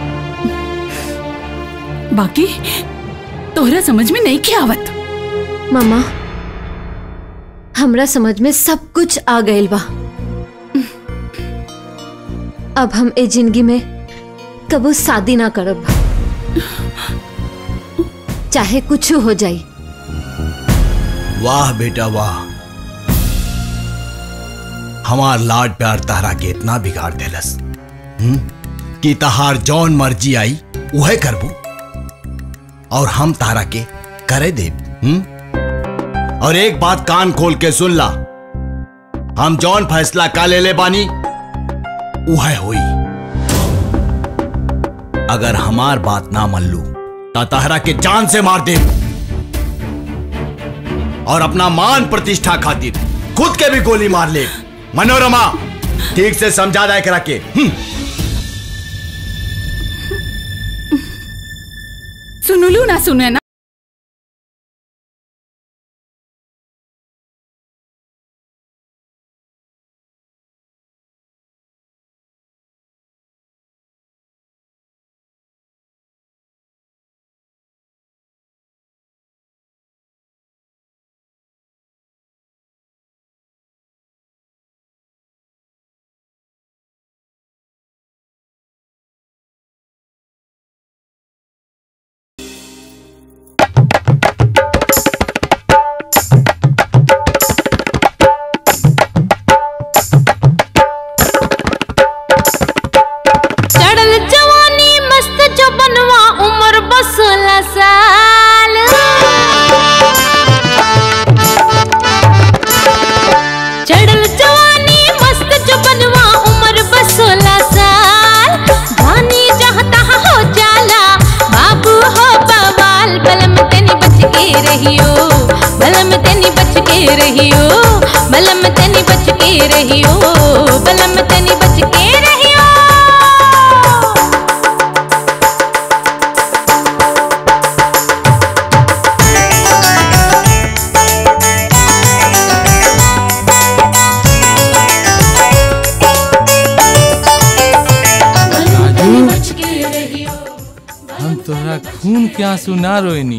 बाकी तोहरा समझ में नहीं के आवत मामा हमरा समझ में सब कुछ आ गइल बा अब हम ए जिंदगी में कबो शादी ना करब चाहे कुछ हो जाई वाह बेटा वाह हमार लाड प्यार तारा के इतना बिगाड़ देलस हम्म? कि तहार जौन मर्जी आई उहे करबू और हम तारा के करे दे और एक बात कान खोल के सुन ला हम जौन फैसला का ले ले बानी उहे होई अगर हमार बात ना मन लू ता तहरा के जान से मार दे और अपना मान प्रतिष्ठा खातिर खुद के भी गोली मार ले मनोरमा ठीक से समझा दाए करा के हम्म। सुनुलू ना सुने ना चढ़ल जवानी मस्त जो बनवा उम्र बस सोलह साल चढ़ल जवानी मस्त जो बनवा उम्र बस सोलह साल जानी चाहता हो जाला बाबू हो बवाल बलम तेनी बच के रहियो बलम तेनी बच के रहियो बलम तेनी बच के रहियो बलम तेनी बच के रहियो हम तोहरा खून के आंसू ना रोइनी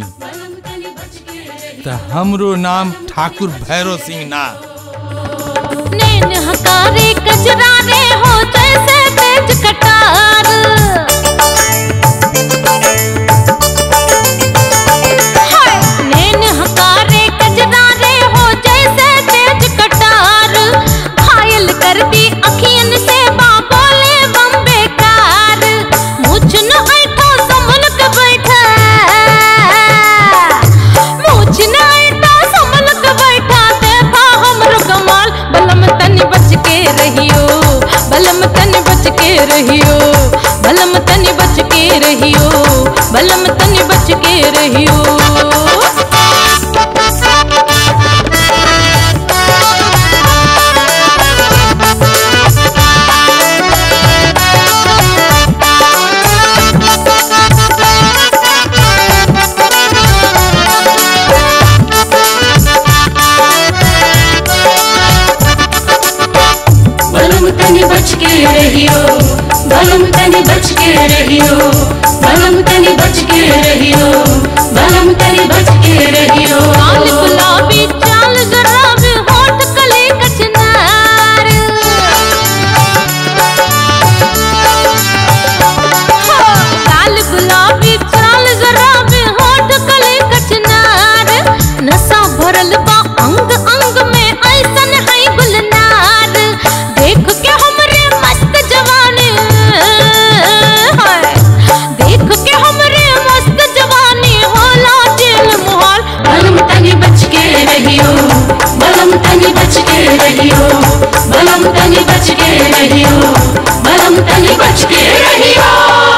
त हमरो नाम ठाकुर भैरव सिंह ना नैन हकारे कजरारे हो जैसे तेज कटार हाय! नैन हकारे कजरारे हो जैसे तेज कटार घायल कर दी अखियन से बाबोले बम बेकार मुझ न ऐठो संभल के बैठा मुझ न ऐठो संभल के बैठा देखा हमरो कमाल बलम तनी बच के रहियो बलम तनी बच के रहियो बलम तनी बच के रहियो बलम तनी बच के रहियो बलम तनी बच के रहियो बलम तनी बच के रहियो बलम तनी बच के रहियो बलम तनी बच के रहियो लाल गुलाबी चाल गराब होठ कले कचनार हो, लाल गुलाबी चाल गराब होठ कले कचनार नशा भरल बा अंग अंग में ऐसन है गुलनार देख के हमरे मस्त जवानी हाय देख के हमरे मस्त जवानी होला दिल मोहल बलम तनी बच के रहियो बलम तनी बच के रहियो बलम तनी बच के रहियो बलम तनी बच के रहियो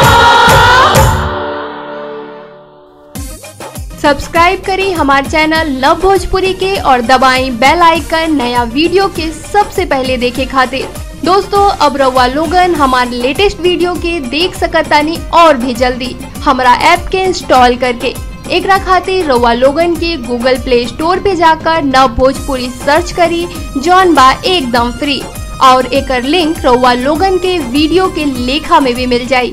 सब्सक्राइब करें हमारे चैनल लव भोजपुरी के और दबाएं बेल आइकन नया वीडियो के सबसे पहले देखे खातिर दोस्तों अब रउआ लोगन हमारे लेटेस्ट वीडियो के देख सकतानी और भी जल्दी हमारा ऐप के इंस्टॉल करके एकरा खातिर रउआ लोगन के गूगल प्ले स्टोर पे जाकर नव भोजपुरी सर्च करी जौन बा एकदम फ्री और एकर लिंक रउआ लोगन के वीडियो के लेखा में भी मिल जाई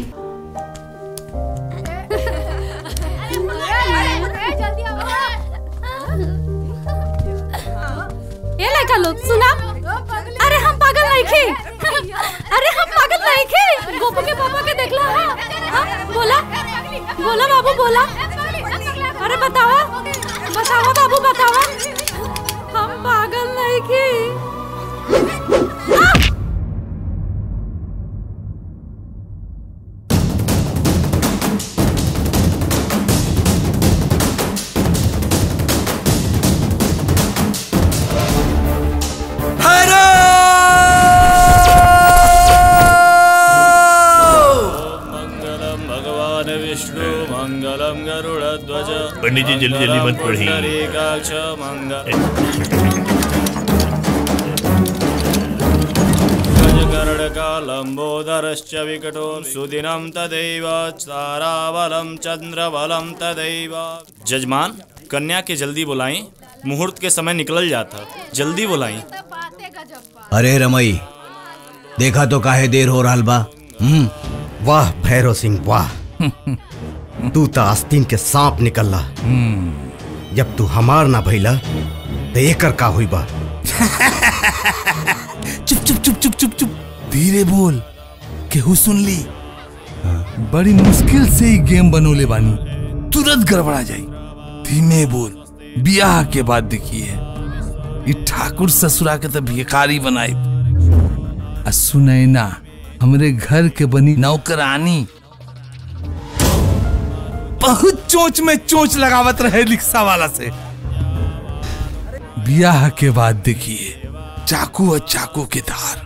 ये लड़का लोग सुना अरे हम पागल नहीं खे अरे हम पागल नहीं खे गोपू के पापा के देखला है हाँ? बोला बोला बाबू बोला अरे बतावा बतावा बाबू बतावा हम पागल नहीं खे भगवान विष्णु मंगलम गरुड़ध्वज पंडित जी जल्दी जल्दी मत पढ़िए। पुंडरीकाक्ष मंगल गजकर्णका लम्बोदरश्च विकटो सुदिनं तदैव ताराबलं चंद्रबलं तदैव जजमान कन्या के जल्दी बुलाएं मुहूर्त के समय निकल जाता जल्दी बुलाएं अरे रमई देखा तो काहे देर हो रहा बा हम्म वाह भैरव सिंह वाह तू तो आस्तीन के सांप निकलला जब तू हमार ना भइला तो एकर का हुई बा चुप चुप चुप चुप चुप चुप धीरे बोल केहू सुन ली बड़ी मुश्किल से ही गेम बनोले बानी तुरंत गड़बड़ा जाई धीमे बोल बियाह के बाद देखिए ई ठाकुर ससुरा के तो भिखारी बनाई आ सुनैना हमरे घर के बनी नौकरानी बहुत चोच में चोच लगावत रहे रिक्शा वाला से बियाह के बाद देखिए चाकू और चाकू के धार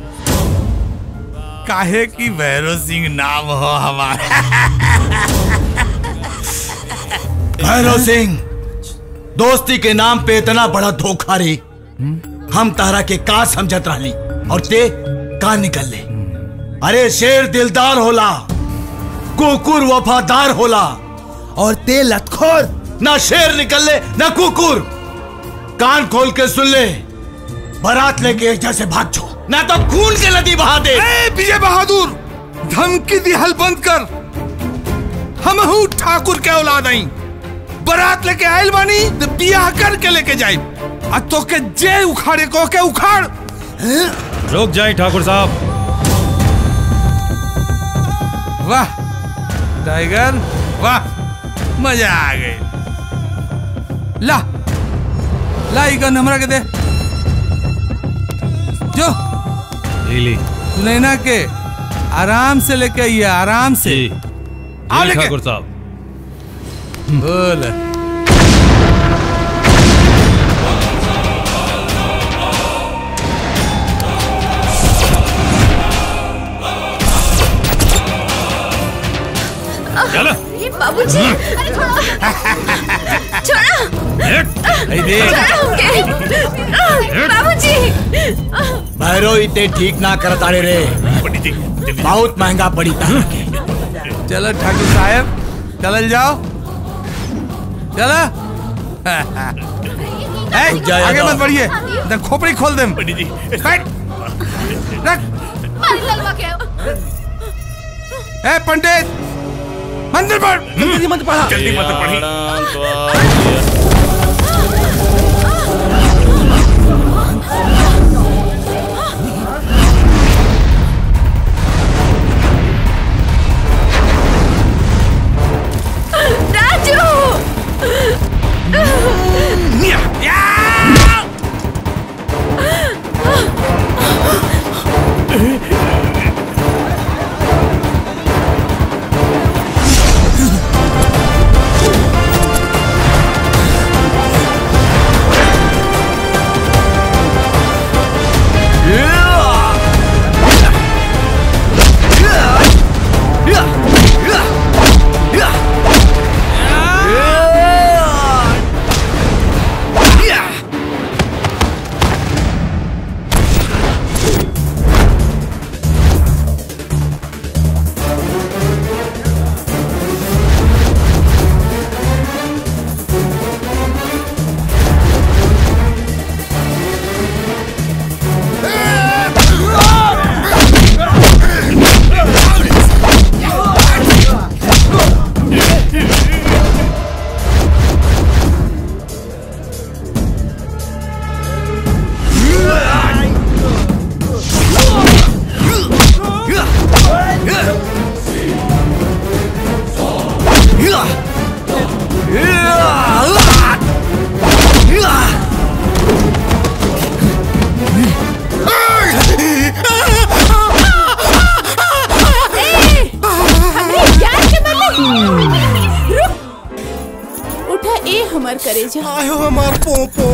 काहे की भैरव सिंह नाम हो हमारा भैरव सिंह दोस्ती के नाम पे इतना बड़ा धोखा रे हम तारा के का समझत रहली और ते का निकल ले अरे शेर दिलदार होला कुकुर वफादार होला और ते लतखोर ना शेर निकल ले ना कुकुर कान खोल के सुन ले बारात लेके एक से भाग छो ना तो खून के नदी बहा दे ए विजय बहादुर धमकी दी हल बंद कर हम हूँ ठाकुर के औलाद आई बारात लेके आयल बानी तो बियाह करके लेके जाई आ तो के जे उखाड़े को के उखाड़ रुक जाए ठाकुर साहब वाह टाइगर वाह मजा आ गई ला ला ई गन हमरा के दे जो ली सुनैना के आराम से लेके आइए आराम से आओ लेके ठाकुर साहब बोल चलो बाबूजी अरे छोड़ो छोड़ो बाबूजी भैरो इतने ठीक ना कर तारे रे बहुत महंगा पड़ी तारा के चलो ठाकुर साहब चलल जाओ चलो ए, जय आगे यादव। मत बढ़िए इधर खोपड़ी खोल दे पंडित जी बैठ रख ए पंडित मंदिर पढ़ जल्दी मत पढ़ा जल्दी मत पढ़ी राजू उठा ए हमर करे जा आयो हमार पोपो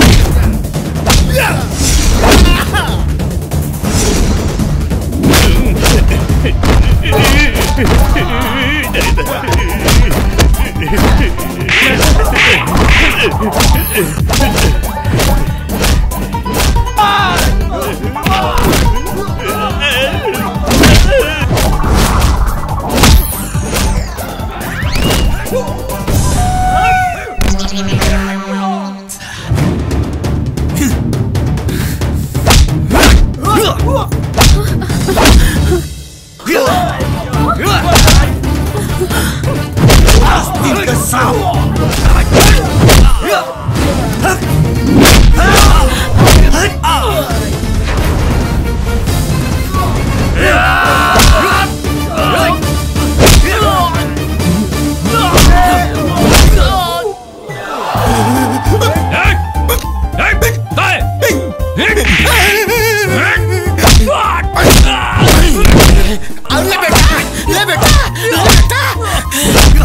ले बेटा ले बेटा ले बेटा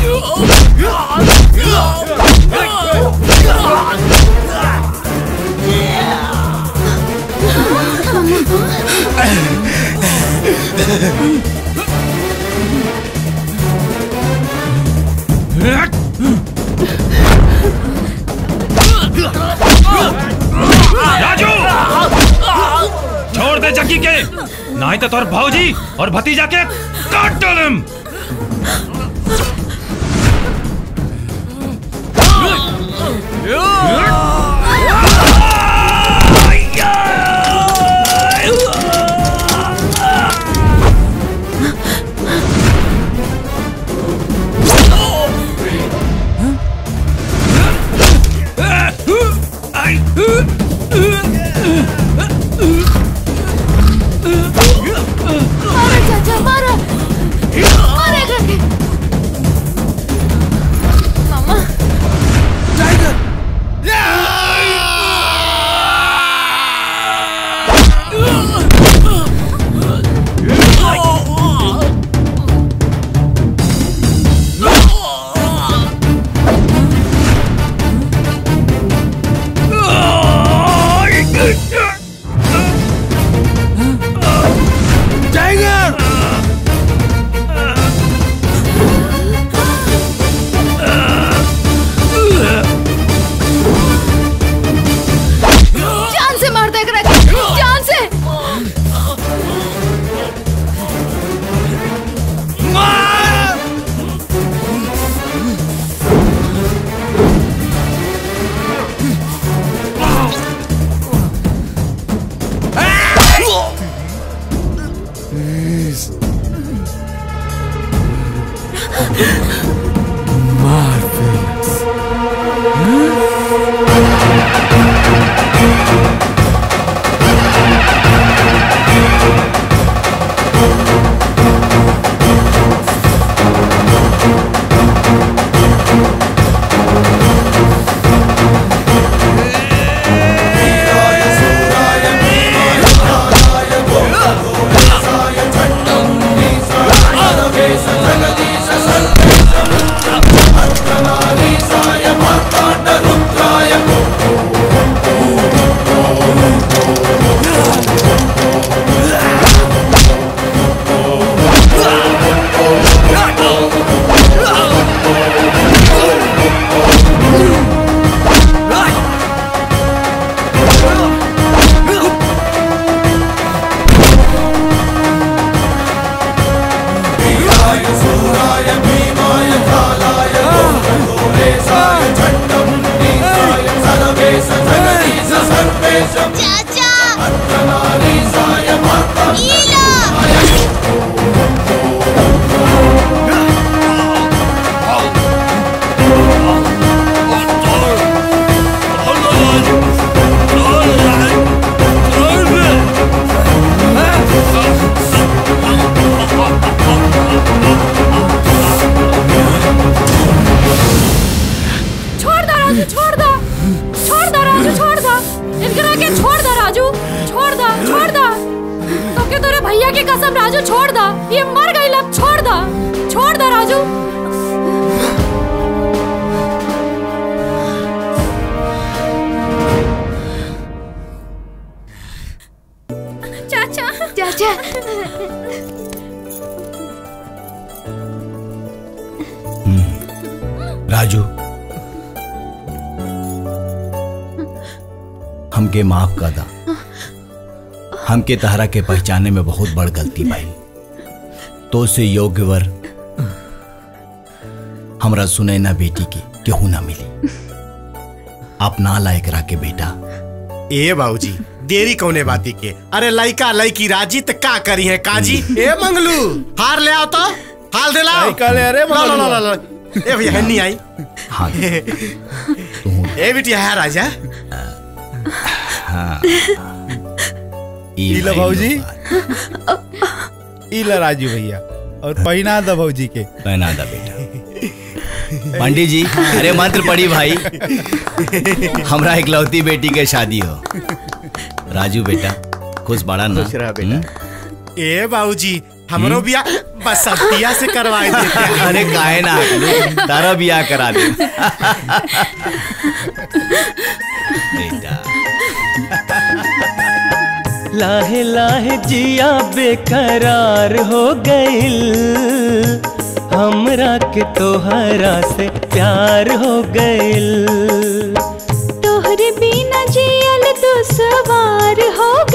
राजू छोड़ दे जग्गी के नहीं तो तोर भौजी और भतीजा के काट डालम मारो चाचा मारो मारो एकरा के मामा टाइगर छोड़ दो राजू छोड़ दो छोड़ दो राजू छोड़ दो इनकरा के छोड़ दो राजू छोड़ दो छोड़ दो तो के तोरे भैया की कसम राजू छोड़ दो ये मर गई लब छोड़ दो छोड़ दो राजू चाचा चाचा राजू हमके माफ कर दा हमके तहरा के पहचाने में बहुत बड़ गलती भाई तो से योग्य वर हमरा सुनैना बेटी के केहू ना मिली अपना लायक रा के बेटा ए बाबूजी देरी कौने बाती के अरे लइका लइकी राजी त का करी है काजी ए मंगलू हार ले आओ तो हाल दे लाओ लइका ले अरे ला, ला, मंगलू। ला, ला, ला। ए भैया हन्नी आई हाँ ए बिटिया है राजा हाँ इला भाऊजी इला राजू भैया और पहना दो भाऊजी के पहना दा बेटा पंडित जी अरे मंत्र पढ़ी भाई हमरा इकलौती बेटी के शादी हो राजू बेटा खुश बड़ा ना खुश रह बेटा। हम्म? ए बाबूजी हमरो बिया बसंतिया से करवाए देते अरे काहे ना अकलू, तारा बियाह करा दे बेटा लाहे लाहे जिया बेकरार हो गइल हमरा के तोहरा से प्यार हो गइल तोहरे बिना जियल दुसवार हो